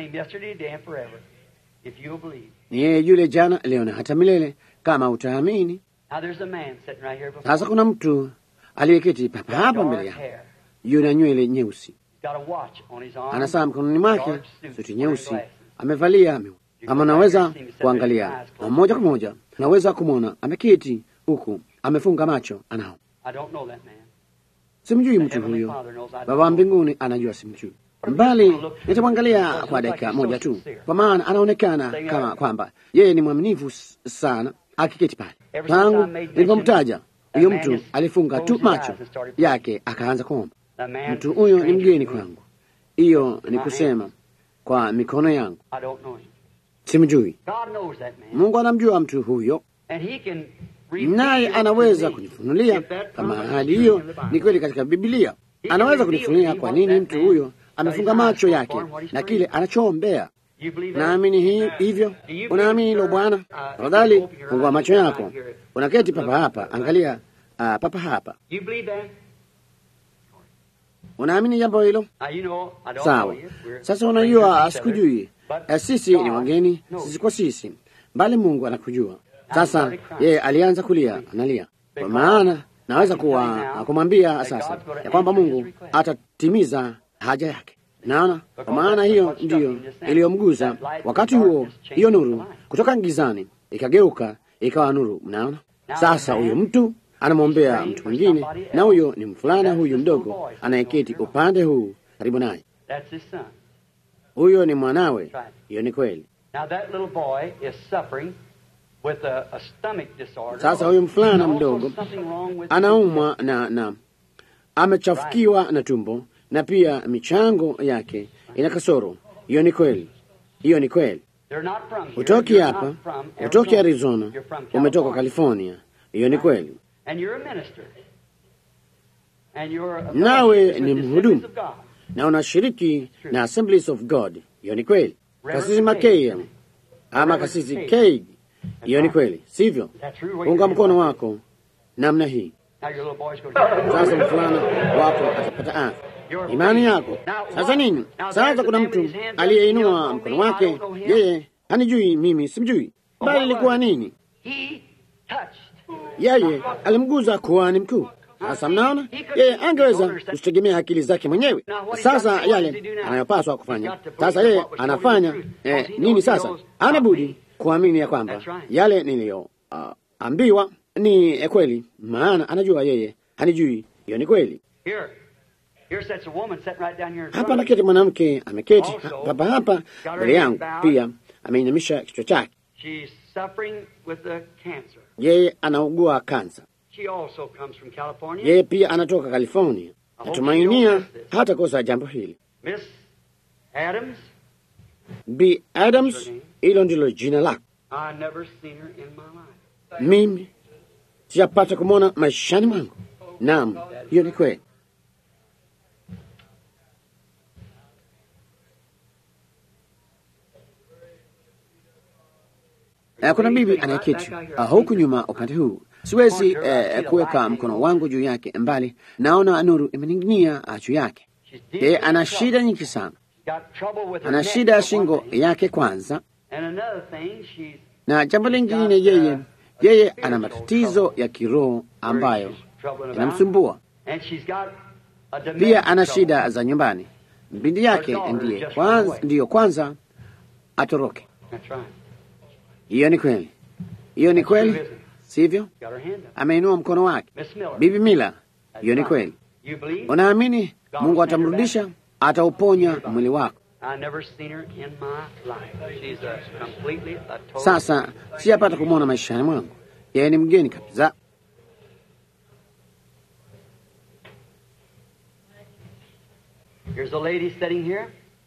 Ni yeye yule jana, leo na hata milele, kama utaamini. Sasa kuna mtu aliyeketi papa hapa mbele yako, yuna nywele nyeusi, ana saa mkononi mwake, suti nyeusi, amevalia miwani. Kama unaweza kuangalia moja kwa moja, unaweza kumwona ameketi huku, amefunga macho, anao Simjui mtu huyo. Baba wa mbinguni anajua simjui, bali nitamwangalia kwa dakika moja tu, kwa maana anaonekana kama kwamba yeye ni mwaminifu sana akiketi pale. Tangu nilipomtaja huyo mtu alifunga tu macho yake akaanza kuomba. Mtu huyo ni mgeni kwangu, hiyo ni kusema kwa mikono yangu simjui. Mungu anamjua mtu huyo naye anaweza kunifunulia kama hali hiyo ni kweli katika Biblia. Anaweza kunifunulia kwa nini mtu huyo amefunga macho yake na kile anachoombea. Naamini hii hivyo. Unaamini hilo Bwana? Tafadhali fungua macho yako. Unaketi papa hapa, angalia uh, papa hapa. Unaamini jambo hilo? Sawa. Sasa unajua, sikujui. Sisi ni wageni, sisi kwa sisi, bali Mungu anakujua. Sasa yeye alianza kulia, analia kwa maana naweza kuwa kumwambia sasa ya kwamba Mungu atatimiza haja yake. Naona, kwa maana hiyo ndiyo iliyomguza wakati huo. Hiyo nuru kutoka gizani ikageuka ikawa nuru. Mnaona, sasa huyo mtu anamwombea mtu mwingine, na huyo ni mfulana huyu mdogo anayeketi upande huu karibu naye, huyo ni mwanawe. Hiyo ni kweli. With a, a stomach disorder. Sasa huyu mfulana mdogo anaumwa na na amechafukiwa na tumbo na pia michango yake ina kasoro. Hiyo ni kweli, hiyo ni kweli. Hutoki hapa, hutoki Arizona, umetoka California. Hiyo ni kweli. Nawe ni mhudumu na unashiriki na Assemblies of God. Hiyo ni kweli. Kasisi Makeya ama kasisi Keig hiyo ni kweli, sivyo? Unga mkono wako namna hii. Sasa mfulana wako atapata afya, imani yako. Sasa nini? Sasa kuna mtu aliyeinua mkono wake, yeye hanijui mimi, simjui, bali ilikuwa nini? Yeye alimguza kuhani mkuu. Sasa mnaona, yeye angeweza kusitegemea akili zake mwenyewe. Sasa yale anayopaswa kufanya, sasa yeye anafanya eh, nini? Sasa anabudi kuamini ya kwamba yale niliyoambiwa uh, ni kweli, maana anajua yeye hanijui. Hiyo ni kweli. Hapa naketi mwanamke ameketi hapa hapa mbele yangu, pia ameinamisha kichwa chake. Yeye anaugua kansa. Yeye pia anatoka California. Natumainia hata kosa jambo hili. B Adams, hilo ndilo jina lako. Mimi sijapata kumwona maishani mwangu. Naam, hiyo ni kweli. Kuna bibi anayeketi huku nyuma upande huu. Siwezi eh, kuweka mkono wangu juu yake, mbali naona nuru imening'inia juu yake. Yeye ana shida nyingi sana ana shida ya shingo yake kwanza, na jambo lingine, yeye yeye ana matatizo ya kiroho ambayo yanamsumbua. Pia ana shida za nyumbani. Binti yake ndiye kwanza, ndiyo kwanza atoroke. Hiyo ni kweli, hiyo ni kweli, sivyo? Ameinua mkono wake. Bibi Mila, hiyo ni kweli. Unaamini Mungu atamrudisha, atauponya mwili wako? I never seen her in my life. She's a completely a total. Sasa sijapata kumwona maishani mwangu, yeye ni mgeni kabisa. Here's a lady sitting here.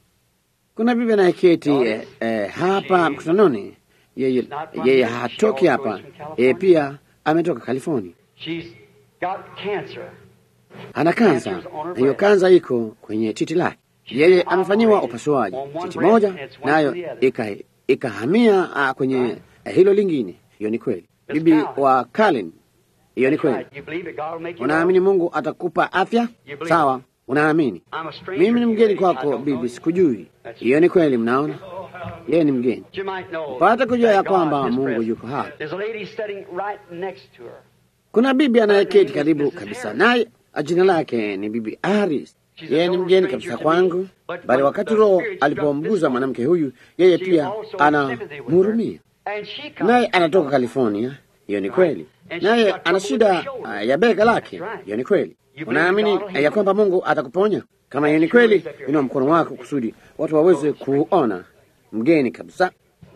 Kuna bibi anayeketi eh, eh, hapa mkutanoni, yeye, yeye hatoki hapa, yeye pia ametoka California. She's got cancer. Ana kansa na hiyo kansa iko kwenye titi lake. Yeye amefanyiwa upasuaji titi moja, nayo ika- ikahamia ah, kwenye eh, hilo lingine. Hiyo ni kweli, bibi wa Kalin. Hiyo ni kweli. You believe it, God will make you Unaamini well. Mungu atakupa afya? Sawa, unaamini. I'm a stranger Mimi ni to mgeni you. I kwako don't know bibi, you. sikujui. Hiyo ni kweli, mnaona, yeye ni mgeni. You might know Pata kujua ya that God kwamba is Mungu present. yuko hapa. There's a lady sitting right next to her. Kuna bibi anayeketi karibu kabisa naye, jina lake ni bibi Aris. Yeye ni mgeni kabisa kwangu, bali wakati Roho alipomguza mwanamke huyu, yeye pia anamhurumia, And she comes naye anatoka California. Hiyo ni kweli, naye ana shida ah, ya bega lake. Hiyo ni kweli. Unaamini eh, ya kwamba Mungu atakuponya? Kama hiyo ni kweli, inua mkono wako kusudi watu waweze kuona. Mgeni kabisa.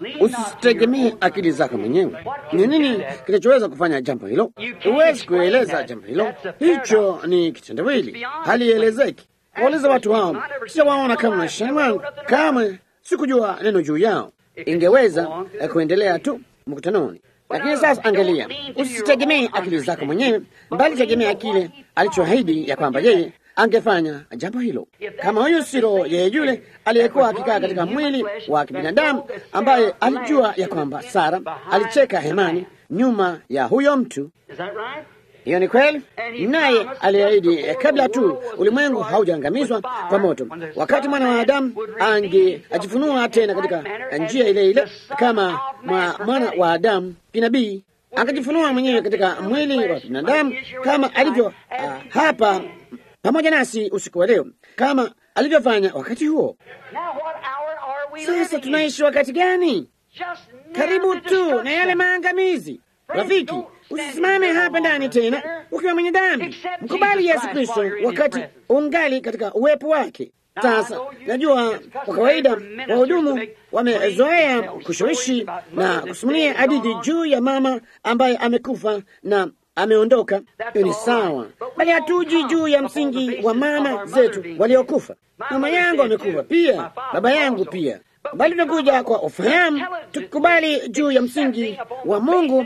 Usitegemee akili zako mwenyewe. Ni nini kinachoweza kufanya jambo hilo? Huwezi kueleza jambo hilo, hicho ni kitendawili, halielezeki. Wauliza watu hao, sijawaona kama maishani mwangu, kamwe sikujua neno juu yao. Ingeweza eh, kuendelea tu mkutanoni, lakini sasa angalia, usitegemee akili zako mwenyewe, bali tegemea kile alichoahidi ya kwamba yeye angefanya jambo hilo. Kama huyu si roho yeye yule aliyekuwa akikaa katika mwili wa kibinadamu, ambaye alijua ya kwamba Sara alicheka hemani nyuma ya huyo mtu. Is that right? Hiyo ni kweli, naye aliahidi eh, kabla tu ulimwengu haujaangamizwa kwa moto, wakati mwana wa Adamu angejifunua tena katika njia ile ile kama mwa mwana wa Adamu kinabii, akajifunua mwenyewe katika mwili wa binadamu kama alivyo ah, hapa pamoja nasi usiku wa leo, kama alivyofanya wakati huo. Now what hour are we Sasa living in? tunaishi wakati gani? Just Karibu near the tu na destruction. yale maangamizi. Rafiki, usisimame hapa ndani tena ukiwa mwenye dhambi. Mkubali Yesu Kristo wakati ungali katika uwepo wake. Sasa najua kwa kawaida wahudumu wamezoea kushawishi na kusimulia hadithi juu ya mama ambaye amekufa na ameondoka. Hiyo ni sawa, bali hatuji juu ya msingi wa mama zetu waliokufa. Mama yangu amekufa pia, baba yangu pia, bali tunakuja kwa ufahamu, tukikubali juu ya msingi wa Mungu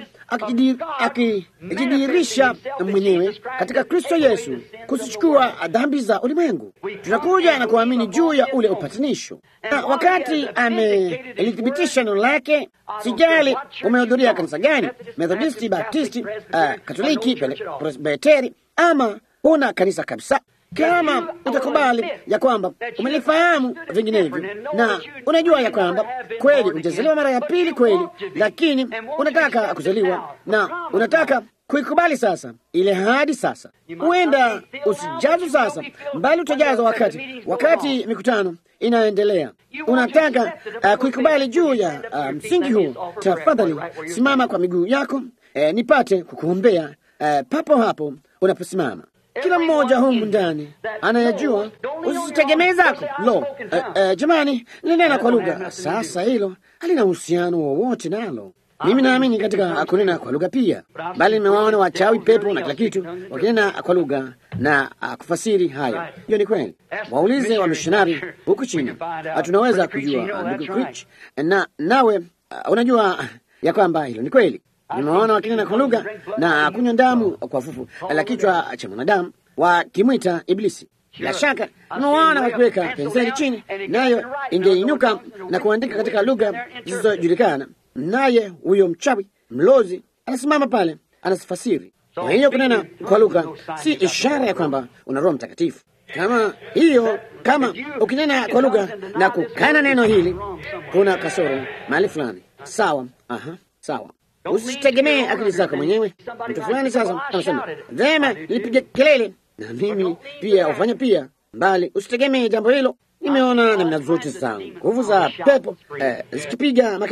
akijidi- akijidhihirisha mwenyewe katika Kristo Yesu kuzichukua dhambi za ulimwengu. Tunakuja na kuamini juu ya ule upatanisho, na wakati amelithibitisha neno lake, sijali umehudhuria kanisa gani, Methodisti, Baptisti, uh, Katoliki, Pele- Presbiteri ama huna kanisa kabisa kama utakubali ya kwamba umelifahamu vinginevyo na unajua ya kwamba kweli hujazaliwa mara ya pili kweli, lakini unataka kuzaliwa na unataka kuikubali sasa ile hadi sasa, huenda usijazwe sasa, bali utajazwa wakati wakati mikutano inaendelea. Unataka uh, kuikubali juu ya uh, msingi huu, tafadhali simama kwa miguu yako eh, nipate kukuombea eh, papo hapo unaposimama. Kila mmoja humu ndani anayajua, usitegemee zako. Lo, eh, eh, jamani, linena kwa lugha. Sasa hilo halina uhusiano wowote nalo. Mimi naamini katika kunena kwa lugha pia, bali nimewaona wachawi, pepo na kila kitu wakinena kwa lugha na uh, kufasiri hayo. Hiyo ni kweli. Waulize wamishonari huku chini, tunaweza kujua uh, ndugu Critch, na nawe uh, unajua ya kwamba hilo ni kweli. Nimewaona wakinena kwa lugha na kunywa damu kwa fufu la kichwa cha mwanadamu wakimwita Iblisi. Bila shaka nimewaona wakiweka penseli chini, nayo ingeinuka na kuandika katika lugha zisizojulikana, naye huyo mchawi mlozi anasimama pale anasifasiri. Kwa hiyo kunena kwa lugha si ishara ya kwamba una Roho Mtakatifu. Kama hiyo, kama ukinena kwa lugha na kukana neno hili, kuna kasoro mahali fulani. Sawa, aha, sawa. Usitegemee akili zako mwenyewe. Mtu fulani sasa anasema vema, nilipiga kelele na mimi pia ufanye pia, bali usitegemee jambo hilo. Nimeona namna zote za nguvu za pepo eh, zikipiga makelele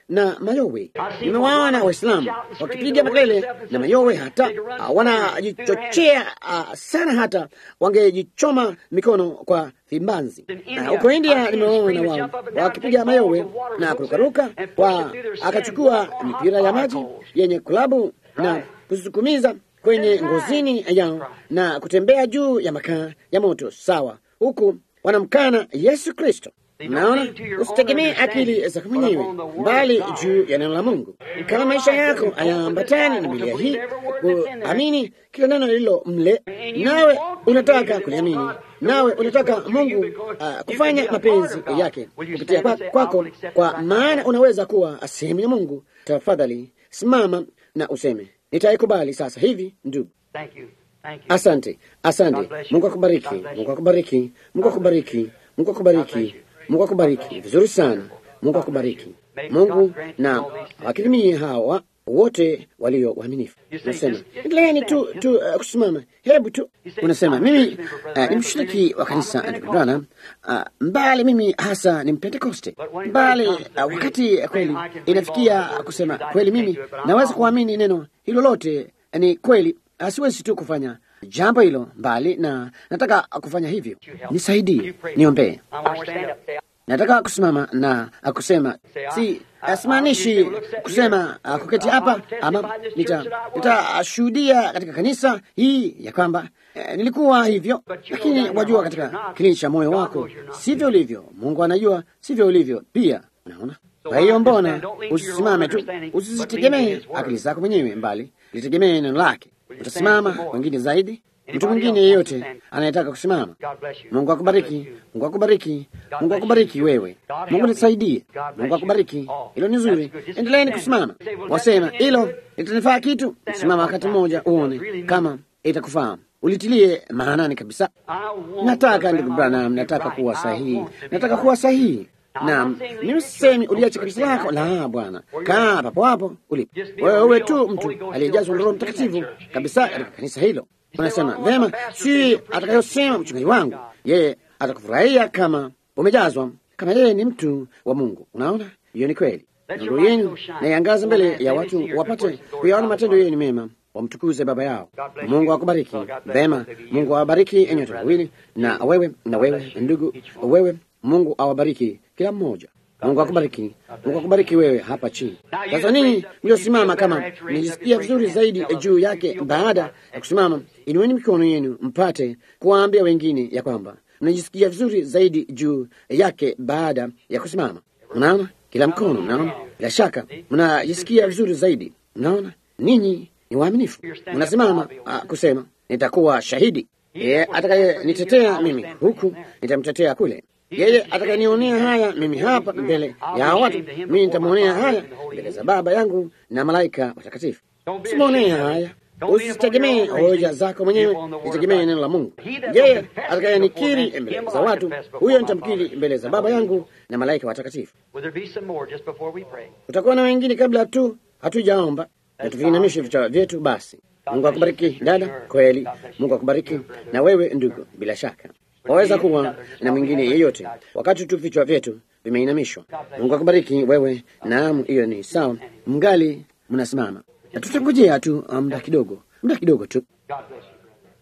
na mayowe. Nimewaona Waislamu wakipiga makelele na mayowe, hata uh, wanajichochea uh, sana, hata wangejichoma mikono kwa vimbanzi. Uh, Huko India nimewaona wao wakipiga mayowe na kurukaruka, kwa akachukua mipira ya maji yenye kulabu na kusukumiza kwenye ngozini yao na kutembea juu ya makaa ya moto sawa, huku wanamkana Yesu Kristo. Naona, usitegemee akili zako mwenyewe, bali juu ya neno la Mungu. Kama maisha yako hayaambatani na Biblia hii, kuamini kila neno lililo mle, nawe unataka kuliamini, nawe unataka Mungu uh, kufanya mapenzi yake kupitia kwa- kwako, kwa maana unaweza kuwa sehemu ya Mungu. Tafadhali simama na useme, nitaikubali sasa hivi, ndugu. Thank you. Thank you. Asante, asante. Mungu akubariki, Mungu akubariki, Mungu akubariki, Mungu akubariki, Mungu akubariki. Vizuri sana, Mungu akubariki. Mungu na wakirimie hawa wote walio waaminifu. Unasema endeleeni tu, tu uh, kusimama. Hebu tu unasema mimi uh, ni mshiriki wa kanisa ndugu Branham, uh, mbali mimi hasa ni Mpentekoste, mbali uh, wakati kweli inafikia kusema kweli, mimi naweza kuamini neno hilo lote ni kweli Ah, siwezi tu kufanya jambo hilo mbali, na nataka kufanya hivyo. Nisaidie, niombee. I want to stand up. Nataka kusimama na kusema, si simaanishi kusema ah, kuketi hapa ama nita- nitashuhudia katika kanisa hii ya kwamba eh, nilikuwa hivyo, lakini wajua, katika kilindi cha moyo wako sivyo ulivyo. Mungu anajua sivyo ulivyo pia, unaona. Kwa hiyo mbona usisimame tu, usizitegemee akili zako mwenyewe, mbali litegemee neno lake. Utasimama wengine zaidi, mtu mwingine yeyote anayetaka kusimama. God bless you. Mungu akubariki, Mungu akubariki, Mungu akubariki wewe. Mungu nisaidie, Mungu akubariki. Hilo ni zuri, endeleeni kusimama. Wasema hilo litanifaa kitu, simama wakati mmoja uone kama itakufaa, ulitilie maanani kabisa. I want Nataka to ndugu grab Branham, my nataka right. kuwa I sahihi, want to be nataka right. kuwa sahihi. Naam, mimi sisemi uliache kanisa lako, la Bwana, kaa papo hapo ulipo. Wewe uwe tu mtu aliyejazwa na Roho Mtakatifu kabisa katika kanisa hilo. Unasema vema, si atakayosema mchungaji wangu, yeye atakufurahia kama umejazwa, kama yeye ni mtu wa Mungu. Unaona, hiyo ni kweli. Nuru yenu na iangaze mbele ya watu, wapate kuyaona matendo yenu mema, wamtukuze Baba yao. Mungu akubariki vema. Mungu awabariki enyote wawili, na wewe na wewe ndugu, wewe Mungu awabariki kila mmoja. Mungu akubariki, Mungu akubariki wewe hapa chini. Sasa ninyi mliosimama, kama nijisikia vizuri zaidi juu yake baada ya kusimama, inueni mikono yenu mpate kuwaambia wengine ya kwamba mnajisikia vizuri zaidi juu yake baada ya kusimama. Mnaona kila mkono, mnaona bila shaka mnajisikia vizuri zaidi. Mnaona ninyi ni waaminifu, mnasimama ah, kusema nitakuwa shahidi. Yeye atakayenitetea mimi huku nitamtetea kule. Yeye atakayenionea haya mimi hapa mbele ya watu, mimi nitamwonea haya mbele za Baba yangu na malaika watakatifu. Simwonee haya, usitegemee hoja zako mwenyewe, nitegemee neno la Mungu. Yeye atakayenikiri mbele za watu, huyo nitamkiri mbele za Baba yangu na malaika watakatifu. Will there be some more just before we pray? Kutakuwa na wengine kabla tu hatujaomba, na tuviinamishe vichwa vyetu. Basi Mungu akubariki dada, kweli. Mungu akubariki na wewe ndugu, bila shaka waweza kuwa na mwingine yeyote wakati tu vichwa vyetu vimeinamishwa. Mungu akubariki wewe. Naam, hiyo ni sawa, mngali mnasimama, na tutangojea tu muda kidogo, muda kidogo tu. God bless you.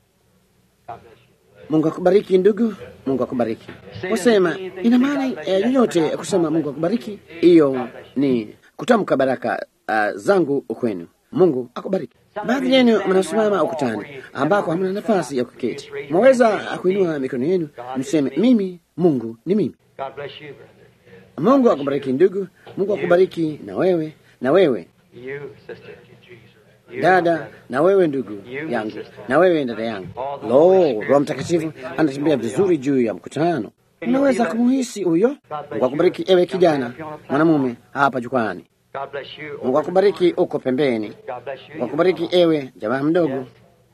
God bless you. Mungu akubariki ndugu, Mungu akubariki. Wasema ina maana eh, yoyote kusema Mungu akubariki, hiyo ni kutamka baraka uh, zangu kwenu. Mungu akubariki. Baadhi yenu mnasimama ukutani ambako hamna nafasi ya kuketi, mwaweza kuinua mikono yenu mseme, mimi Mungu ni mimi. God bless you, brother. Mungu akubariki ndugu, Mungu akubariki na wewe na wewe You, sister. You, dada na wewe ndugu yangu na wewe dada yangu. Lo, Roho Mtakatifu anatembea vizuri juu ya mkutano. Unaweza kumuhisi huyo. Mungu akubariki ewe kijana mwanamume hapa jukwani. God bless you. Mungu akubariki uko pembeni. God bless you. Mungu akubariki ewe jamaa mdogo.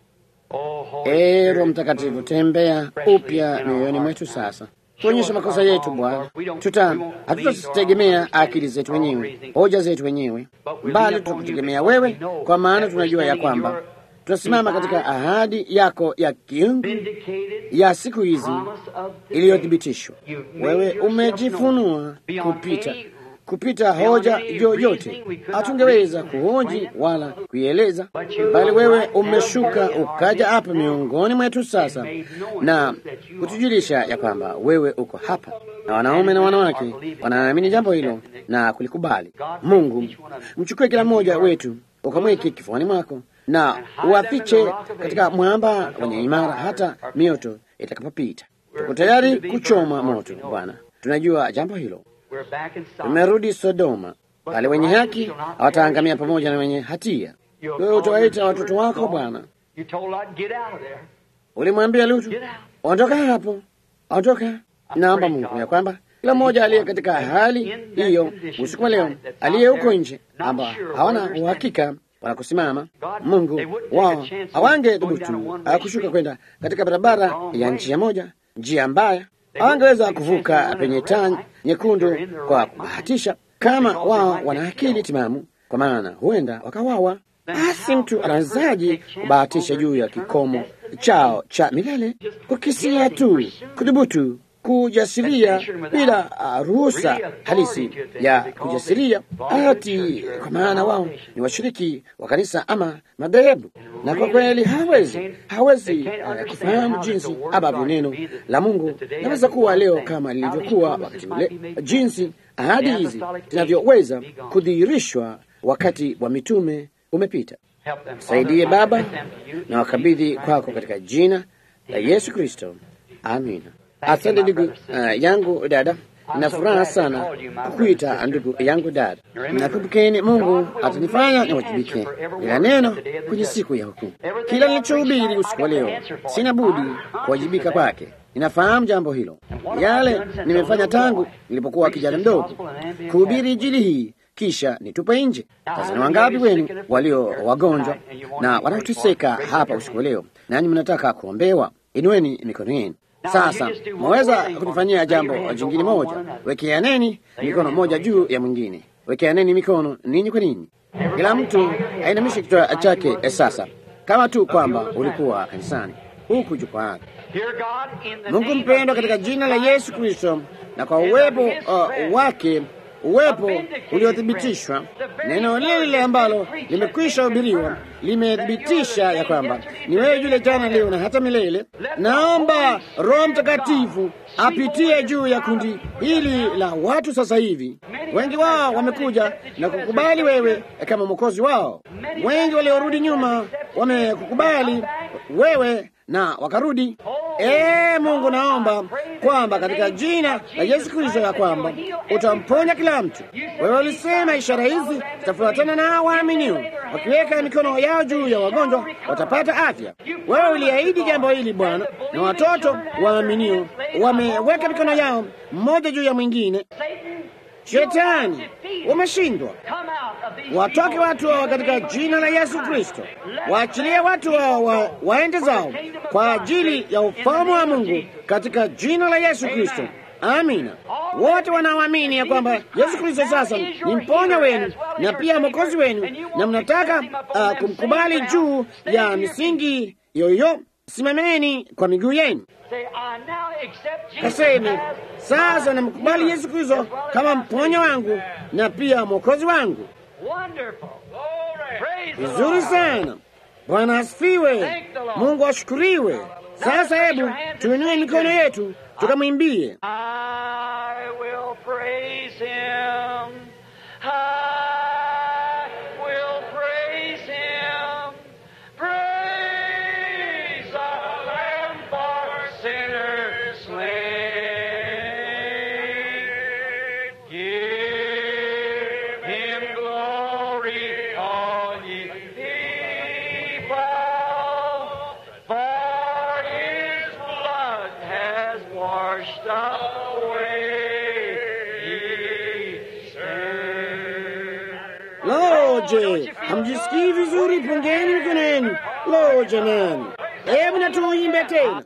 Oh, Holy Ee Spirit, Roho Mtakatifu, tembea upya mioyoni mwetu sasa, tuonyeshe makosa yetu Bwana. Tuta hatutategemea akili zetu wenyewe, hoja zetu wenyewe, bali tutakutegemea wewe, kwa maana tunajua ya kwamba tutasimama katika ahadi yako ya kiungu vindicated ya siku hizi promise of the iliyothibitishwa. day. You made Wewe yourself umejifunua known beyond kupita any kupita hoja yoyote. Hatungeweza kuhoji wala kuieleza, bali wewe umeshuka ukaja hapa miongoni mwetu sasa na kutujulisha ya kwamba wewe uko hapa, na wanaume na wanawake wanaamini jambo hilo na kulikubali. Mungu, mchukue kila mmoja wetu ukamweke kifuani mwako na uwafiche katika mwamba wenye imara hata mioto itakapopita. Tuko tayari kuchoma moto, Bwana. Tunajua jambo hilo. Tumerudi Sodoma, pale wenye haki hawataangamia pamoja na wenye hatia. Wewe utawaita watoto wako Bwana. Ulimwambia Lutu, ondoka hapo, ondoka. Naomba Mungu ya kwamba kila mmoja aliye katika hali hiyo usiku wa leo, aliye huko nje, amba hawana uhakika wanakusimama, Mungu wao hawange dhubutu kushuka kwenda katika barabara ya njia moja, njia mbaya hawangeweza kuvuka penye taa nyekundu kwa kubahatisha, kama wao wana akili timamu, kwa maana huenda wakawawa. Basi mtu anawezaje kubahatisha juu ya kikomo chao cha milele? Kukisia tu, kudhubutu, kujasiria bila uh, ruhusa halisi ya kujasiria ati, kwa maana wao ni washiriki wa kanisa ama madhehebu, na kwa kweli hawezi hawezi uh, kufahamu jinsi ambavyo neno la Mungu naweza kuwa leo kama lilivyokuwa wakati ule, jinsi ahadi hizi zinavyoweza kudhihirishwa wakati wa mitume umepita. Saidie Baba na wakabidhi kwako katika jina la Yesu Kristo, amina. Asante ndugu uh, yangu dada, na furaha sana kukuita ndugu yangu dada. Nakumbukeni, Mungu atanifanya niwajibike ila neno kwenye siku ya hukumu. Kila nilichohubiri usiku wa leo, sina budi kuwajibika kwake. Ninafahamu jambo hilo, yale nimefanya tangu nilipokuwa kijana mdogo, kuhubiri Injili hii kisha nitupe nje. Sasa ni wangapi wenu walio wagonjwa na wanaoteseka hapa usiku wa leo, nanyi mnataka kuombewa? Inueni mikono yenu. Sasa mwaweza kunifanyia jambo jingine moja, wekeaneni mikono moja juu ya mwingine, wekeaneni mikono ninyi kwa ninyi, kila mtu ainamishe kichwa chake sasa, kama tu kwamba ulikuwa kanisani huku jukwaani. Mungu mpendwa, katika jina la Yesu Kristo na kwa uwepo uh, wake uwepo uliothibitishwa, neno lile lile ambalo limekwisha hubiriwa limethibitisha ya kwamba ni wewe yule jana, leo na hata milele. Naomba Roho Mtakatifu apitie juu ya kundi hili la watu sasa hivi. Wengi wao wamekuja na kukubali wewe kama mwokozi wao. Wengi waliorudi nyuma wamekukubali wewe na wakarudi. Ee Mungu, naomba kwamba katika jina la Yesu Kristo ya kwamba utamponya kila mtu. Wewe ulisema ishara hizi zitafuatana na waaminio, wakiweka mikono yao juu ya wagonjwa watapata afya. Wewe uliahidi jambo hili Bwana, na watoto waaminio wameweka mikono yao mmoja juu ya mwingine. Shetani, umeshindwa. Watoke watu hao katika jina la Yesu Kristo. Waachilie watu hao wa, waende zao kwa ajili ya ufalme wa Mungu katika jina la Yesu Kristo. Amina. Wote wanaoamini ya kwamba Yesu Kristo sasa ni mponya wenu na pia mwokozi wenu, na mnataka uh, kumkubali juu ya misingi yoyo, simameni kwa miguu yenu. Kaseme, sasa namkubali Yesu Kristo kama mponya wangu na pia mwokozi wangu. Vizuri sana. Bwana asifiwe. Mungu ashukuriwe. Sasa hebu tuinue mikono yetu tukamwimbie. Je, hamjisikii vizuri? Pungeni mikono yenu. Lo, jamani, hebu na tuimbe tena.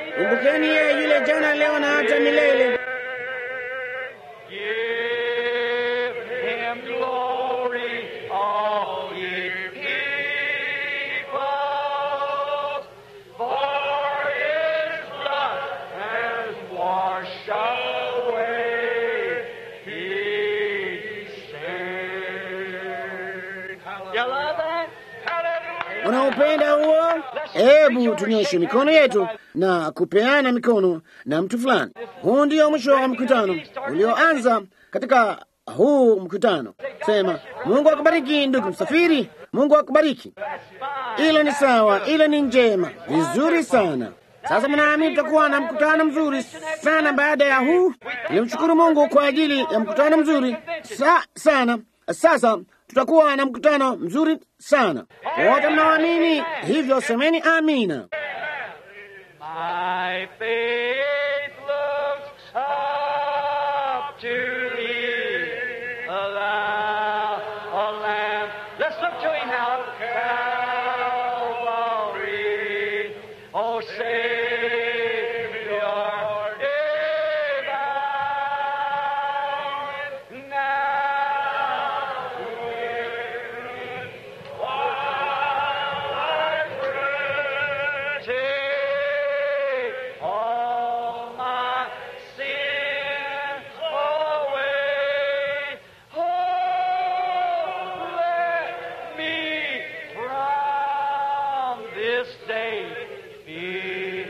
Kumbukeni yeye yule jana, leo na hata milele. wanaopenda huo? Hebu tunyoshe mikono yetu na kupeana mikono na mtu fulani. Huu ndio mwisho wa mkutano ulioanza katika huu mkutano. Sema, Mungu akubariki ndugu msafiri, Mungu akubariki. Hilo ni sawa, hilo ni njema, vizuri sana. Sasa mnaamini tutakuwa na mkutano mzuri sana baada ya huu. Nilimshukuru Mungu kwa ajili ya mkutano mzuri sa, sana. Sasa tutakuwa na mkutano mzuri sana. Wote mnaamini hivyo, semeni amina. My faith looks up to thee, thou, a lamb. Let's look to him now. Calvary, oh Savior, divine. Now, Take all my sin away. Oh, let me from this day be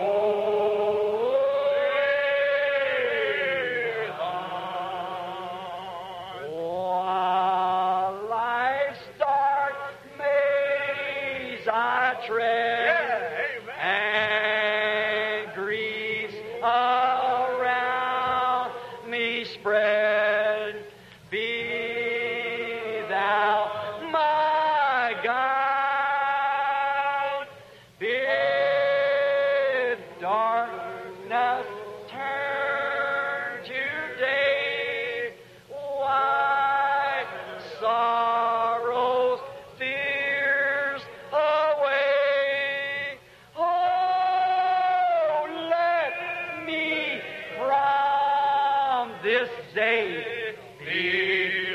holy. While life's dark maze I tread, and griefs around me spread, be thou my guide. Bid darkness turn to day, wipe sorrows, fears away. Oh, let me from this day be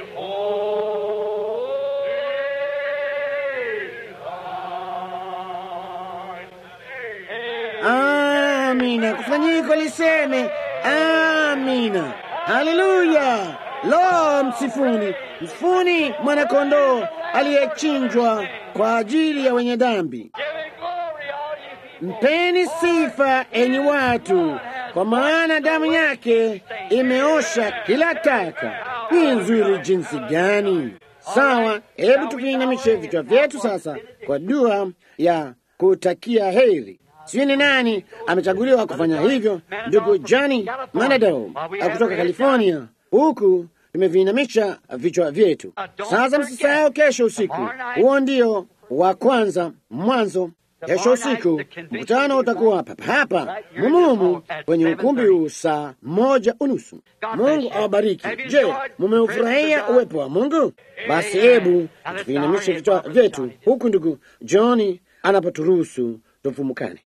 holy. Amina, kufanyiko liseme amina. Haleluya! Lo, msifuni, msifuni mwanakondoo aliyechinjwa kwa ajili ya wenye dhambi. Give it glory, all you people. Mpeni sifa enyi watu, kwa maana damu yake imeosha kila taka. Ni nzuri jinsi gani! Sawa, hebu tukiinamishe vichwa vyetu sasa kwa dua ya kutakia heri. Sijui ni nani amechaguliwa kufanya hivyo, ndugu Johnny Manado kutoka California. Huku tumeviinamisha vichwa vyetu sasa. Msisahau kesho usiku, huo ndio wa kwanza mwanzo. Kesho usiku mkutano utakuwa papa hapa mumumu kwenye ukumbi huu saa moja unusu. Mungu awabariki. Je, mumeufurahia uwepo wa Mungu? Basi hebu tuviinamishe vichwa vyetu huku ndugu Johni anapoturuhusu tufumukane.